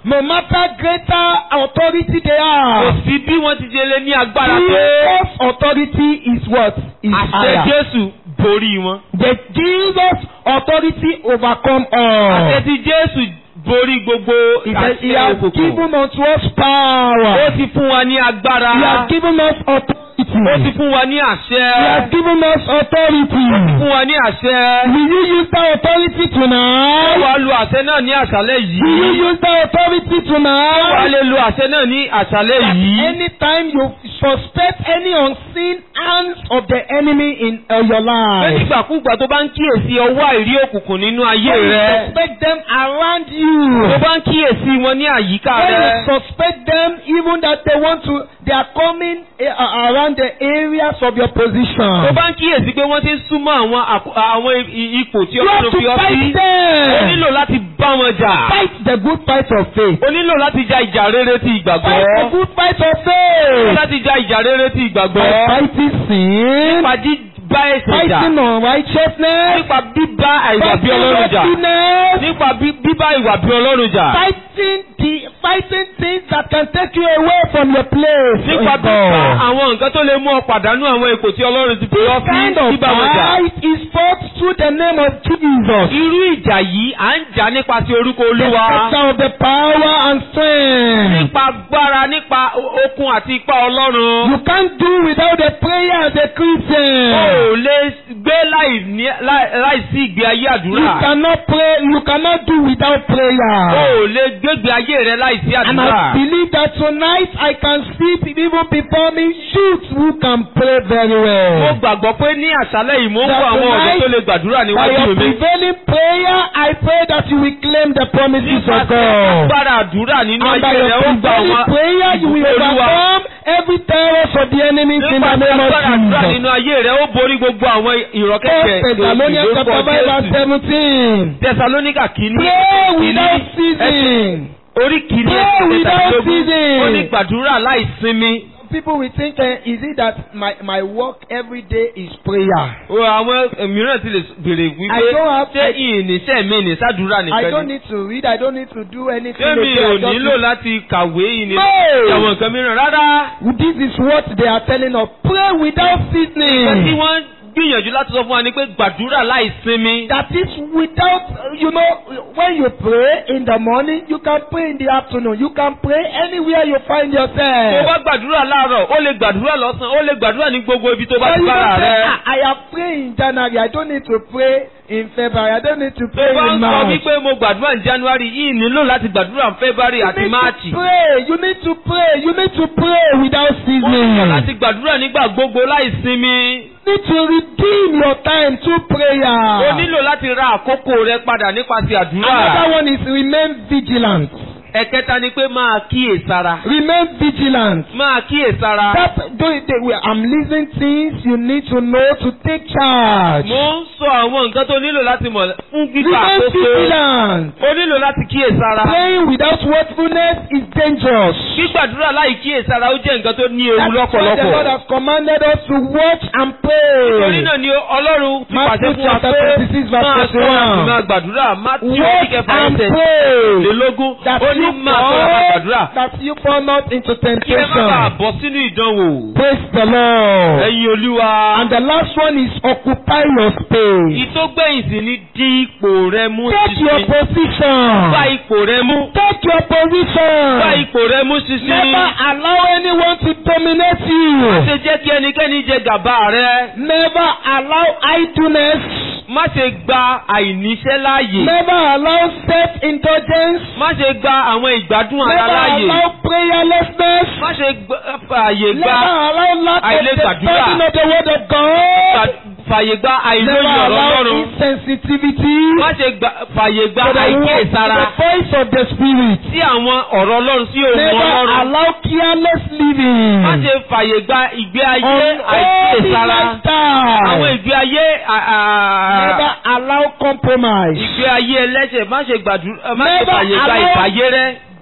no matter greater authority they Kò have, sí bí wọ́n ti ṣe lé ní agbára tó. Jesus' authority is what? Is Àṣẹ higher. Jésù borí wọn. The Jesus authority overcome Àṣẹ all. ti Jésù borí gbogbo He said, He àṣẹ has òkùnkùn. given unto us Ó power. ti fún wa ní agbára. He has given us Ó ti authority. fún wa ní He has àṣẹ. given us authority. Fún wa ní àṣẹ. Will you use that authority Ó tonight? wá lu àṣẹ náà ní àṣálẹ́ Will you yìí. use that authority Ó wá tonight? lè lu àṣẹ náà ní àṣálẹ́ That yìí. anytime you suspect any unseen hands of the enemy in uh, your Pé life, nígbàkúgbà tó bá ń kíyèsí ọwọ́ àìrí òkùnkùn nínú ayé when you rẹ. suspect them around Tó you, bá ń kíyèsí wọn ní àyíká when you rẹ. suspect them even that they want to, they are coming uh, around the areas of your Tó position. bá ń kíyèsí pé wọ́n ti ń súnmọ́ àwọn àkó- àwọn i- ipò tí You have Ọlọ́run to fi ọ́ sí. fight O them. nílò láti bá wọn jà. Fight the good fight of faith. O nílò láti ja ìjà rere ti Fight the ìgbàgbọ́. good fight of O nílò faith. láti ja ìjà rere ti By ìgbàgbọ́. fighting sin, Nípa bíbá ẹ̀ṣẹ̀ jà. fighting unrighteousness, Nípa bíbá ìwà bí fighting Ọlọ́run jà. wickedness, Nípa bí- bíbá ìwà bí Ọlọ́run jà. fighting the fighting things that can take you away from your place. Nípa in bíbá God. àwọn nǹkan tó lè mú ọ pàdánù àwọn ipò tí Ọlọ́run ti fi ọ́ This kind sí of bíbá wọn jà. fight is fought through the name of Jesus. Irú ìjà yìí à ń jà nípasẹ̀ orúkọ The Olúwa. center of the power and strength. Nípa agbára nípa o- okun àti ipá Ọlọ́run. You can't do without the prayer as a O Christian. ò lè gbé láì ní- láì- láìsí ìgbé ayé You àdúrà. cannot pray. You cannot do without O prayer. ò lè gbégbé ayé rẹ láìsí And àdúrà. I believe that tonight I can see even before me youths who can pray very Mo well. gbàgbọ́ pé ní àṣálẹ́ yìí mo ń That kó àwọn ọ̀dọ́ tonight, tó lè gbàdúrà By níwájú your mi. prevailing prayer, I pray that you will claim the promises of Nípasẹ̀ God. agbára àdúrà nínú And by ayé rẹ your ó gbà prevailing wọn. prayer, you will ìbùkún Olúwa. overcome every terrors of the enemies in the Nípasẹ̀ name of agbára àdúrà Jesus. nínú ayé rẹ ó borí gbogbo àwọn ìrọ̀kẹ́kẹ́ First Thessalonians chapter five verse seventeen. Tẹsalóníkà kìíní. Pray kìíní, without ẹsẹ̀- ceasing. Orí kìíní Pray ẹsẹ̀ without kẹtàdínlógún. ceasing. Ó ní gbàdúrà láì sinmi. People will think, uh, is it that my, my work every day is prayer? O àwọn mìíràn ti lè béèrè wípé I don't have- ṣé ìníṣẹ́ mi ní sádùúrà I nìkan don't ni. need to read. I don't need to do anything. Ṣé mi again. I ò just nílò need- láti kàwé ìní No. àwọn nǹkan mìíràn rárá. This is what they are telling us. Pray without Nǹkan tí ceasing. wọ́n gbìyànjú láti sọ fún wa ni pé gbàdúrà láì sinmi. That is without, you know, when you pray in the morning, you can pray in the afternoon. You can pray anywhere you find Tó yourself. bá gbàdúrà láàárọ̀, ó lè gbàdúrà lọ́sàn-án, ó lè gbàdúrà ní gbogbo ibi tó bá But ti you bára don't say, rẹ̀. "Ah, I have prayed in January. I don't need to pray in February. I don't need to Tó pray bá in ń sọ March. wípé mo gbàdúrà ní January yìí nílò láti gbàdúrà ní February You àti need March. to pray. You need to pray. You need to pray without Ó nílò ceasing. láti gbàdúrà nígbà gbogbo láì sinmi. You need to redeem your time through Ó prayer. nílò láti ra àkókò rẹ padà nípasẹ̀ àdúrà. Another one is remain vigilant. Ẹ̀kẹta ni pé máa kíyèsára. Remain vigilant. Máa kíyèsára. That do it, they- we- I'm listing things you need to know to take charge. Mo ń sọ àwọn nǹkan tó nílò láti mọ̀ fún gbígbà Remain àkókò. vigilant. Ó nílò láti kíyèsára. Praying without watchfulness is dangerous. Gbígbàdúrà láì kíyèsára ó jẹ́ nǹkan tó ní ewu That's why the Lord lọ́pọ̀lọpọ̀. has commanded us to watch and Torí pray. náà ni Ọlọ́run fi pàṣẹ Matthew fún wa chapter pé 26 verse máa sọ 21. àti máa gbàdúrà. Matthew Watch oníkẹfà and ẹsẹ̀ pray. lélógún. That Ó ní you máa sọ àti máa gbàdúrà. fall, that you fall not into Kí ẹ má bàa temptation. bọ́ sínú ìdánwò. Praise the Lord. Ẹ̀yin Olúwa. And the last one is occupy your space. Ìtógbẹ̀yìn sì ni dí ipò rẹ mú Take your ṣinṣin. Gba position. ipò rẹ mú. Take your Gba position. ipò rẹ mú ṣinṣin. Never allow anyone to dominate Má you. ṣe jẹ́ kí ẹnikẹ́ni jẹ gàba rẹ. Never allow idleness. Má ṣe gba àìníṣẹ́ láàyè. Never allow self-indulgence. Má ṣe gba àwọn ìgbádùn ara Never láàyè. allow prayerlessness. Má ṣe gba- fààyè Never gba allow lack of àìlè the gbàdúrà. studying of the word of God. fà- fààyè gba Never àìlóye ọ̀rọ̀ allow Ọlọ́run. insensitivity Má ṣe gba- fààyè gba to the, word, to àìkíyèsára the voice of the Spirit. sí àwọn ọ̀rọ̀ Ọlọ́run sí ohun Never Ọlọ́run. allow careless living. Má ṣe fààyè gba ìgbé ayé Unholy àìkíyèsára. Àwọn lifestyle. ìgbé ayé à- à- Never allow compromise. ìgbé ayé ẹlẹ́ṣẹ̀ má ṣe gbàdúrà má ṣe Never fààyè gba allow- ìfàyè rẹ.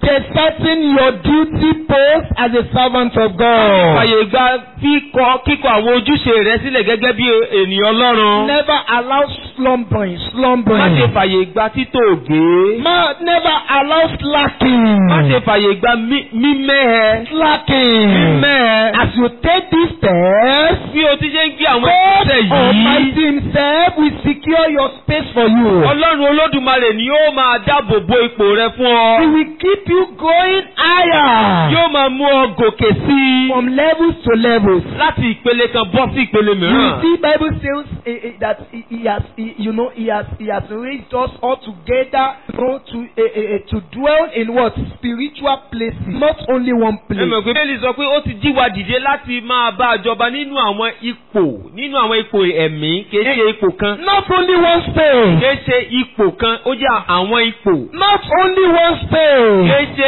deserting your duty post as a servant of God. fàyè gba kíkọ kíkọ àwọn ojúṣe rẹ sílẹ̀ gẹ́gẹ́ bí ènìyàn Ọlọ́run. Never allow slumbering, má ṣe slumbering. fàyè gba títòògé. Ma, never allow slacking. má ṣe fàyè gba mí- mímẹ́hẹ. Slacking. mímẹ́hẹ. As you take these steps, bí o ti ṣe ń gbé àwọn God ìgbésẹ̀ Almighty yìí. Himself will secure your space for you. Ọlọ́run Olódùmarè ni yóò máa dáàbò bo ipò rẹ fún He ọ. will keep you going higher yóò máa mú ọ gòkè sí i. from levels to levels. láti ìpele kan bọ́ sí ìpele You mìíràn. see, Bible says eh, eh, that he, he has, he, you know, he has, he has raised us all together, you know, to eh, eh, eh, to dwell in what spiritual places, not only one ẹ place. mọ̀ pé bẹ́ẹ̀ni sọ pé ó ti jí wa dìde láti máa bá a jọba nínú àwọn ipò nínú àwọn ipò ẹ̀mí kìí ṣe ipò kan Not only one space. kìí ṣe ipò kan ó jẹ́ àwọn ipò Not only one space. kìí ṣe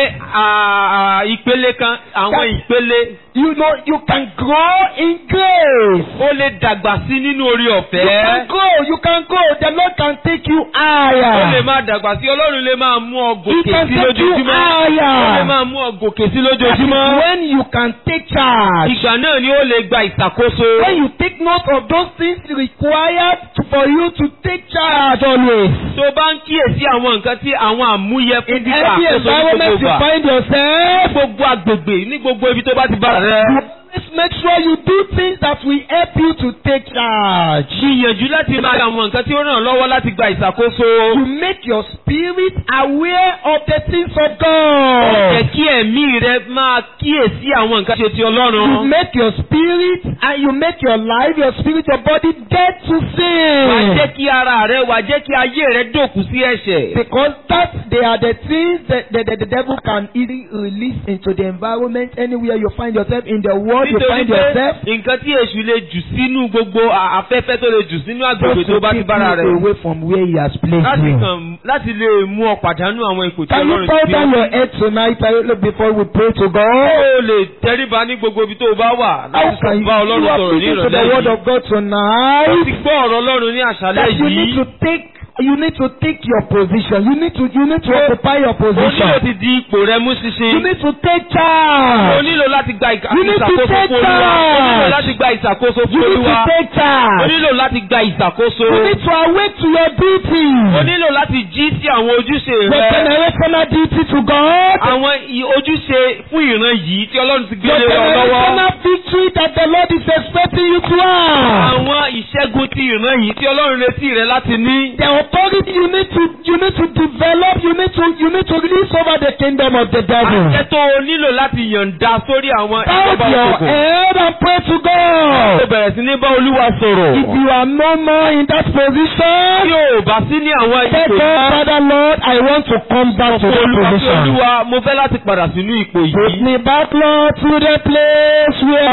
à, ìpele kan àwọn That- ìpele You know, you can grow in grace. ó lè dàgbà sí nínú orí You can ọ̀fẹ́ grow. You can grow. The Lord can take you ó lè higher. máa dàgbà sí Ọlọ́run lè máa mú ọ He gòkè can sí take you lójoojúmọ́ ó lè higher. máa mú ọ gòkè sí That is lójoojúmọ́ when you can take charge. ìgbà náà ni ó lè gba ìṣàkóso. When you take note of those things required to- for you to take charge always. tó bá ń kíyèsí àwọn nǹkan tí àwọn àmúyẹ fún In gbígbà every àkóso ní environment gbogbo you ìgbà. find yourself, gbogbo agbègbè ní gbogbo ibi tó bá ti bára rẹ. always make sure you do things that will help you to take charge. gbìyànjú láti máa ṣe àwọn nǹkan tí ó ràn ọ́ lọ́wọ́ láti gba ìṣàkóso. You make your spirit aware of the things of jẹ́ God. kí ẹ̀mí rẹ máa kíyèsí àwọn nǹkan ṣe ti You Ọlọ́run. make your spirit and you make your life, your spirit, your body dead to wà á jẹ́ sin. kí ara rẹ wà á jẹ́ kí ayé rẹ dòkú sí ẹ̀ṣẹ̀. Because that they are the things that the, the, the devil can easily release into the environment anywhere you find yourself in the world you nítorí find pé yourself. nǹkan tí èṣù lè jù sínú gbogbo à- afẹ́fẹ́ tó lè jù sínú agbègbè Just tó to bá ti keep bára you rẹ. away from where he has placed láti you. kàn láti lè mú ọ pàdánù àwọn ipò tí Can you Ọlọ́run bow ti down fi your head tonight uh, before we pray to God? ó lè tẹríba ní gbogbo ibi tó o bá wà How láti can sọ you, bá you Ọlọ́run are sọ̀rọ̀ ní listening to the ìrọ̀lẹ́ word yìí. of God ó tonight? ti gbọ́ ọ̀rọ̀ Ọlọ́run ní àṣálẹ́ That you need yìí. to take you need to take your position. You need to you need to occupy your o nílò position. ti di ipò rẹ mú You ṣinṣin. need to take o charge. nílò láti gba ìka- You need to ìṣàkóso take fún Olúwa. o nílò charge. láti gba ìṣàkóso You fún need Olúwa. to take o charge. nílò láti gba ìṣàkóso. You need to awake to your duty. o nílò láti jí sí àwọn ojúṣe Your rẹ. generational duty to God. àwọn i- ojúṣe fún ìran yìí tí Ọlọ́run ti gbé Your lé ọ lọ́wọ́. generational victory that the Lord is expecting you to have. àwọn ìṣẹ́gun ti ìran yìí tí Ọlọ́run retí rẹ láti ní. The authority you need to you need to develop, you need to you need to release over the kingdom of the devil. àṣẹ tó o nílò láti yọ̀ǹda sórí àwọn Bow ìjọba your òkùnkùn. head and pray to ó God. bẹ̀rẹ̀ sí ní bá Olúwa sọ̀rọ̀. If you are no more in that tí position, o bá sí ní àwọn say ipò God, Father Lord, I want to come back to that Olúwa tí position. Olúwa mo fẹ́ láti padà sínú ipò Take yìí. me back, Lord, to the place where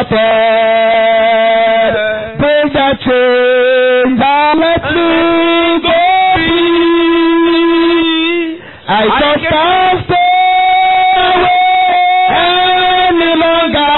I started. Break that chains and let me go free. I just can't stay away any longer.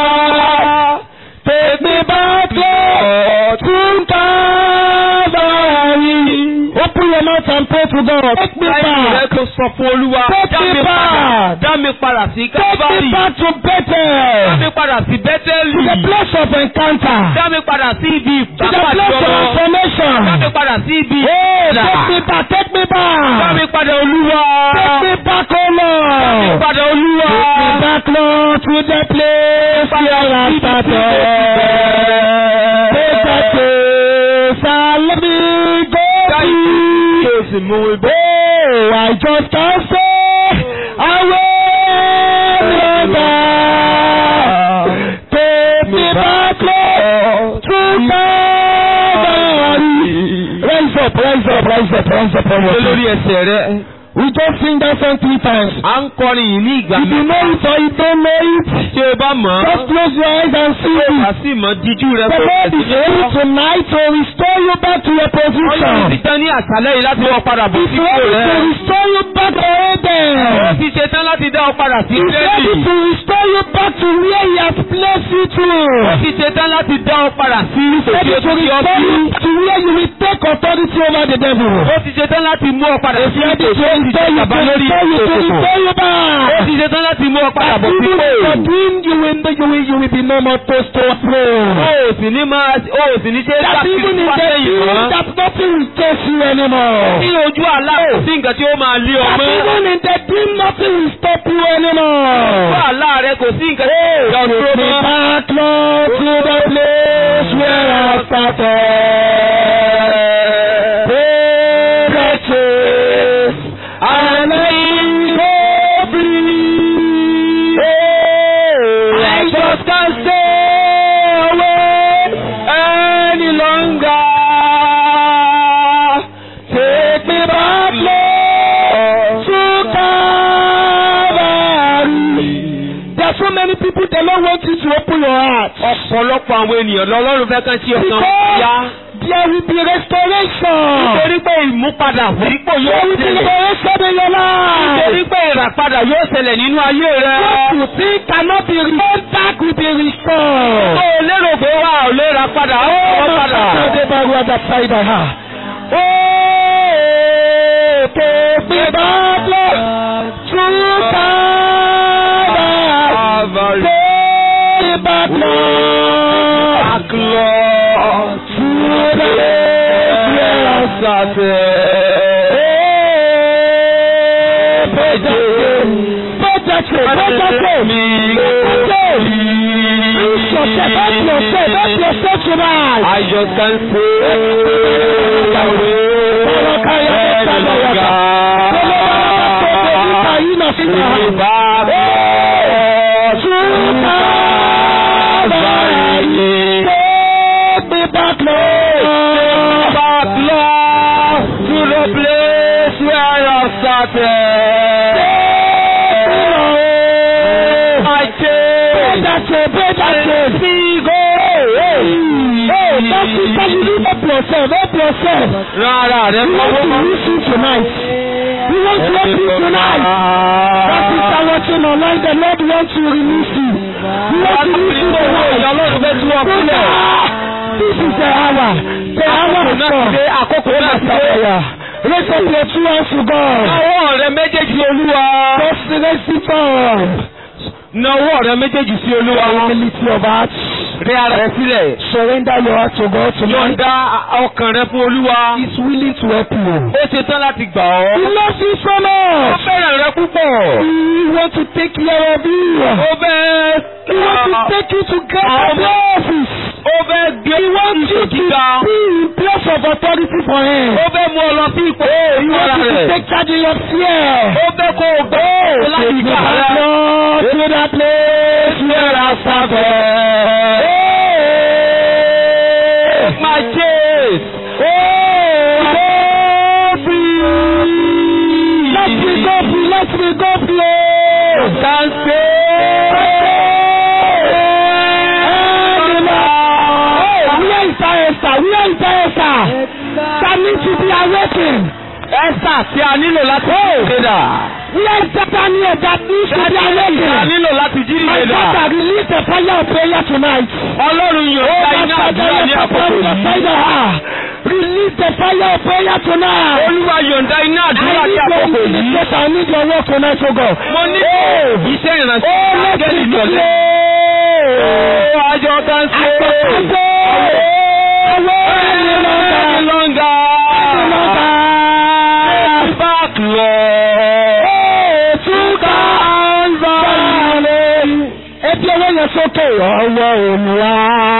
Take me back, Lord, to Calvary. Open your mouth and pray to God. Take me Láìpẹ́ rẹ back. tó sọ fún Olúwa. Take Dá me mi padà. back. Dá mi padà sí Take me Kábàárì. back to Dá Bethel. mi padà sí To the Bẹ́tẹ́lì. place of encounter. Dá mi padà sí ibi To the ìgbàpàdé place of ọ̀rọ̀. transformation. Dá mi padà sí ibi Oh, ìlà. take me back, take me Dá mi back. padà Olúwa. Take me back, oh Dá mi Lord. padà Olúwa. Take me back, Lord, to the place where I started. Take that place and let me go Káyìí free. kí o sì mú mi bọ́. Oh, I just can't stay away longer. Take me back, Lord, to Calvary. Rise up, rise up, rise up, rise up on your Ṣé lórí feet. ẹsẹ̀ rẹ? We just sing that song three times. À ń kọrin yìí ní ìgbà If you know it or you don't know it, Tí o bá mọ̀ ọ́, just close your eyes and see wà it. sí mọ̀ díjú rẹ The kó Lord bẹ̀rẹ̀ is sí ní able kọ́. tonight to restore you back to your Ọlọ́run ti position. tán ní àṣálẹ́ yìí láti wọ́ padà bọ̀ He's sípò ready to rẹ̀. restore you back to Ó Eden. ti ṣe tán láti dá ọ padà sí He's ready Bẹ́ẹ̀lì. to restore you back to where He has placed you Ó to. ti ṣe tán láti dá ọ padà sí ipò tí Ready ó to ti yọ restore sí. you to where you will take authority over the devil. Ó ti ṣe tán láti mú ọ padà sí He's ready ipò to tí ó ti restore gàba can lórí tell you to òkùnkùn. restore you Ó back. ti ṣe tán láti mú ọ padà bọ̀ Even sípò. if you're doing, you will, you will, you will be no more toast to Ó throne. ò sì ní máa ó ò sì ní ṣe é That sákìrì even in wá the sẹ́yìn dream, mọ́. that nothing will chase you anymore. Ní ojú àlá kò sí nǹkan tí ó máa lé ọ That mọ́. even in the dream, nothing will stop you Ojú anymore. àlá rẹ kò sí nǹkan tí ó yọ dúró Take me mọ́. back, Lord, to the place where I started. Take the chase and let me go free. I just can't stay away any longer. Take me back, Lord, to Calvary. There are so many people they don't want you to open your heart. Ọ̀pọ̀lọpọ̀ àwọn ènìyàn lọ́lọ́run fẹ́ kán sí ọkàn Because yá. there will be restoration. Nítorí pé ìmúpadà sípò There yóò will be ṣẹlẹ̀. restoration in your Nítorí life. pé ìràpadà yóò ṣẹlẹ̀ nínú ayé rẹ. What you think cannot be restored back will be restored. Ó lérò pé wà ò lè ra padà, ó wọ́n padà. Oh, take me back, Lord, to Calvary. Take me back, Lord, Back Lord, to the place where I I just can't stay away any longer. Bring me back, Lord, to Calvary. Back, Lord, to the place where I started. I take Rárá rẹ̀ We want to listen tonight. We want to open tonight. That is our watching online. The Lord wants to release you. We want to listen tonight. Ọlọ́run fẹ́ tú ọ kúlẹ̀. This is the hour. The hour Àkókò is náà ti dé, come. àkókò náà ti dé. Raise up your two hands to God. Nawọ́ rẹ méjèèjì sí Olúwa. Just raise it up. Nawọ́ rẹ méjèèjì sí Olúwa. Humility of heart. Rẹ ara rẹ sílẹ̀. Surrender your heart to God tonight. Yọ̀ǹda ọkàn rẹ fún Olúwa. He's willing to help you. Ó ṣe tán láti gbà He ọ́. loves you so Ó much. fẹ́ràn rẹ púpọ̀. He wants to take care of you. Ó fẹ́ He wants to take you to greater office. Ó fẹ́ gbé He wants you ipò to gíga. be in place of authority for him. Ó fẹ́ mú ọ lọ sí ipò He ìmọ̀ra wants you to rẹ̀. take charge in your fear. Ó fẹ́ kó o gbé láti Take me gbà back, rẹ. Lord, to that place where I started. My chase. Oh, go free. Let me go free. Let me go free. Can Where is our Esther? Where is our Esther? That needs to be awakened. Ẹ́sà tí a nílò láti jírídà. Where is that Daniel that needs to be Tí a awakened? nílò láti My jírídà. father, release the fire of prayer tonight. Ọlọ́run yóò gba iná àdúrà ní àkókò yìí. Release the fire of prayer tonight. Olúwa yọ̀ǹda iná I àdúrà ní need àkókò your yìí. ministration. I need your work tonight, oh God. Mo ní iṣẹ́ ìrìnàjò Oh, let ángẹ́lì me ní ọ̀lẹ́. pray. Ó àjọ kan ṣe. Any longer. Back Lord. Ẹbí ọwọ́ yẹn sókè ọwọ́ òmùwà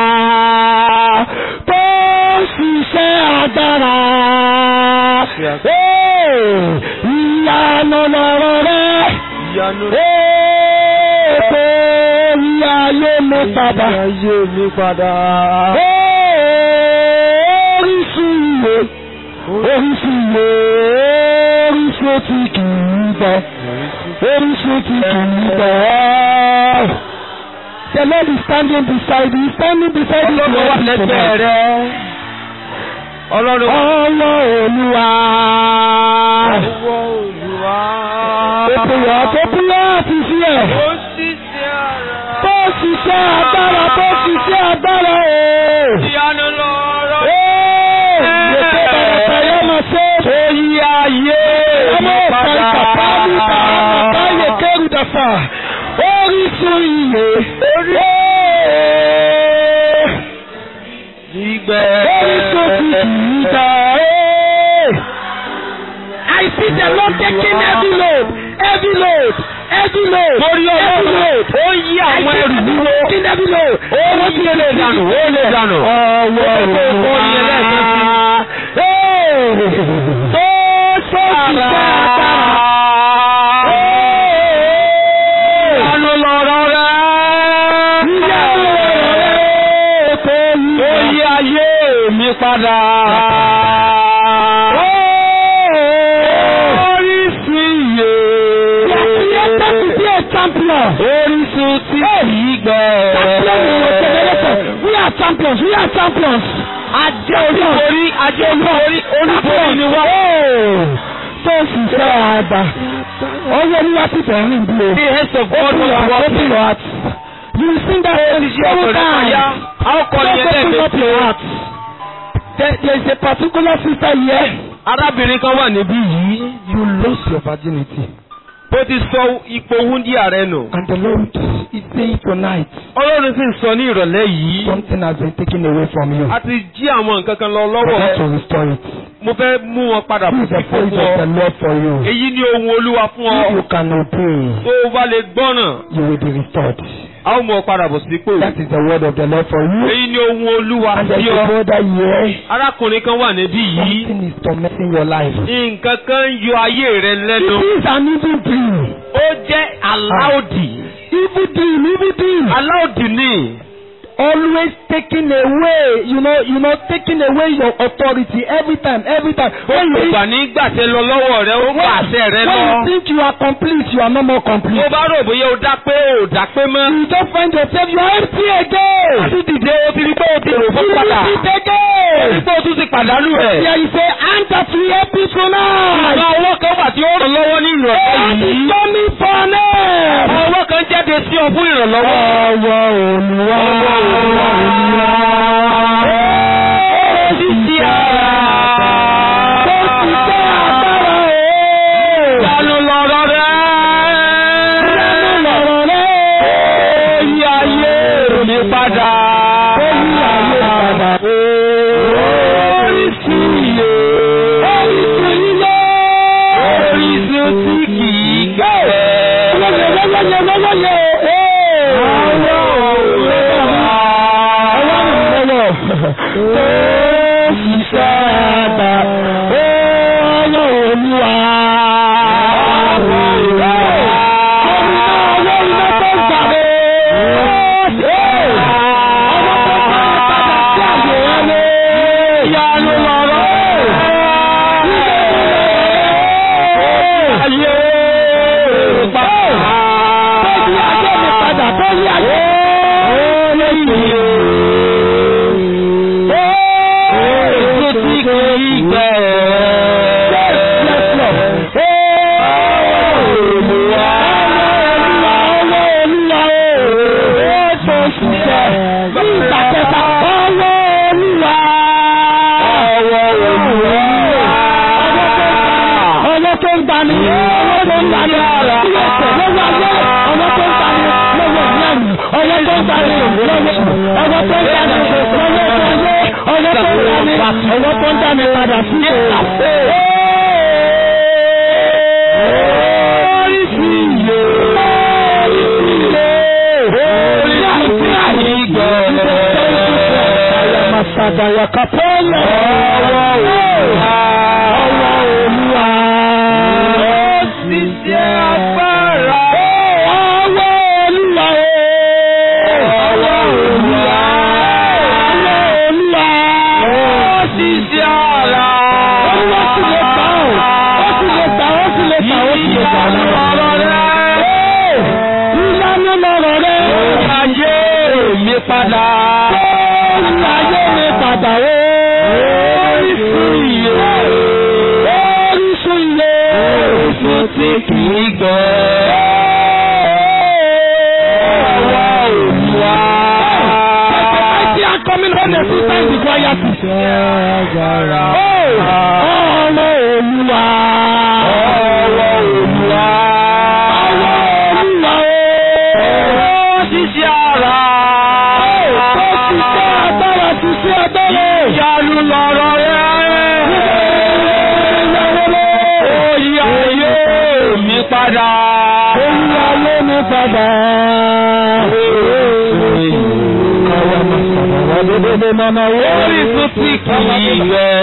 tó ṣiṣẹ́ agbára. Ìyanu lọ̀rọ̀ rẹ̀. Ètò ìyá ayé mi padà. Oríṣi ìwé. Oríṣi ìwé. Oríṣi tí kì í bọ̀. Oríṣi tí kì í bọ̀. The Lord is standing beside you. He's standing beside you. Ọlọ́run wà lẹ́gbẹ̀ẹ́ rẹ. Ọlọ́run wà Ọlọ́ Olúwa. Ètò ìyá tó kúrò àti sí ẹ̀. Tó ṣiṣẹ́ agbára tó ṣiṣẹ́ agbára o. Ìyanu lọ́rọ̀. Ee, Ètò ìbàràkà yóò máa ṣe. Oyí ayé Ọmọ mi ìka padà. ìka iye. Gbígbẹ́. Orísun ti kì í gbà. I see the Lord taking heavy load, heavy load, heavy load. Torí heavy ọlọ́run load. ó yí àwọn ẹrù wúwo. Taking heavy load. Ó yí lè dànù, ó lè dànù. Ọwọ́ Ó ní ẹlẹ́ẹ̀kan sí. Tó sọ́ọ̀tì sáà. Ìyanu lọ̀rọ̀ rẹ̀. Ìyanu rẹ̀ tó yí. Ó yí ayé mi padà. Orísun iye. Created to be a champion. Orísun tí kìí gbẹ. We are champions. We are champions. Ajé olúborí, ajé olúborí, olúborí ni wọ́n. Tó sì sọ àgbà. Ọwọ́ olúwa ti fẹ̀ rìn bí o. The hands of God Open will your heart. work. Open your heart. You will sing that song seven times. A ó kọ́ ni Just open up your ẹlẹ́gbẹ̀ẹ́. heart. There there is a particular sister here. Arábìnrin kan wà níbí yìí. You lost your virginity. Bó ti sọ ipò wúndíà rẹ̀ nù. And the Lord is saying tonight, Ọlọ́run sì ń sọ ní ìrọ̀lẹ́ yìí. something has been taken away from you. A ti jí àwọn nǹkan kan lọ I lọ́wọ́ want to rẹ̀. restore it. Mo fẹ́ mú wọn padà This fún is the fífò voice fún of the ọ. Lord for you. Èyí ni ohun Olúwa fún If you ọ. can obey, Tó o bá lè gbọ́ràn, you will be restored. a ó mú ọ padà bọ̀ sípò. That is the word of the Lord for you. Èyí ni ohun Olúwa And there sí is a ọ. brother here. Arákùnrin kan wà níbí yìí. Something is tormenting your life. Nǹkan kan ń yọ ayé rẹ lẹ́nu. It is an evil dream. Ó jẹ́ aláòdì. Evil dream, evil dream. Aláòdì ni. Always taking away, you know, you know, taking away your authority every time, every time. When you, Gbà ní gbàtẹ́ lọ lọ́wọ́ rẹ, ó gbà àṣẹ rẹ when lọ. you think you are complete, you are no more Tó complete. bá rò bóyá o dá pé o dá pé mọ́. You just find yourself, you are empty again. Àti dìde o ti rí pé o ti rò fún You padà. repeat O again. ti pé o tún ti pàdánù rẹ̀. There is a hand that will help you tonight. Àwọn owó kan wà tí ó ràn lọ́wọ́ ní ìrọ̀lẹ́ God is yìí. coming for them. Àwọn owó kan jáde sí ọ fún ìrànlọ́wọ́. Ọwọ́ Olúwa. Ọwọ́ Olúwa. Ó sì ṣe ara. Tó ti tẹ́ agbára o. Ìyanu lọ̀rọ̀ rẹ̀. Lẹ́nu lọ̀rọ̀ rẹ̀. Ó yí ayé mi padà. Ó yí ayé padà. Orísun iye. Orísun ilé. Orísun tí kì í gbẹ. Lọ́yẹ̀ lọ́yẹ̀ lọ́yẹ̀. Ọwọ́ Olúwa. Ọwọ́ mi lọ́wọ́. Tó ṣiṣẹ́ àgbà. Ọwọ́ Olúwa. Ọwọ́ iná tó ń gbàgbé. Ọwọ́ tó ń padà sí àyè ẹni. Ìyanu lọ̀rọ̀. Ayé padà. Tọ́jú ajé mi padà, tọ́jú ajé. Orísun tí kì í gbẹ. Ọwọ́ tó ń gbani, ọwọ́ tó ń gbani, lọ́wọ́ ayé, ọwọ́ tó ń gbani, lọ́wọ́ ìyáàmì, ọwọ́ tó ń gbani, lọ́wọ́ ọwọ́ tó ń gbani, lọ́wọ́ ayé, ọwọ́ tó ń gbani, ọwọ́ tó ń gbani padà sí ìlú. Oríṣi iye, oríṣi iye, oríṣi tí a yí gbọ́. Àyàmàsàdàyà kàpọ́lẹ̀. Ọwọ́ Olúwa. Ọwọ́ Olúwa. Ó sì jẹ́ agbára. Ọwọ́ Olúwa. Ọwọ́ Olúwa. Ọwọ́ Olúwa. Ó sì jẹ́ ara. Olúwa sì lè gbà ó. Ó sì lè gbà ó sì lè gbà ó sì lè gbà ó. Ìyanu lọ̀rọ̀ rẹ̀. Ìyanu lọ̀rọ̀ rẹ̀. Ayé mi padà. Ayé mi padà ó. Orísun iye. Orísun iye. Orísun tí kì í gbẹ. Ọwọ́ Olúwa. I see her coming home a few times before I ask you. Oh, ọmọ Olúwa. Ọwọ́ Olúwa. Ọwọ́ Olúwa o. Ìyanu lọ̀rọ̀ rẹ̀. Ó yí ayé mi padà. Ó yí ayé mi padà. Orísun tí kì í rẹ̀.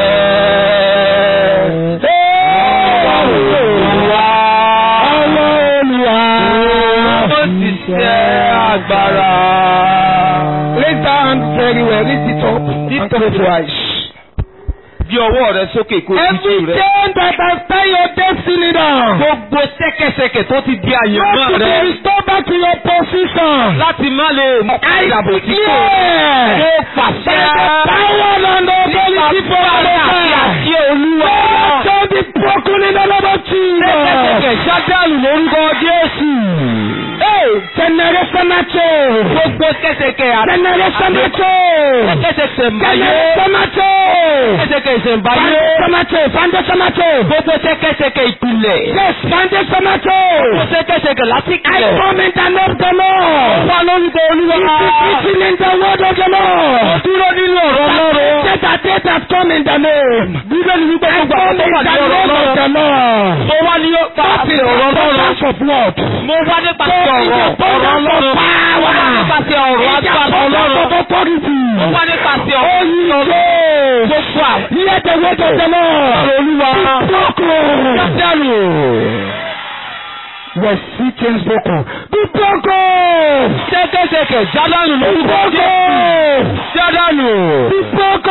Ó ti ṣe agbára. Raise that hand very well. Raise it up. And pray twice. Bí ọwọ́ rẹ sókè kó o Every ti rẹ̀. chain that has tied your destiny down. Gbogbo ṣẹ́kẹ̀ṣẹkẹ̀ tó ti di àyànmọ́ Not to be rẹ̀. restored back to your position. Láti má lè mú ìdàbò tí kò. Yeah. Mo pàṣẹ. Power and authority for Nípa àti our àti olúwa. Shall be broken in the name of Jesus. Ṣẹ́kẹ̀ṣẹkẹ̀ ṣádáàlù lórúkọ Jésù. Hey, generational change. Gbogbo ṣẹ́kẹ̀ṣẹkẹ̀ àti Generational change. ṣẹ́kẹ̀ṣẹkẹ̀ mbáyé. Generational change. Ṣẹ́kẹ̀ṣẹkẹ̀ ìṣẹ̀mbáyé. Foundational change. Foundational change. Gbogbo ṣẹ́kẹ̀ṣẹkẹ̀ ìpìlẹ̀. Yes, foundational change. Gbogbo ṣẹ́kẹ̀ṣẹkẹ̀ láti I kílẹ̀. come in the name of the Lord. Wá lórúkọ olúwa. It is written in the word of the Lord. Dúró nínú ọ̀rọ̀ Ọlọ́run. That that it has come in the name. Bíbélì wípé I gbogbo come àwọn in tó wà the ní ọ̀rọ̀ name of Ọlọ́run. the Lord. Mo wá ní That pàṣẹ is the ọ̀rọ̀ Ọlọ́run. abundance of what? Mo wá nípasẹ̀ That ọ̀rọ̀ is the ọ̀rọ̀ abundance Ọlọ́run. of power. Mo wá nípasẹ̀ ọ̀rọ̀ It's the agbára abundance Ọlọ́run. of authority. Mo wá nípasẹ̀ Oh, ọ̀rọ̀ you Ọlọ́run. say. Gbogbo àwọn Hear the word of the Lord. olúwa. Broken. Ṣádáàlù. Your seeking broken. Be broken. Ṣẹ́kẹ̀ṣẹkẹ̀ jádàlù Be lórúkọ Jésù. broken. Jádàlù. Be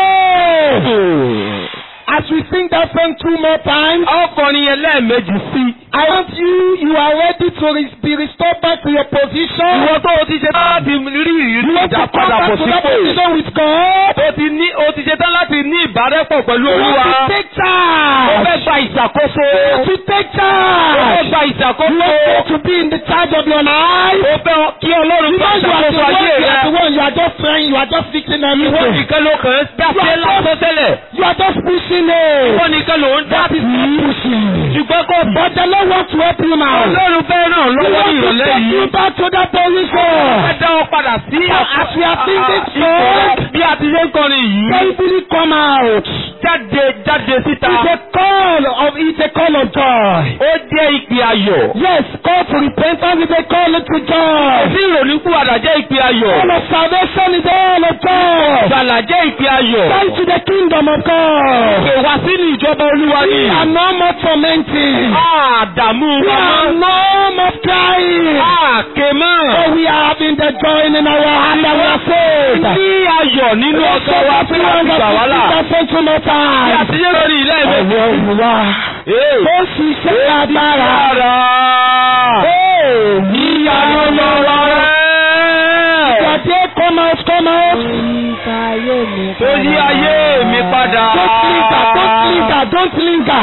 broken. As we sing that song two more times, Ọkùnrin yẹn lẹ́ẹ̀mejì sí. I want you, you are ready to re- be restored back to your position. Ìwọ tó o ti ṣe tán láti rí ìrírí You want to come ìdápadà back bọ̀ to that sípò. position with God. O ti ní o ti ṣe tán láti ní ìbárẹ́pọ̀ pẹ̀lú You olúwa. want to take O charge. fẹ́ gba ìṣàkóso. You want to take O fẹ́ charge. gba You ìṣàkóso. want to be in the charge of your life. O fẹ́ kí Ọlọ́run gba Because you are the ìṣàkóso one, ayé you are the rẹ. one, you are just trying, you are just fixing Ìwọ everything. nìkan ló kàn ń dáṣẹ́ lásán tẹ́lẹ̀. You are just pushing it. Ìwọ nìkan ló ń dá That is not pushing. ṣùgbọ́n kò bọ́. But the Lord wants to help you now. Ọlọ́run fẹ́ ràn He lọ́wọ́ ní wants to ìrọ̀lẹ́ take yìí. you back to that position. Ẹ dá ọ padà sí As we are singing ipò song, bí a ti ṣe ń kọrin yìí. Baby, come out. Jáde jáde síta. It's a call of it's a call of joy. Ó jẹ́ ìpè ayọ̀. Yes, call to repentance is a call to joy. Sí ìrònúkúwàdà jẹ́ ìpè ayọ̀. Call of salvation is a call of joy. Gbàlà jẹ́ ìpè ayọ̀. Come to the kingdom of God. Pè wá sínú ìjọba olúwa We ni. are no more tormenting. Àdàmú We wa are mọ́. no more crying. Àkè mọ́. Oh, we are having the joy in our heart and we are saved. Ní ayọ̀ nínú ọkọ̀ wa fún láti gbà wá là. Bí a ti yé lórí ilé ìwé. Ọwọ́ Olúwa ó ṣiṣẹ́ agbára. Ìyanu lọ́rọ̀ rẹ̀. Ìgbàdé come out come out. Tó yí ayé mi padà. Don't linger don't linger don't linger.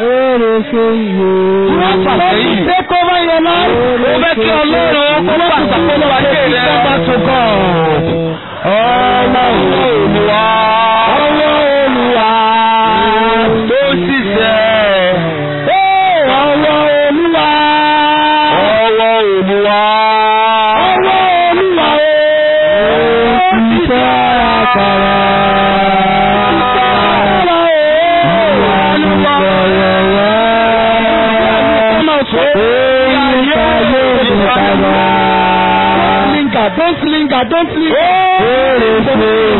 You want to Fàsẹ́yìn. take over your life. Mo fẹ́ kí Ọlọ́run kó pàṣàkóso ayé rẹ̀. Come back to God. Ọlọ́run Olúwa. ọwọ́ Olúwa. Tó ṣiṣẹ́. Ọwọ́ Olúwa. Ọwọ́ Olúwa. Ọwọ́ Olúwa ó ṣiṣẹ́ agbára. Don't linger, don't linger.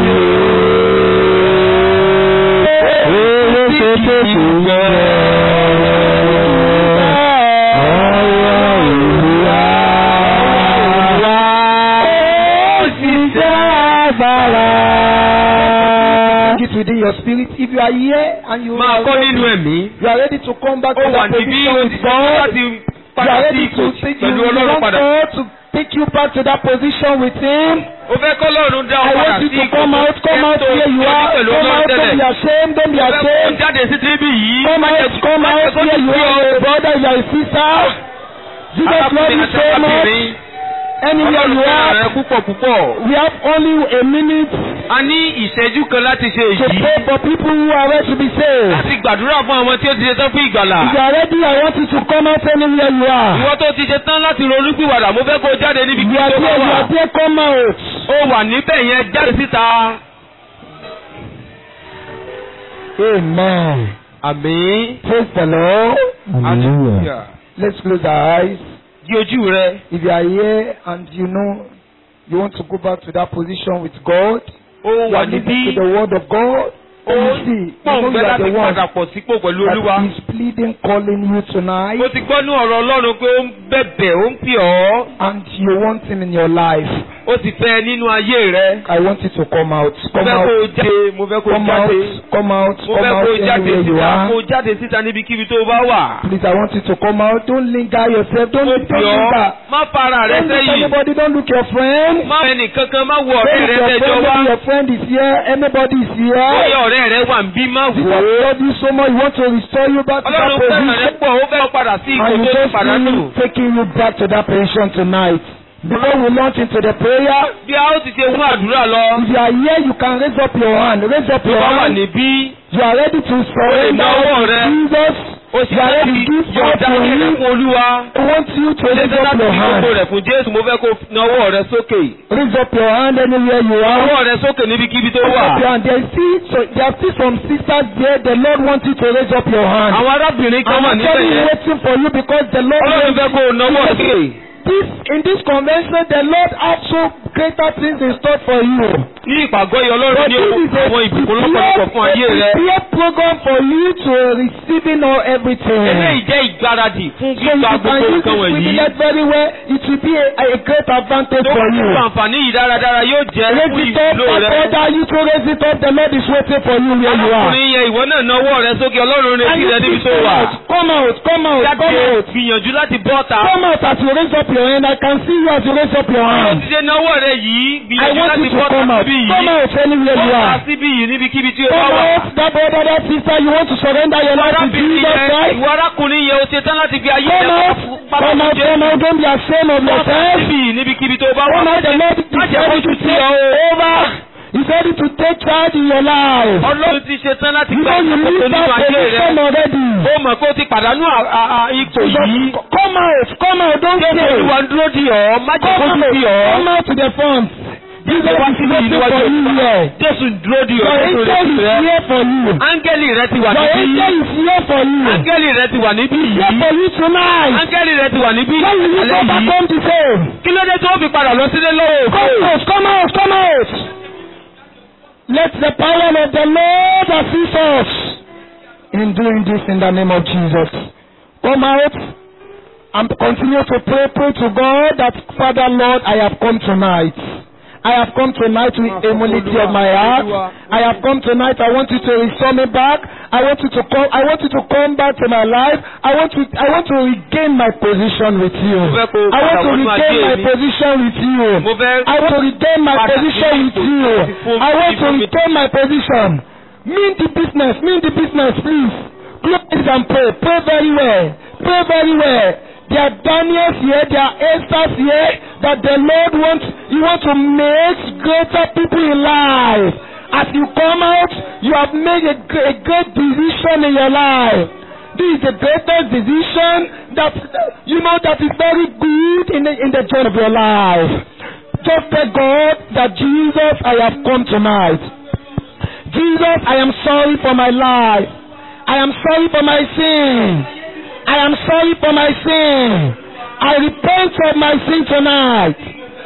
It within your spirit. If you are here and you Máa are kọ́ ready, nínú ẹ̀mí. you are ready to come back Ó to wà that níbí position ó with ti ṣe God. láti You padà are sí ready ipò to take you, pẹ̀lú you Ọlọ́run want padà. God to take you back to that position with Him. Ó fẹ́ kọ́ lọ́run dá ọ I padà want you sí to ipò come out, come out tó where you tó are. pẹ̀lú Come Ọlọ́run out, don't be tẹ́lẹ̀. ashamed, don't be Ó fẹ́ kó ashamed. jáde sí tíríbì yìí. Come out, come out where you are, a brother, you are a sister. Jesus love you so much. Anywhere you Ọlọ́run are, rẹ̀ púpọ̀ púpọ̀. we have only a minute A ní ìṣẹ́jú kan láti ṣe to èyí. pray for people who are ready to be saved. Láti gbàdúrà fún àwọn tí ó ti ṣe tán fún ìgbàlà. If you are ready, I want you to come out anywhere you are. Ìwọ tó ti ṣe tán láti ronú pìwàdà, mo fẹ́ kó jáde níbi You kí are tó bá there, you wà. are there, come out. Ó wà níbẹ̀ yẹn jáde síta. Amen. Àmín. Praise the Lord. Hallelujah. Let's close our eyes. Di ojú rẹ. If you are here and you know you want to go back to that position with God, Ó you wà are listening níbí. to the word of God. Ó You see, you pọ̀ know ń you fẹ́ are láti the one padà pọ̀ sípò pẹ̀lú Olúwa. that is pleading, calling you tonight, Mo ti gbọ́ ní ọ̀rọ̀ Ọlọ́run pé ó ń bẹ̀bẹ̀, ó ń pè ọ́. and you want Him in your life. Ó ti fẹ́ nínú ayé rẹ. I want you to come out. Mo Come fẹ́ kó o out. jáde. Mo fẹ́ kó o Come out. jáde. Come out. Mo Come fẹ́ out kó o jáde anywhere you síta. are. Kó o jáde síta níbikíbi tó o bá wà. Please, I want you to come out. Don't linger yourself. Don't, Mo don't pè ọ́. linger. Má fara rẹ Don't look sẹ́yìn. anybody. Don't look your friend. Má ẹnì kankan má wo Don't ọ̀rẹ́ look rẹ your tẹ́jọ́ friend. wá. Maybe your friend is here. Anybody is Bóyá here. ọ̀rẹ́ rẹ wà ń bí má Jesus wò ó. love you so much. He want to restore you back to that Ọlọ́run fẹ́ràn rẹ position. pọ̀, ó fẹ́ padà sí ipò And you tó ti just pàdánù. feel taking you back to that position tonight. Before we launch into the prayer, Bí a ó ti ṣe mú àdúrà lọ. if you are here, you can raise up your hand. Raise up Tó your bá wà hand. níbí, You are ready to surrender náwó to rẹ. Jesus. ó sì You are fẹ́ ready kí to give yóò up dá to ayé rẹ Him. fún Olúwa. I want you to Ṣé raise sẹ́ up láti your fi gbogbo hand. rẹ̀ fún Jésù? Mo fẹ́ kó nawọ́ rẹ sókè. Raise up your hand anywhere you are. Nawọ́ rẹ sókè níbikíbi tó Raise wà. up your hand. There is still, so there are still some sisters there. The Lord wants you to raise up your hand. Àwọn arábìnrin kan I'm wà níbẹ̀ actually yẹn. waiting for you because the Lord Ọlọ́run fẹ́ kó o nawọ́ sókè. this in this convention the Lord has so greater things in store for you. Ní ìpàgọ́ yìí But Ọlọ́run ní this is a àwọn ìbùkún lọ́pọ̀lọpọ̀ fún ayé rẹ. prepared program for you to receiving all everything. Eléyìí jẹ́ ìgbáradì fún So you gbígba can gbogbo use nǹkan this wọ̀nyí. privilege very well. It will be a, a great advantage Tó for kún you. fún àǹfààní yìí dáradára yóò jẹ́ Raise fún it up, ìwúlò my rẹ. brother. You to raise it up. The Lord is waiting for you where you are. Arákùnrin yẹn ìwọ náà nawọ́ rẹ sókè Ọlọ́run And retí you rẹ níbi tó come wà. out, come out, come out, Jáde come out. gbìyànjú láti bọ́ ta. Come out as you raise up your hand. I can see you as you raise up your Ó hand. ti ṣe nawọ́ rẹ yìí I gbìyànjú want láti you to bọ́ ta come out. síbí yìí. Come out anywhere you Bọ́ ta are. síbí yìí níbikíbi tí o bá Come wà. out, that brother, that sister. You want to surrender your life to Arábìnrin Jesus yẹn, Christ. ìwọ arákùnrin yẹn o ṣe tán láti fi ayé Come rẹ out, pápá come fún out, Jésù. come out. Don't be ashamed of Bọ́ ta yourself. síbí yìí níbikíbi tó bá wà. Come out, the Lord is Má jẹ́ ready kójú to tì take ọ́ o. over. He's ready to take charge in your life. Ọlọ́run ti ṣe tán láti You gba know you ìṣàkóso leave nínú that ayé rẹ. position already. Ó mọ̀ pé o ti pàdánù à- à- à- ipò yìí. So, come out, come out, don't Jésù stay. Olúwa ń dúró dì ọ́, má jẹ́ Come kójú out, tì ọ́. come out to the front. Jesus Jésù wá is síbí waiting níwájú for you Olúwa. here. Jésù ń dúró dì ọ́. Your Jésù angel retí is rẹ. here for you. Áńgẹ́lì rẹ ti wà Your níbí. angel is here for you. Áńgẹ́lì rẹ ti wà níbí He's here yìí. for you tonight. Áńgẹ́lì rẹ ti wà níbí. When will you go Alẹ́ back yìí. home to say, Kí ló dé tó fi padà lọ sílé lọ́wọ́ òfò? Come out, come out, come out. Let the power of the Lord assist us in doing this in the name of Jesus. Come out and continue to pray, pray to God that, Father Lord, I have come tonight. I have come tonight with humility of my heart. I have come tonight. I want you to restore me back. I want you to come. I want you to come back to my life. I want to. I want to regain my position with you. Mo fẹ́ kó o I want padà to wọnú regain ayé my mi. position with you. Mo fẹ́ I want to regain my Padà position sí with ipò you. tí fún- I want to fún mi. retain my position. Mean the business. Mean the business, please. Close and pray. Pray very well. Pray very well. There are Daniels here. There are Esther's here. That the Lord wants. You want to make greater people in life. As you come out, you have made a, gr- a great decision in your life. This is the greatest decision that you know that is very good in the in the journey of your life. Just tell God that Jesus, I have come tonight. Jesus, I am sorry for my life. I am sorry for my sin. I am sorry for my sin. I repent of my sin tonight.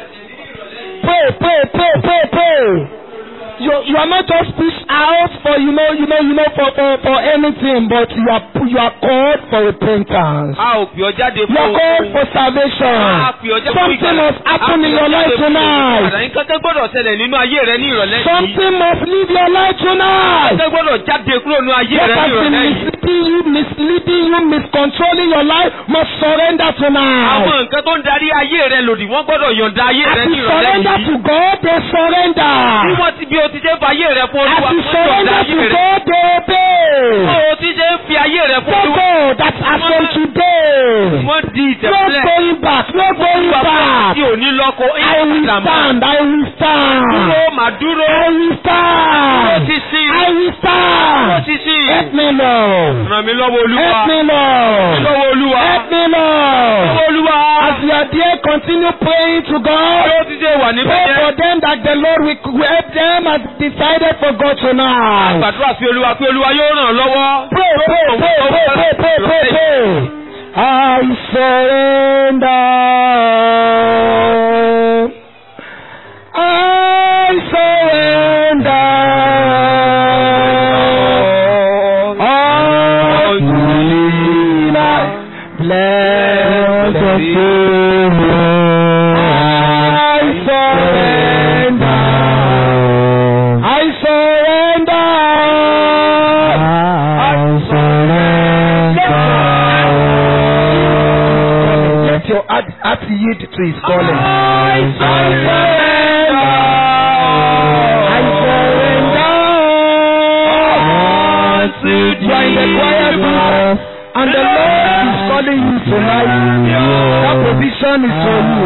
Pray, pray, pray, pray, pray. You, you are not just pushed out for you know you know you know for for, for anything, but you are you are called for repentance. A ò pè ọ́ jáde You fún are called for salvation. A pè ọ́ jáde fún Something ìgbàlà. must happen A in pè your ọ́ life jáde fún tonight. ìgbàlà. Nǹkan tó gbọ́dọ̀ ṣẹlẹ̀ nínú ayé rẹ ní ìrọ̀lẹ́ yìí. Something must leave your life tonight. Nǹkan tó gbọ́dọ̀ jáde kúrò nínú ayé What rẹ ní has been ìrọ̀lẹ́ yìí. misleading you, misleading you, miscontrolling your life must surrender Àwọn tonight. nǹkan tó ń darí ayé rẹ lòdì wọ́n gbọ́dọ̀ yọ̀ǹda ayé As rẹ you ní ìrọ̀lẹ́ surrender yìí. to God, they Bí surrender. wọ́n ti bí o ti ṣe ń fa ayé rẹ fún As Olúwa, you wọ́n yọ̀ǹda surrender ayé to rẹ. God, they obey. Bí o ti ṣe ń fi ayé rẹ fún Tell Olúwa, God that as from today, wọ́n di no ìtẹ̀sílẹ̀. going back, no going Olúwa fún back. tí ò ní lọ́kọ, I will ìlànà stand, I will stand. dúró màá dúró. I will Ó stand. ti sí. I will Ó stand. ti sí. Help me, Lord. Ràn mí lọ́wọ́ Olúwa. Help me, Lord. Lọ́wọ́ Olúwa. Help me, Lord. Lọ́wọ́ Olúwa. As you are there, continue praying to Bí God. ó ti ṣe wà níbẹ̀ Pray yẹn. for them that the Lord will will help them as decided for God tonight. Gbàdúrà sí Olúwa pé Olúwa yóò ràn án lọ́wọ́. Pray, pray, pray, pray, pray, pray, pray, pray. I surrender. I surrender. All to thee, my blessed Savior. I surrender. I surrender. Let your heart, heart yield to his calling. I surrender. I surrender. You are in the choir group, and the Lord is calling you tonight. That position is for you.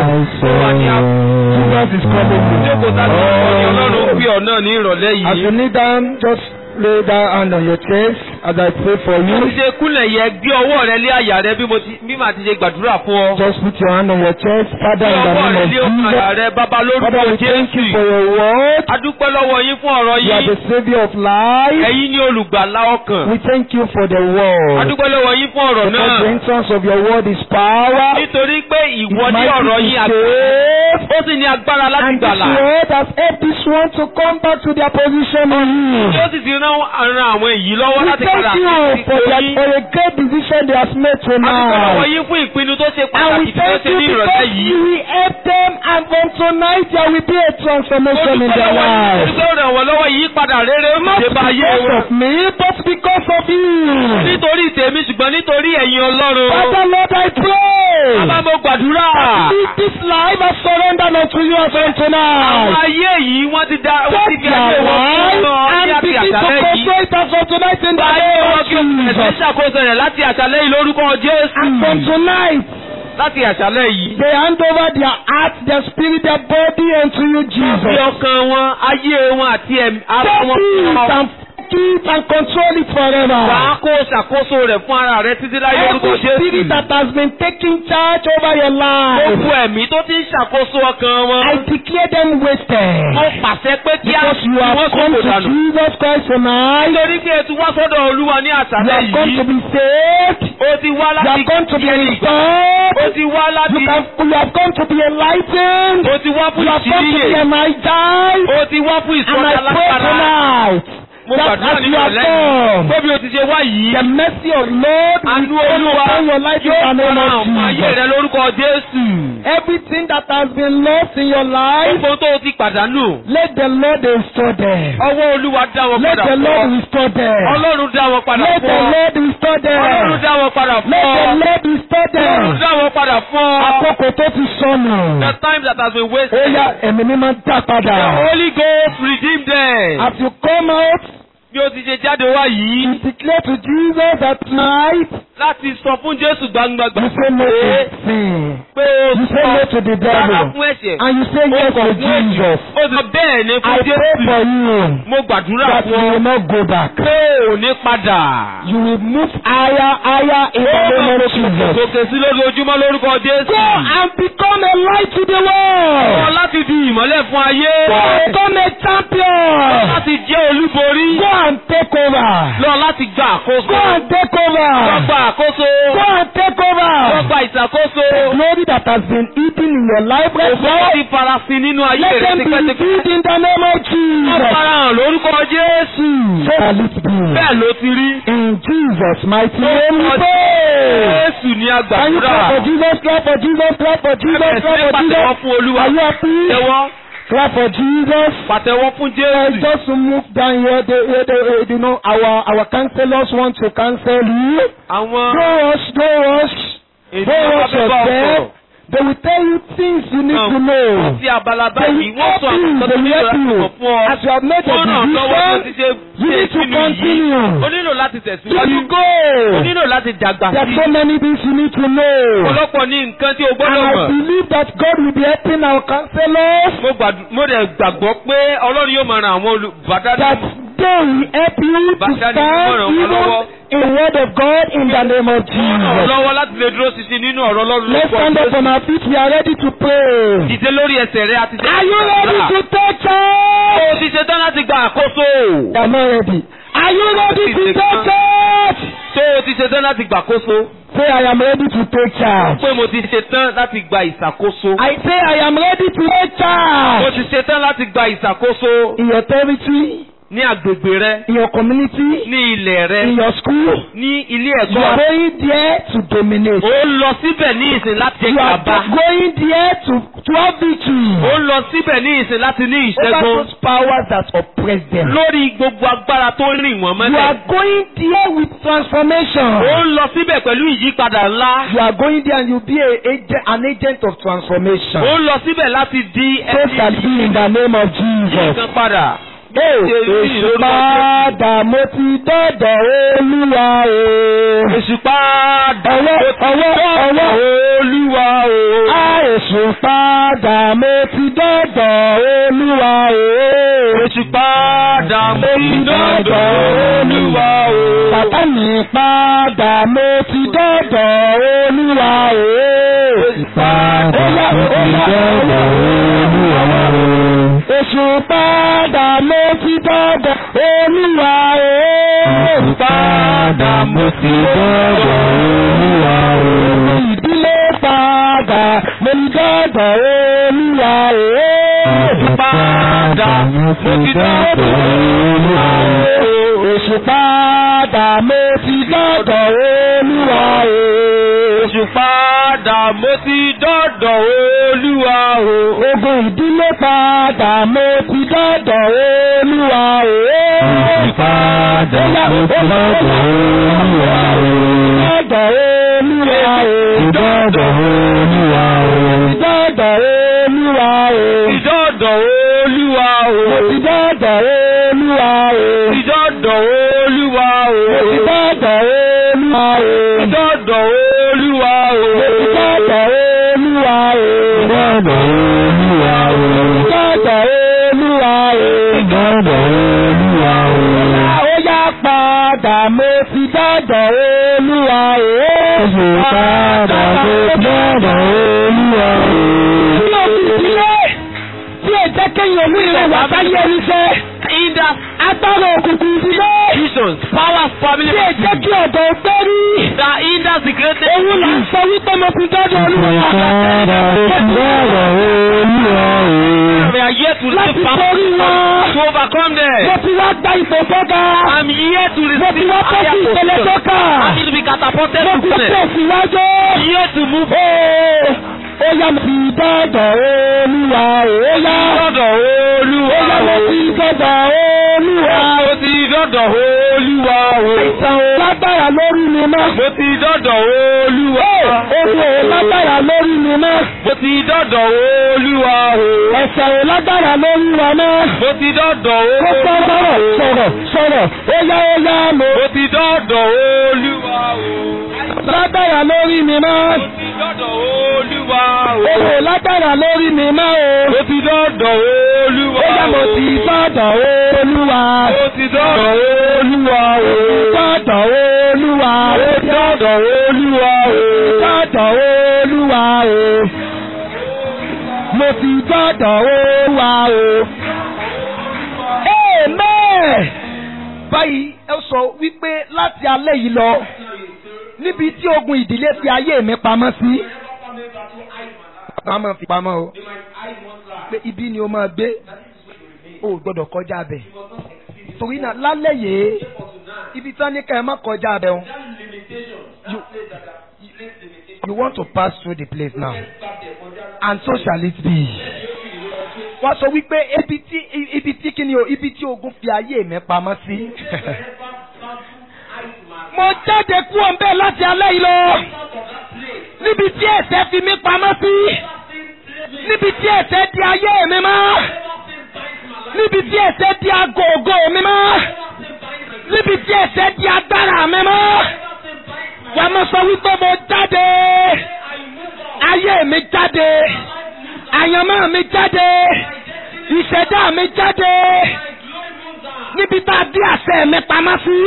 Jesus is calling Jókòó tá a ti kọ́ ni Ọlọ́run you. pé ọ̀ náà ní ìrọ̀lẹ́ As you yìí. kneel down, just lay that hand on your chest as I pray for Mo ti you. ṣe kúnlẹ̀ yẹ gbé ọwọ́ rẹ lé àyà rẹ bí mo ti bí màá ti ṣe gbàdúrà fún ọ. Just put your hand on your chest. Father, Gbé in the ọwọ́ name rẹ of lé ọkàn àyà Jesus. rẹ bàbá Father, lórúkọ we thank you Jésù. for your word. A dúpẹ́ lọ́wọ́ yín fún ọ̀rọ̀ You are yín. the Savior of life. Ẹ̀yin ni olùgbàlà ọkàn. We thank you for the A word. dúpẹ́ lọ́wọ́ yín fún ọ̀rọ̀ Because the náà. entrance of your word is power. Nítorí pé It's ìwọ ní mighty ọ̀rọ̀ to yín àti save. ó sì ní agbára láti And this gbàlà. word has helped this one to come back to their position in you. Tí ó sì ti rán ran àwọn èyí lọ́wọ́ We láti thank padà you sí for, ipò their, yín. for a great decision they have made A dúpẹ́ lọ́wọ́ tonight. yín fún ìpinnu tó ṣe And pàtàkì we tí wọ́n thank ṣe you ní ìrọ̀lẹ́ because yìí. you will help them and from tonight there will be a transformation in their lives. Olùkọ́ ràn wọ́n lọ́wọ́ ìyípadà rere ó Not ṣe bá ayé because wọn. of me, but because of you. Nítorí tèmi ṣùgbọ́n nítorí ẹ̀yin Ọlọ́run. Father Lord, I pray. Bàbá mo gbàdúrà. Lead this life I surrender unto you as on Àwọn tonight. ayé yìí wọ́n ti dá wọ́n ti Take fi ayé their wọn fún life ọ ní and àti begin to àṣálẹ́ yìí. control it as on tonight in the Báyé name wọn of kí o bẹ̀rẹ̀ sí Jesus. ṣàkóso rẹ̀ láti àṣálẹ́ yìí lórúkọ Jésù. And from tonight, Láti àṣálẹ́ yìí. they hand over their heart, their spirit, their body unto you, Fi Jesus. ọkàn wọn, ayé wọn àti ẹ̀mí ara Take wọn fún it ọ. and keep and control it Wà á forever. kó ṣàkóso rẹ̀ fún ara rẹ̀ títí láyé lórúkọ Every spirit Jésù. that has been taking charge over your life, Gbogbo ẹ̀mí tó ti ń ṣàkóso ọkàn wọn. I declare them Mo wasted. pàṣẹ pé kí á Because you fi have wọ́n come sọ̀kò to dànù. Jesus Christ tonight. Nítorí pé ẹ ti wá sọ́dọ̀ Olúwa ní You àṣálẹ́ have come to yìí. be saved. Ó ti wá You láti have come to be Ó restored. ti wá You, láti. can, you have come to be enlightened. Ó ti wá fún You have come to be ìṣíníyè. energized. Ó ti wá fún And I ìsọdá pray lágbára. tonight Mo that gbàdúrà as nínú you have ọ̀lẹ́ yìí. come, Bóbi o ti ṣe wá yìí. the mercy of Lord Àánú will come Olúwa upon your life in yóò the name fara hàn of fún ayé Jesus. rẹ lórúkọ Jésù. Everything that has been lost in your life, Gbogbo tó o ti pàdánù. let the Lord restore them. Ọwọ́ Olúwa dá wọn Let padà the fún Lord ọ. restore them. Ọlọ́run dá wọn padà Let fún the ọ. Lord restore Ọlọ́run them. dá wọn padà fún Let ọ. the Lord restore Ọlọ́run them. dá wọn padà fún ọ. Àkókò tó ti sọnù. The time that has been Ó wasted. yá ẹ̀mí mímọ́ dá The padà. Holy Ghost redeem them. As you come out, Bí o ti ṣe jáde wá yìí. you declare to Jesus that tonight Láti sọ fún Jésù gbangbangba. you say no to sin. Pé o You say no to the rárá devil. fún ẹ̀ṣẹ̀. And you say yes to Jesus. Ó sọ bẹ́ẹ̀ ni I fún pray Jésù. for you Mo gbàdúrà that you fún will ọ. not go back. Pé ò ní padà. You will move higher, higher in the name of Jesus. Gòkè sí lójoojúmọ́ lórúkọ Jésù. Go and become a light to the Wọ́n world. láti di ìmọ́lẹ̀ fún ayé. Go and become a champion. Láti jẹ́ olúborí. Go and take over. Lọ láti gba àkóso. Go and take Lọ over. gba àkóso. Go and take Lọ over. gba ìṣàkóso. Glory that has been eaten in your life right Òfò now. ti farasin nínú ayé Let rẹ̀ them be tipẹ́tipẹ́. revealed in the name of Wọ́n Jesus. farahàn lórúkọ Jésù. So shall it be. Bẹ́ẹ̀ ló ti rí. In Jesus' mighty name we Lórúkọ pray. Jésù ní Can you agbàdúrà. clap for Jesus? Clap for Jesus. Clap for Jesus. Bẹ̀rẹ̀ sí Clap ní for pàtẹ́wọ́ Jesus. fún Olúwa. Are you happy? Pàtẹ́wọ́. Clap for Jesus. Pàtẹ́wọ́ fún Uh, Jésù. just to move down here, they, they, they, uh, you know, our our counselors want to counsel you. Àwọn Don't rush, don't rush. ènìyàn Don't bá rush fẹ́ bá ọ yourself. sọ̀rọ̀. They will tell you things you need to know. sí abala They báyìí will wọ́n help sọ àwọn you. nǹkan tó They will nílò help láti you. mọ̀ fún ọ. As you have made a wọ́n ràn ọ́ lọ́wọ́ tó ti decision, ṣe you ṣe need to ìpinnu yìí. continue. o nílò láti till tẹ̀síwájú. you go. o nílò láti dàgbà There are sí. so many things you need to know. ọ̀pọ̀lọpọ̀ ní nǹkan tí o And gbọ́dọ̀ I mọ̀. believe that God will be helping our counselors. mo gbàdú- mo dẹ̀ gbàgbọ́ pé ọlọ́run yóò máa ran àwọn that olùbádàdì. they will help you to Bàtà ni stand mímọ̀ràn wọn lọ́wọ́. even in the word of God in the name of ràn Jesus. lọ́wọ́ láti lè dúró ṣinṣin nínú ọ̀rọ̀ ọlọ́run Let's stand up on our feet. We are ready to pray. Dìde lórí ẹsẹ̀ rẹ àti Are you ready to take charge? O ti ṣetán láti gba àkóso. You are not ready. Are you ready to take charge? Tó o ti ṣetán láti gba àkóso. Say, I am ready to take charge. Pé mo ti ṣetán láti gba ìṣàkóso. I say, I am ready to take Mo charge. ti ṣetán láti gba ìṣàkóso In your territory, ní agbègbè rẹ, in your community, ní ilẹ̀ rẹ, in your school, ní ilé you are ẹ̀kọ́. going there to dominate. Ó ń lọ síbẹ̀ ní ìsìn láti jẹ You are gàba. going there to, to have victory. Ó ń lọ síbẹ̀ ní ìsìn láti ní over ìṣẹ́gun. those powers that oppress them. Lórí gbogbo agbára tó ń rìn wọ́n You are mọ́lẹ̀. going there with transformation. Ó ń lọ síbẹ̀ pẹ̀lú ìyípadà ńlá. You are going there and you be a, agent, an agent of transformation. Ó ń lọ síbẹ̀ láti di So shall it be in the name of Jesus. nǹkan padà. Hey, Èṣù padà mo ti dọ́dọ̀ Olúwa o. Èṣù padà Ọwọ́ ọwọ́ ọwọ́ Olúwa o. Á Èṣù padà mo ti dọ́dọ̀ Olúwa o. Èṣù padà mo ti dọ́dọ̀ Olúwa o. Bàbá mi padà mo ti dọ́dọ̀ Olúwa o. Padà mo ti dọ́dọ̀ Olúwa o. Èṣù padà mo ti dọ́dọ̀ Olúwa o. Padà mo ti dọ́dọ̀ Olúwa o. Ìdílé padà mo ti dọ́dọ̀ Olúwa o. Padà mo ti dọ́dọ̀ Olúwa o. Èṣù padà mo ti dọ́dọ̀ Olúwa o. Èṣù padà mo ti dọ́dọ̀ Olúwa o. Ogun ìdílé padà mo ti dọ́dọ̀ Olúwa o. Padà mo ti dọ́dọ̀ Olúwa o. Dọ́dọ̀ Olúwa o. Dọ́dọ̀ Olúwa o. Dọ́dọ̀ Olúwa o. Ìdọ́dọ̀ Olúwa o. Mo ti dọ́dọ̀ Olúwa o. Ìdọ́dọ̀ Olúwa o. Mo ti dọ́dọ̀ Olúwa o. Ìdọ́dọ̀ Olúwa o. Mo ti dọ́dọ̀ Olúwa o. Ìdọ́dọ̀ Olúwa o. Dọ́dọ̀ Olúwa o. Ìdọ́dọ̀ Olúwa o. Ó yá padà mo ti dọ́dọ̀ Olúwa o. Padà mo ti dọ́dọ̀ Olúwa o. Tí o fi sílẹ̀, tí o jẹ́ kéèyàn olú ilẹ̀ wà sáyé ẹni jẹ́. In the Agbára òkùnkùn ìdílé. visions, power family Tí o jẹ́ kí ọ̀dọ̀ gbẹ́rí. that hinders the greatest. Òun là ń sọ wípé mo ti dọ́dọ̀ Olúwa. We are here to Láti receive borí power wọn. to overcome Mo them. ti wá gba ipò tó ga. I'm here to Mo ti receive wá kó sí higher ìpele tó position. kà. I need to be catapulted Mo to ti goodness. tẹ̀síwájú. I'm here to move Ó ó yá mo ti dọ́dọ̀ Olúwa o. Ó yá. dọ́dọ̀ Olúwa Ó yá mo o. ti dọ́dọ̀ Olúwa o. Mo ti dọ́dọ̀ Olúwa o. Àìsàn ò lágbára lórí mi mọ́. Mo ti dọ́dọ̀ Olúwa. Ogun ò lágbára lórí mi mọ́. Mo ti dọ́dọ̀ Olúwa o. Ẹ̀sẹ̀ ò lágbára lórí wa mọ́. Mo ti dọ́dọ̀ Ó sọ̀rọ̀ Olúwa o. sọ̀rọ̀ sọ̀rọ̀. Ó yá ó yá mo. Mo ti dọ́dọ̀ Olúwa o. Lágbára lórí mi mọ́. Mo ti dọ́dọ̀ Olúwa o. Ogun ò lágbára lórí mi mọ́ o. Mo ti dọ́dọ̀ Olúwa Ó yá mo ti sọ̀dọ̀ Olúwa. Mo ti dọ́dọ̀ Olúwa o. Sọ̀dọ̀ Olúwa. Mo ti dọ́dọ̀ Olúwa o. Sọ̀dọ̀ Olúwa o. Mo ti dọ́dọ̀ Olúwa o. Amen. Báyìí ẹ sọ wípé láti alẹ́ yìí lọ níbi tí ogun ìdílé fi ayé mi pamọ́ sí. Wọ́n máa fi pamọ́ o. Pé ibi ni o máa gbé. O ò gbọ́dọ̀ kọjá bẹ̀. Torí náà lálẹ́ yìí ibi tí wọ́n ní ká ẹ má kọjá bẹ̀ o. You, you want to pass through the place now. And so shall it be. Wọ́n sọ wípé ibi tí ibi tí kí ni o ibi tí ogun fi ayé mi pamọ́ sí. Mo jáde kúrò ń bẹ́ẹ̀ láti alẹ́ yìí lọ. níbi tí ẹ̀ṣẹ̀ fi mí pamọ́ sí níbi tí ẹ̀ṣẹ̀ di ayé mi mọ́ níbi tí ẹ̀ṣẹ̀ di agogo mi mọ́ níbi tí ẹ̀ṣẹ̀ di agbára mi mọ́ wà á mọ̀ sọ wípé mo jáde ayé mi jáde àyànmọ́ mi jáde ìṣẹ̀dá mi jáde níbi tá a dí àṣẹ mi pamọ́ sí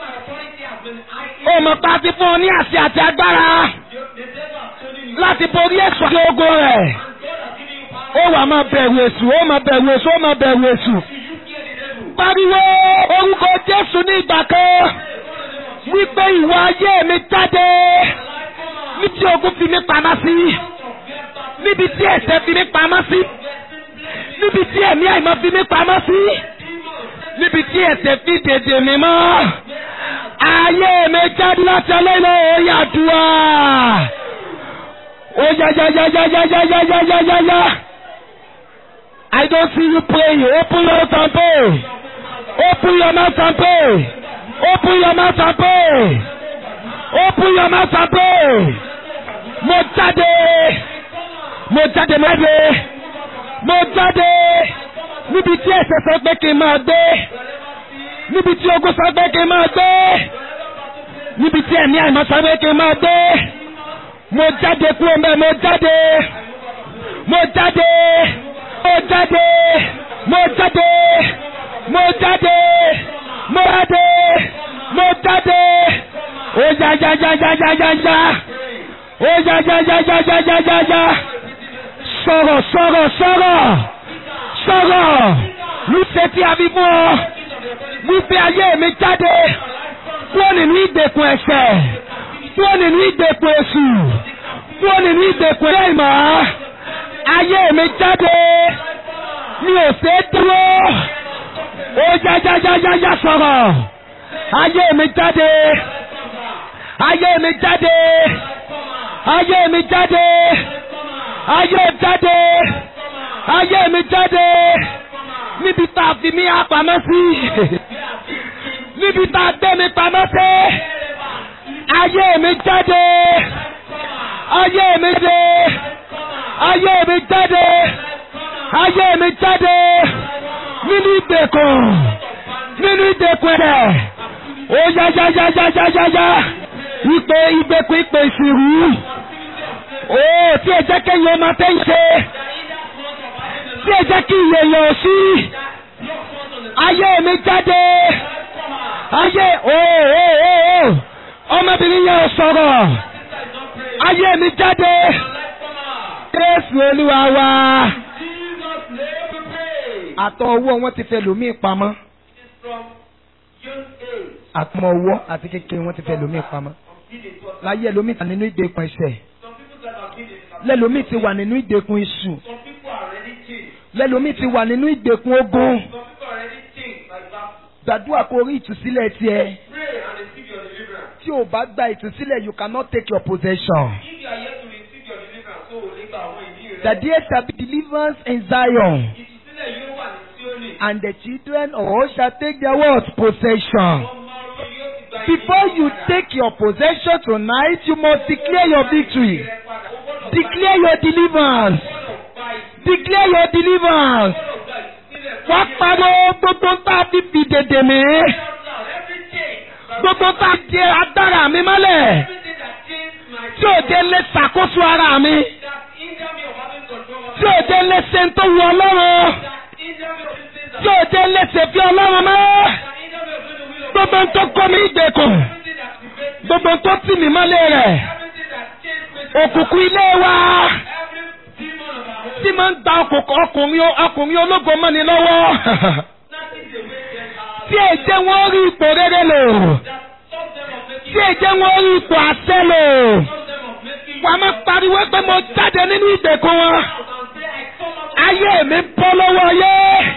ó mọ̀ pa ti fún ọ ní àṣẹ àti agbára láti borí ẹ̀sùn àti ogun rẹ̀ ó wà máa bẹ̀rù èṣù ó máa bẹ̀rù èṣù ó máa bẹ̀rù èṣù pariwo orúkọ Jésù ní ìgbà kan wípé ìwọ ayé mi jáde ní tí ogun fi mí pamọ́ sí níbi tí ẹ̀ṣẹ̀ fi mí pamọ́ sí níbi tí ẹ̀mí àìmọ́ fi mí pamọ́ sí níbi tí ẹ̀ṣẹ̀ fi dèdè mi mọ́ ayé mi jáde láti ọlọ́ìlọ́ òye àdúrà ó yá yá yá yá yá yá yá yá yá yá yá I don't see you praying open your mouth and pray open your mouth and pray open your mouth and pray open your mouth and pray mo jáde mo jáde mo jáde mo jáde níbi tí ẹ̀ṣẹ̀ sọ pé kí n máa gbé níbi tí ogun sọ pé kí n máa gbé níbi tí ẹ̀mí àìmọ́ sọ pé kí n máa gbé mo jáde kúrò mẹ́ mo jáde mo jáde mo jáde mo jáde mo jáde mo jáde mo jáde ó já já já já já já já ó já já já já já já já já sọ̀rọ̀ sọ̀rọ̀ sọ̀rọ̀ sọ̀rọ̀ lùsẹ̀ tí a fi fún ọ wípé ayé mi jáde kúrò nínú ìgbèkùn ẹ̀ṣẹ̀ kúrò nínú ìgbèkùn èṣù kúrò nínú ìgbèkùn ẹ̀mọ́ ayé mi jáde mi ò ṣe é dúró ó jájájájájá sọ̀rọ̀ ayé mi jáde ayé mi jáde ayé mi jáde ayé jáde ayé mi jáde níbi tá a fi mí apamọ́ sí níbi tá a gbé mi pamọ́ sí ayé mi jáde ayé mi jáde ayé mi jáde ayé mi jáde nínú ìgbèkùn nínú ìgbèkùn rẹ̀ ó yá yá yá yá yá yá yá ìpè ìgbèkùn ìpè ìsìrú ó tí ẹ jẹ́ kéèyàn máa tẹ́ ń ṣe tí ẹ jẹ́ kí ìyẹ̀yẹ̀ ò sí ayé mi jáde ayé ooo ọmọbìnrin yẹn ò sọ̀rọ̀ ayé mi jáde Jésù Olúwa wa àtọ̀ owó wọn ti fẹ́ lòmíì pamọ́ àtọmọ owó àti kékeré wọn ti fẹ́ lòmíì pamọ́ láyé ẹlòmíì wà nínú ìgbèkùn ẹ̀ṣẹ̀ lẹ́lòmíì ti wà nínú ìgbèkùn iṣu lẹ́lòmíì ti wà nínú ìgbèkùn ogun gbàdúrà kó rí ìtúsílẹ̀ tiẹ̀ tí o bá gba ìtúsílẹ̀ you cannot take your possession. The there shall be deliverance in Zion and the children of all shall take their what possession. Before you take your possession tonight, you must declare your victory. Declare your deliverance. Declare your deliverance. Wá pariwo gbogbo tá a fi fi dèdè mí. Gbogbo tá a jẹ agbára mi mọ́lẹ̀. Tí ò dé lè ṣàkóso ara mi. Tí ò dé lè ṣe ń tó wù Ọlọ́run. Tí ò dé lè ṣe fi Ọlọ́run mọ́. Gbogbo tó kọ́ mi ìgbèkùn. Gbogbo tó tì mí mọ́lẹ̀ rẹ̀. Òkùnkùn ilé wa tí máa ń gba ọkùnrin ọkùnrin ológo mọ́ni lọ́wọ́. Tí èjé wọn rí ipò rere lò. Tí èjé wọn rí ipò àṣẹ lò. Wàá máa pariwo pé mo jáde nínú ìgbèkùn wọn. Ayé mi bọ́ lọ́wọ́ yé.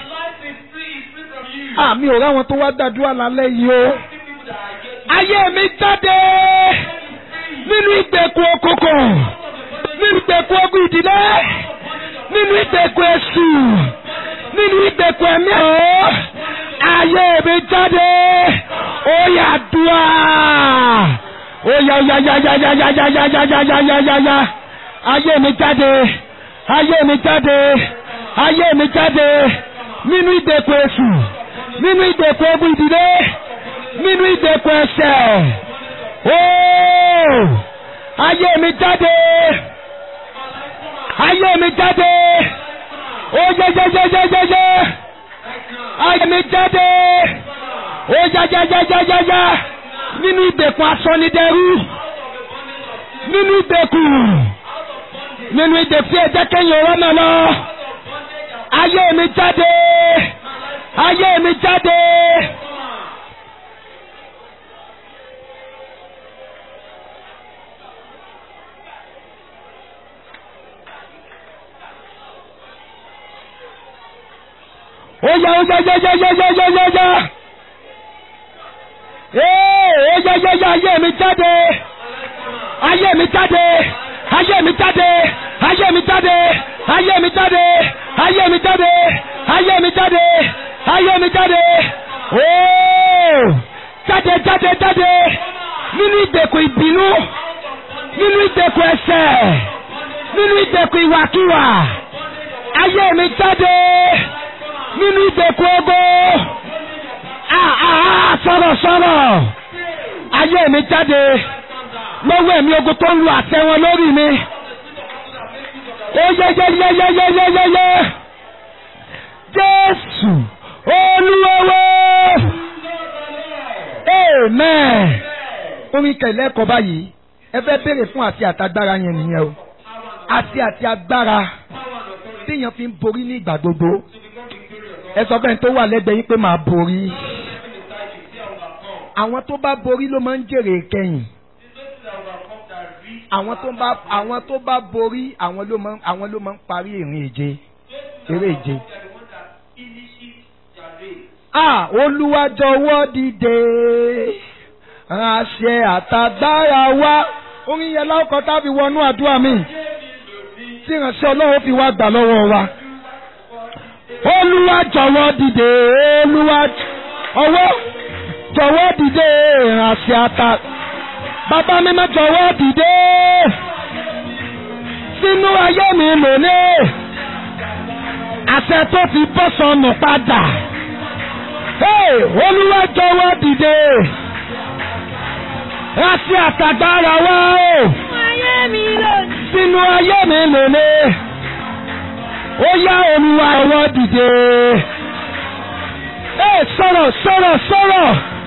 Àmì ò ráwọn tó wá gbàdúrà lálẹ́ yìí o. Ayé mi jáde nínú ìgbèkùn òkùnkùn. Nínú ìgbèkùn ogun ìdílé nínú ìgbèkùn èṣù nínú ìgbèkùn ẹ̀mí ọ̀ ayé mi jáde ó yá dùá ó yá óyá óyá yá yá yá yá yá yá yá yá yá yá yá ayé mi jáde ayé mi jáde ayé mi jáde nínú ìdẹ̀kùn èṣù nínú ìdẹ̀kùn ogun ìdílé nínú ìdẹ̀kùn ẹ̀ṣẹ̀ ooo ayé mi jáde ayé mi jáde ó yẹ yẹ yẹ yẹ yẹ yẹ ayé mi jáde ó yá yá yá yá yá yá nínú ìdẹ̀kùn asọ́nidẹ́rú nínú ìdẹ̀kùn nínú ìdẹ̀kùn ẹ̀jẹ̀ kẹ́yìn ọ̀rọ̀ náà lọ ayé mi jáde ayé mi jáde. ó yá ó yá yá yá yá yá yá yá yá ee ó yá yá yá ayé mi jáde ayé mi jáde ayé mi jáde ayé mi jáde ayé mi jáde ayé mi jáde ayé mi jáde ayé mi jáde ooo jáde jáde jáde nínú ìdẹ̀kùn ìbínú nínú ìdẹ̀kùn ẹ̀ṣẹ̀ nínú ìdẹ̀kùn ìwàkiwà ayé mi jáde nínú ìdẹ̀kùn ogo ah ah ah sọ̀rọ̀ sọ̀rọ̀ ayé mi jáde lọ́wọ́ ẹ̀mí ogun tó ń lu àtẹ wọn lórí mi ó yẹ yẹ yẹ yẹ yẹ yẹ yẹ yẹ Jésù olúwọ́wọ́ amen orin kẹlẹ́ ẹ̀kọ́ báyìí ẹ fẹ́ béèrè fún àti àtagbára yẹn nìyẹn o àti àti agbára téèyàn fi ń borí ní ìgbà gbogbo ẹ sọ fẹ́ni tó wà lẹ́gbẹ̀ẹ́ yín pé màá borí àwọn tó bá borí ló máa ń jèrè kẹ́yìn àwọn tó bá àwọn tó bá borí àwọn ló máa ń àwọn ló máa ń parí ìrìn ìje eré ìje. Ah, Olúwa jọ̀wọ́ dìde ránṣẹ́ àtàgbára wá orin yẹn láwùkọ tábí wọnú àdúrà mi tí ìránṣẹ́ Ọlọ́run fi wá gbà lọ́wọ́ wa. Olúwa jọ̀wọ́ dìde Olúwa ọwọ́ jọ̀wọ́ dìde ránṣẹ́ àtà bàbá mi má jọ̀wọ́ dìde sínú ayé mi lónìí àṣẹ tó ti bọ́ sọnù padà. Hey, Olúwa jọ̀wọ́ dìde. Láti àtàgbára wá o. ayé mi lónìí. Sínú ayé mi lónìí. Ó yá Olúwa jọ̀wọ́ dìde. Hey, sọ̀rọ̀ sọ̀rọ̀ sọ̀rọ̀.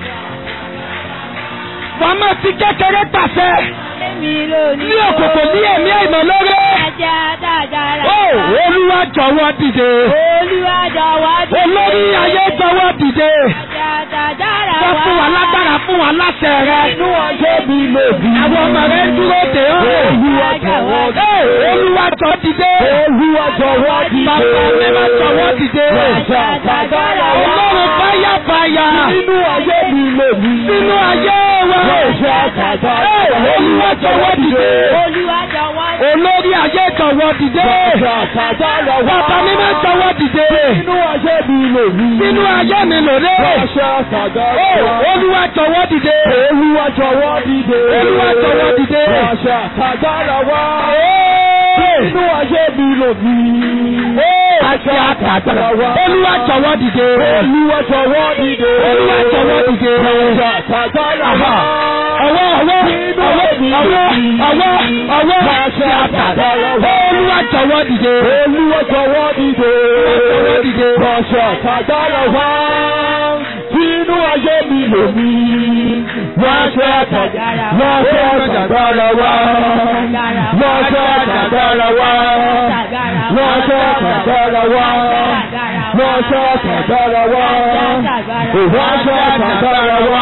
Màmá ti kékeré pàṣẹ. ayé mi lónìí. Ní òkòkò ní ẹ̀mí àìmọ̀ lórí. Ajá dáadáa. Oh, Olúwa jọ̀wọ́ dìde. Olúwa jọ̀wọ́ dìde. Olórí ayé jọ̀wọ́ dìde. Ajá dáadáa. Wọ́n fún wa lágbára fún wa láṣẹ rẹ. Inú ọjọ́ mi lòdì. Àwọn ọmọ rẹ ń dúró dè ọ́. Olúwa jọ̀wọ́ dìde. Ee, Olúwa jọ dìde. Olúwa jọ̀wọ́ dìde. Bàbá mi máa jọ̀wọ́ dìde. Àjàgbára wa. Ọlọ́run báyà báyà. Nínú ayé mi lòdì. Sínú ayé wa. Ee, Olúwa jọ̀wọ́ dìde. Olúwa jọ̀wọ́ dìde. Olórí ayé jọ̀wọ́ dìde. Bàbá mi máa jọ̀wọ́ dìde. Nínú ayé mi lòdì. Sínú ayé mi lòdì. Ee, Olúwa jọ̀wọ́ dìde. Olúwa jọ̀wọ́ dìde. Olúwa jọ̀wọ́ dìde. Ránṣẹ́ àtàgbára wá. Ee. Nínú ayé mi lòdì. Àti àtàgbàrà wa. Olúwa jọ̀wọ́ dìde. Olúwa jọ̀wọ́ dìde. Olúwa jọ̀wọ́ dìde. Ránṣẹ́ àtàgbára wá. Ọwọ́ ọwọ́ ọwọ́ ọwọ́ ọwọ́ ọwọ́ àti àtàgbàrà wa. Olúwa jọ̀wọ́ dìde. Olúwa jọ̀wọ́ dìde. jọ̀wọ́ dìde. Ránṣẹ́ àtàgbára wá. Nínú ayé mi lòdì. Ránṣẹ́ àtàgbára wá. Ránṣẹ́ àtàgbára wá. Ránṣẹ́ àtàgbára wá. Ránṣẹ́ àtàgbára wá. Ránṣẹ́ àtàgbára wá. Ránṣẹ́ àtàgbára wá.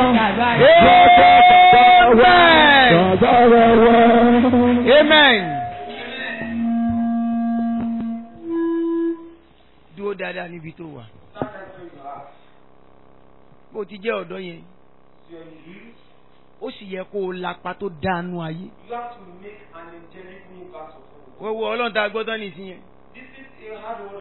Amen. Dúró dáadáa níbi tó wà. Bó ti jẹ́ ọ̀dọ́ yẹn. Ó sì yẹ kó o lapa tó dánú ayé. You have to make an angelic move out of Wọ́n wo ọlọ́run tá a gbọ́dọ̀ nìsín yẹn. This is a hard one.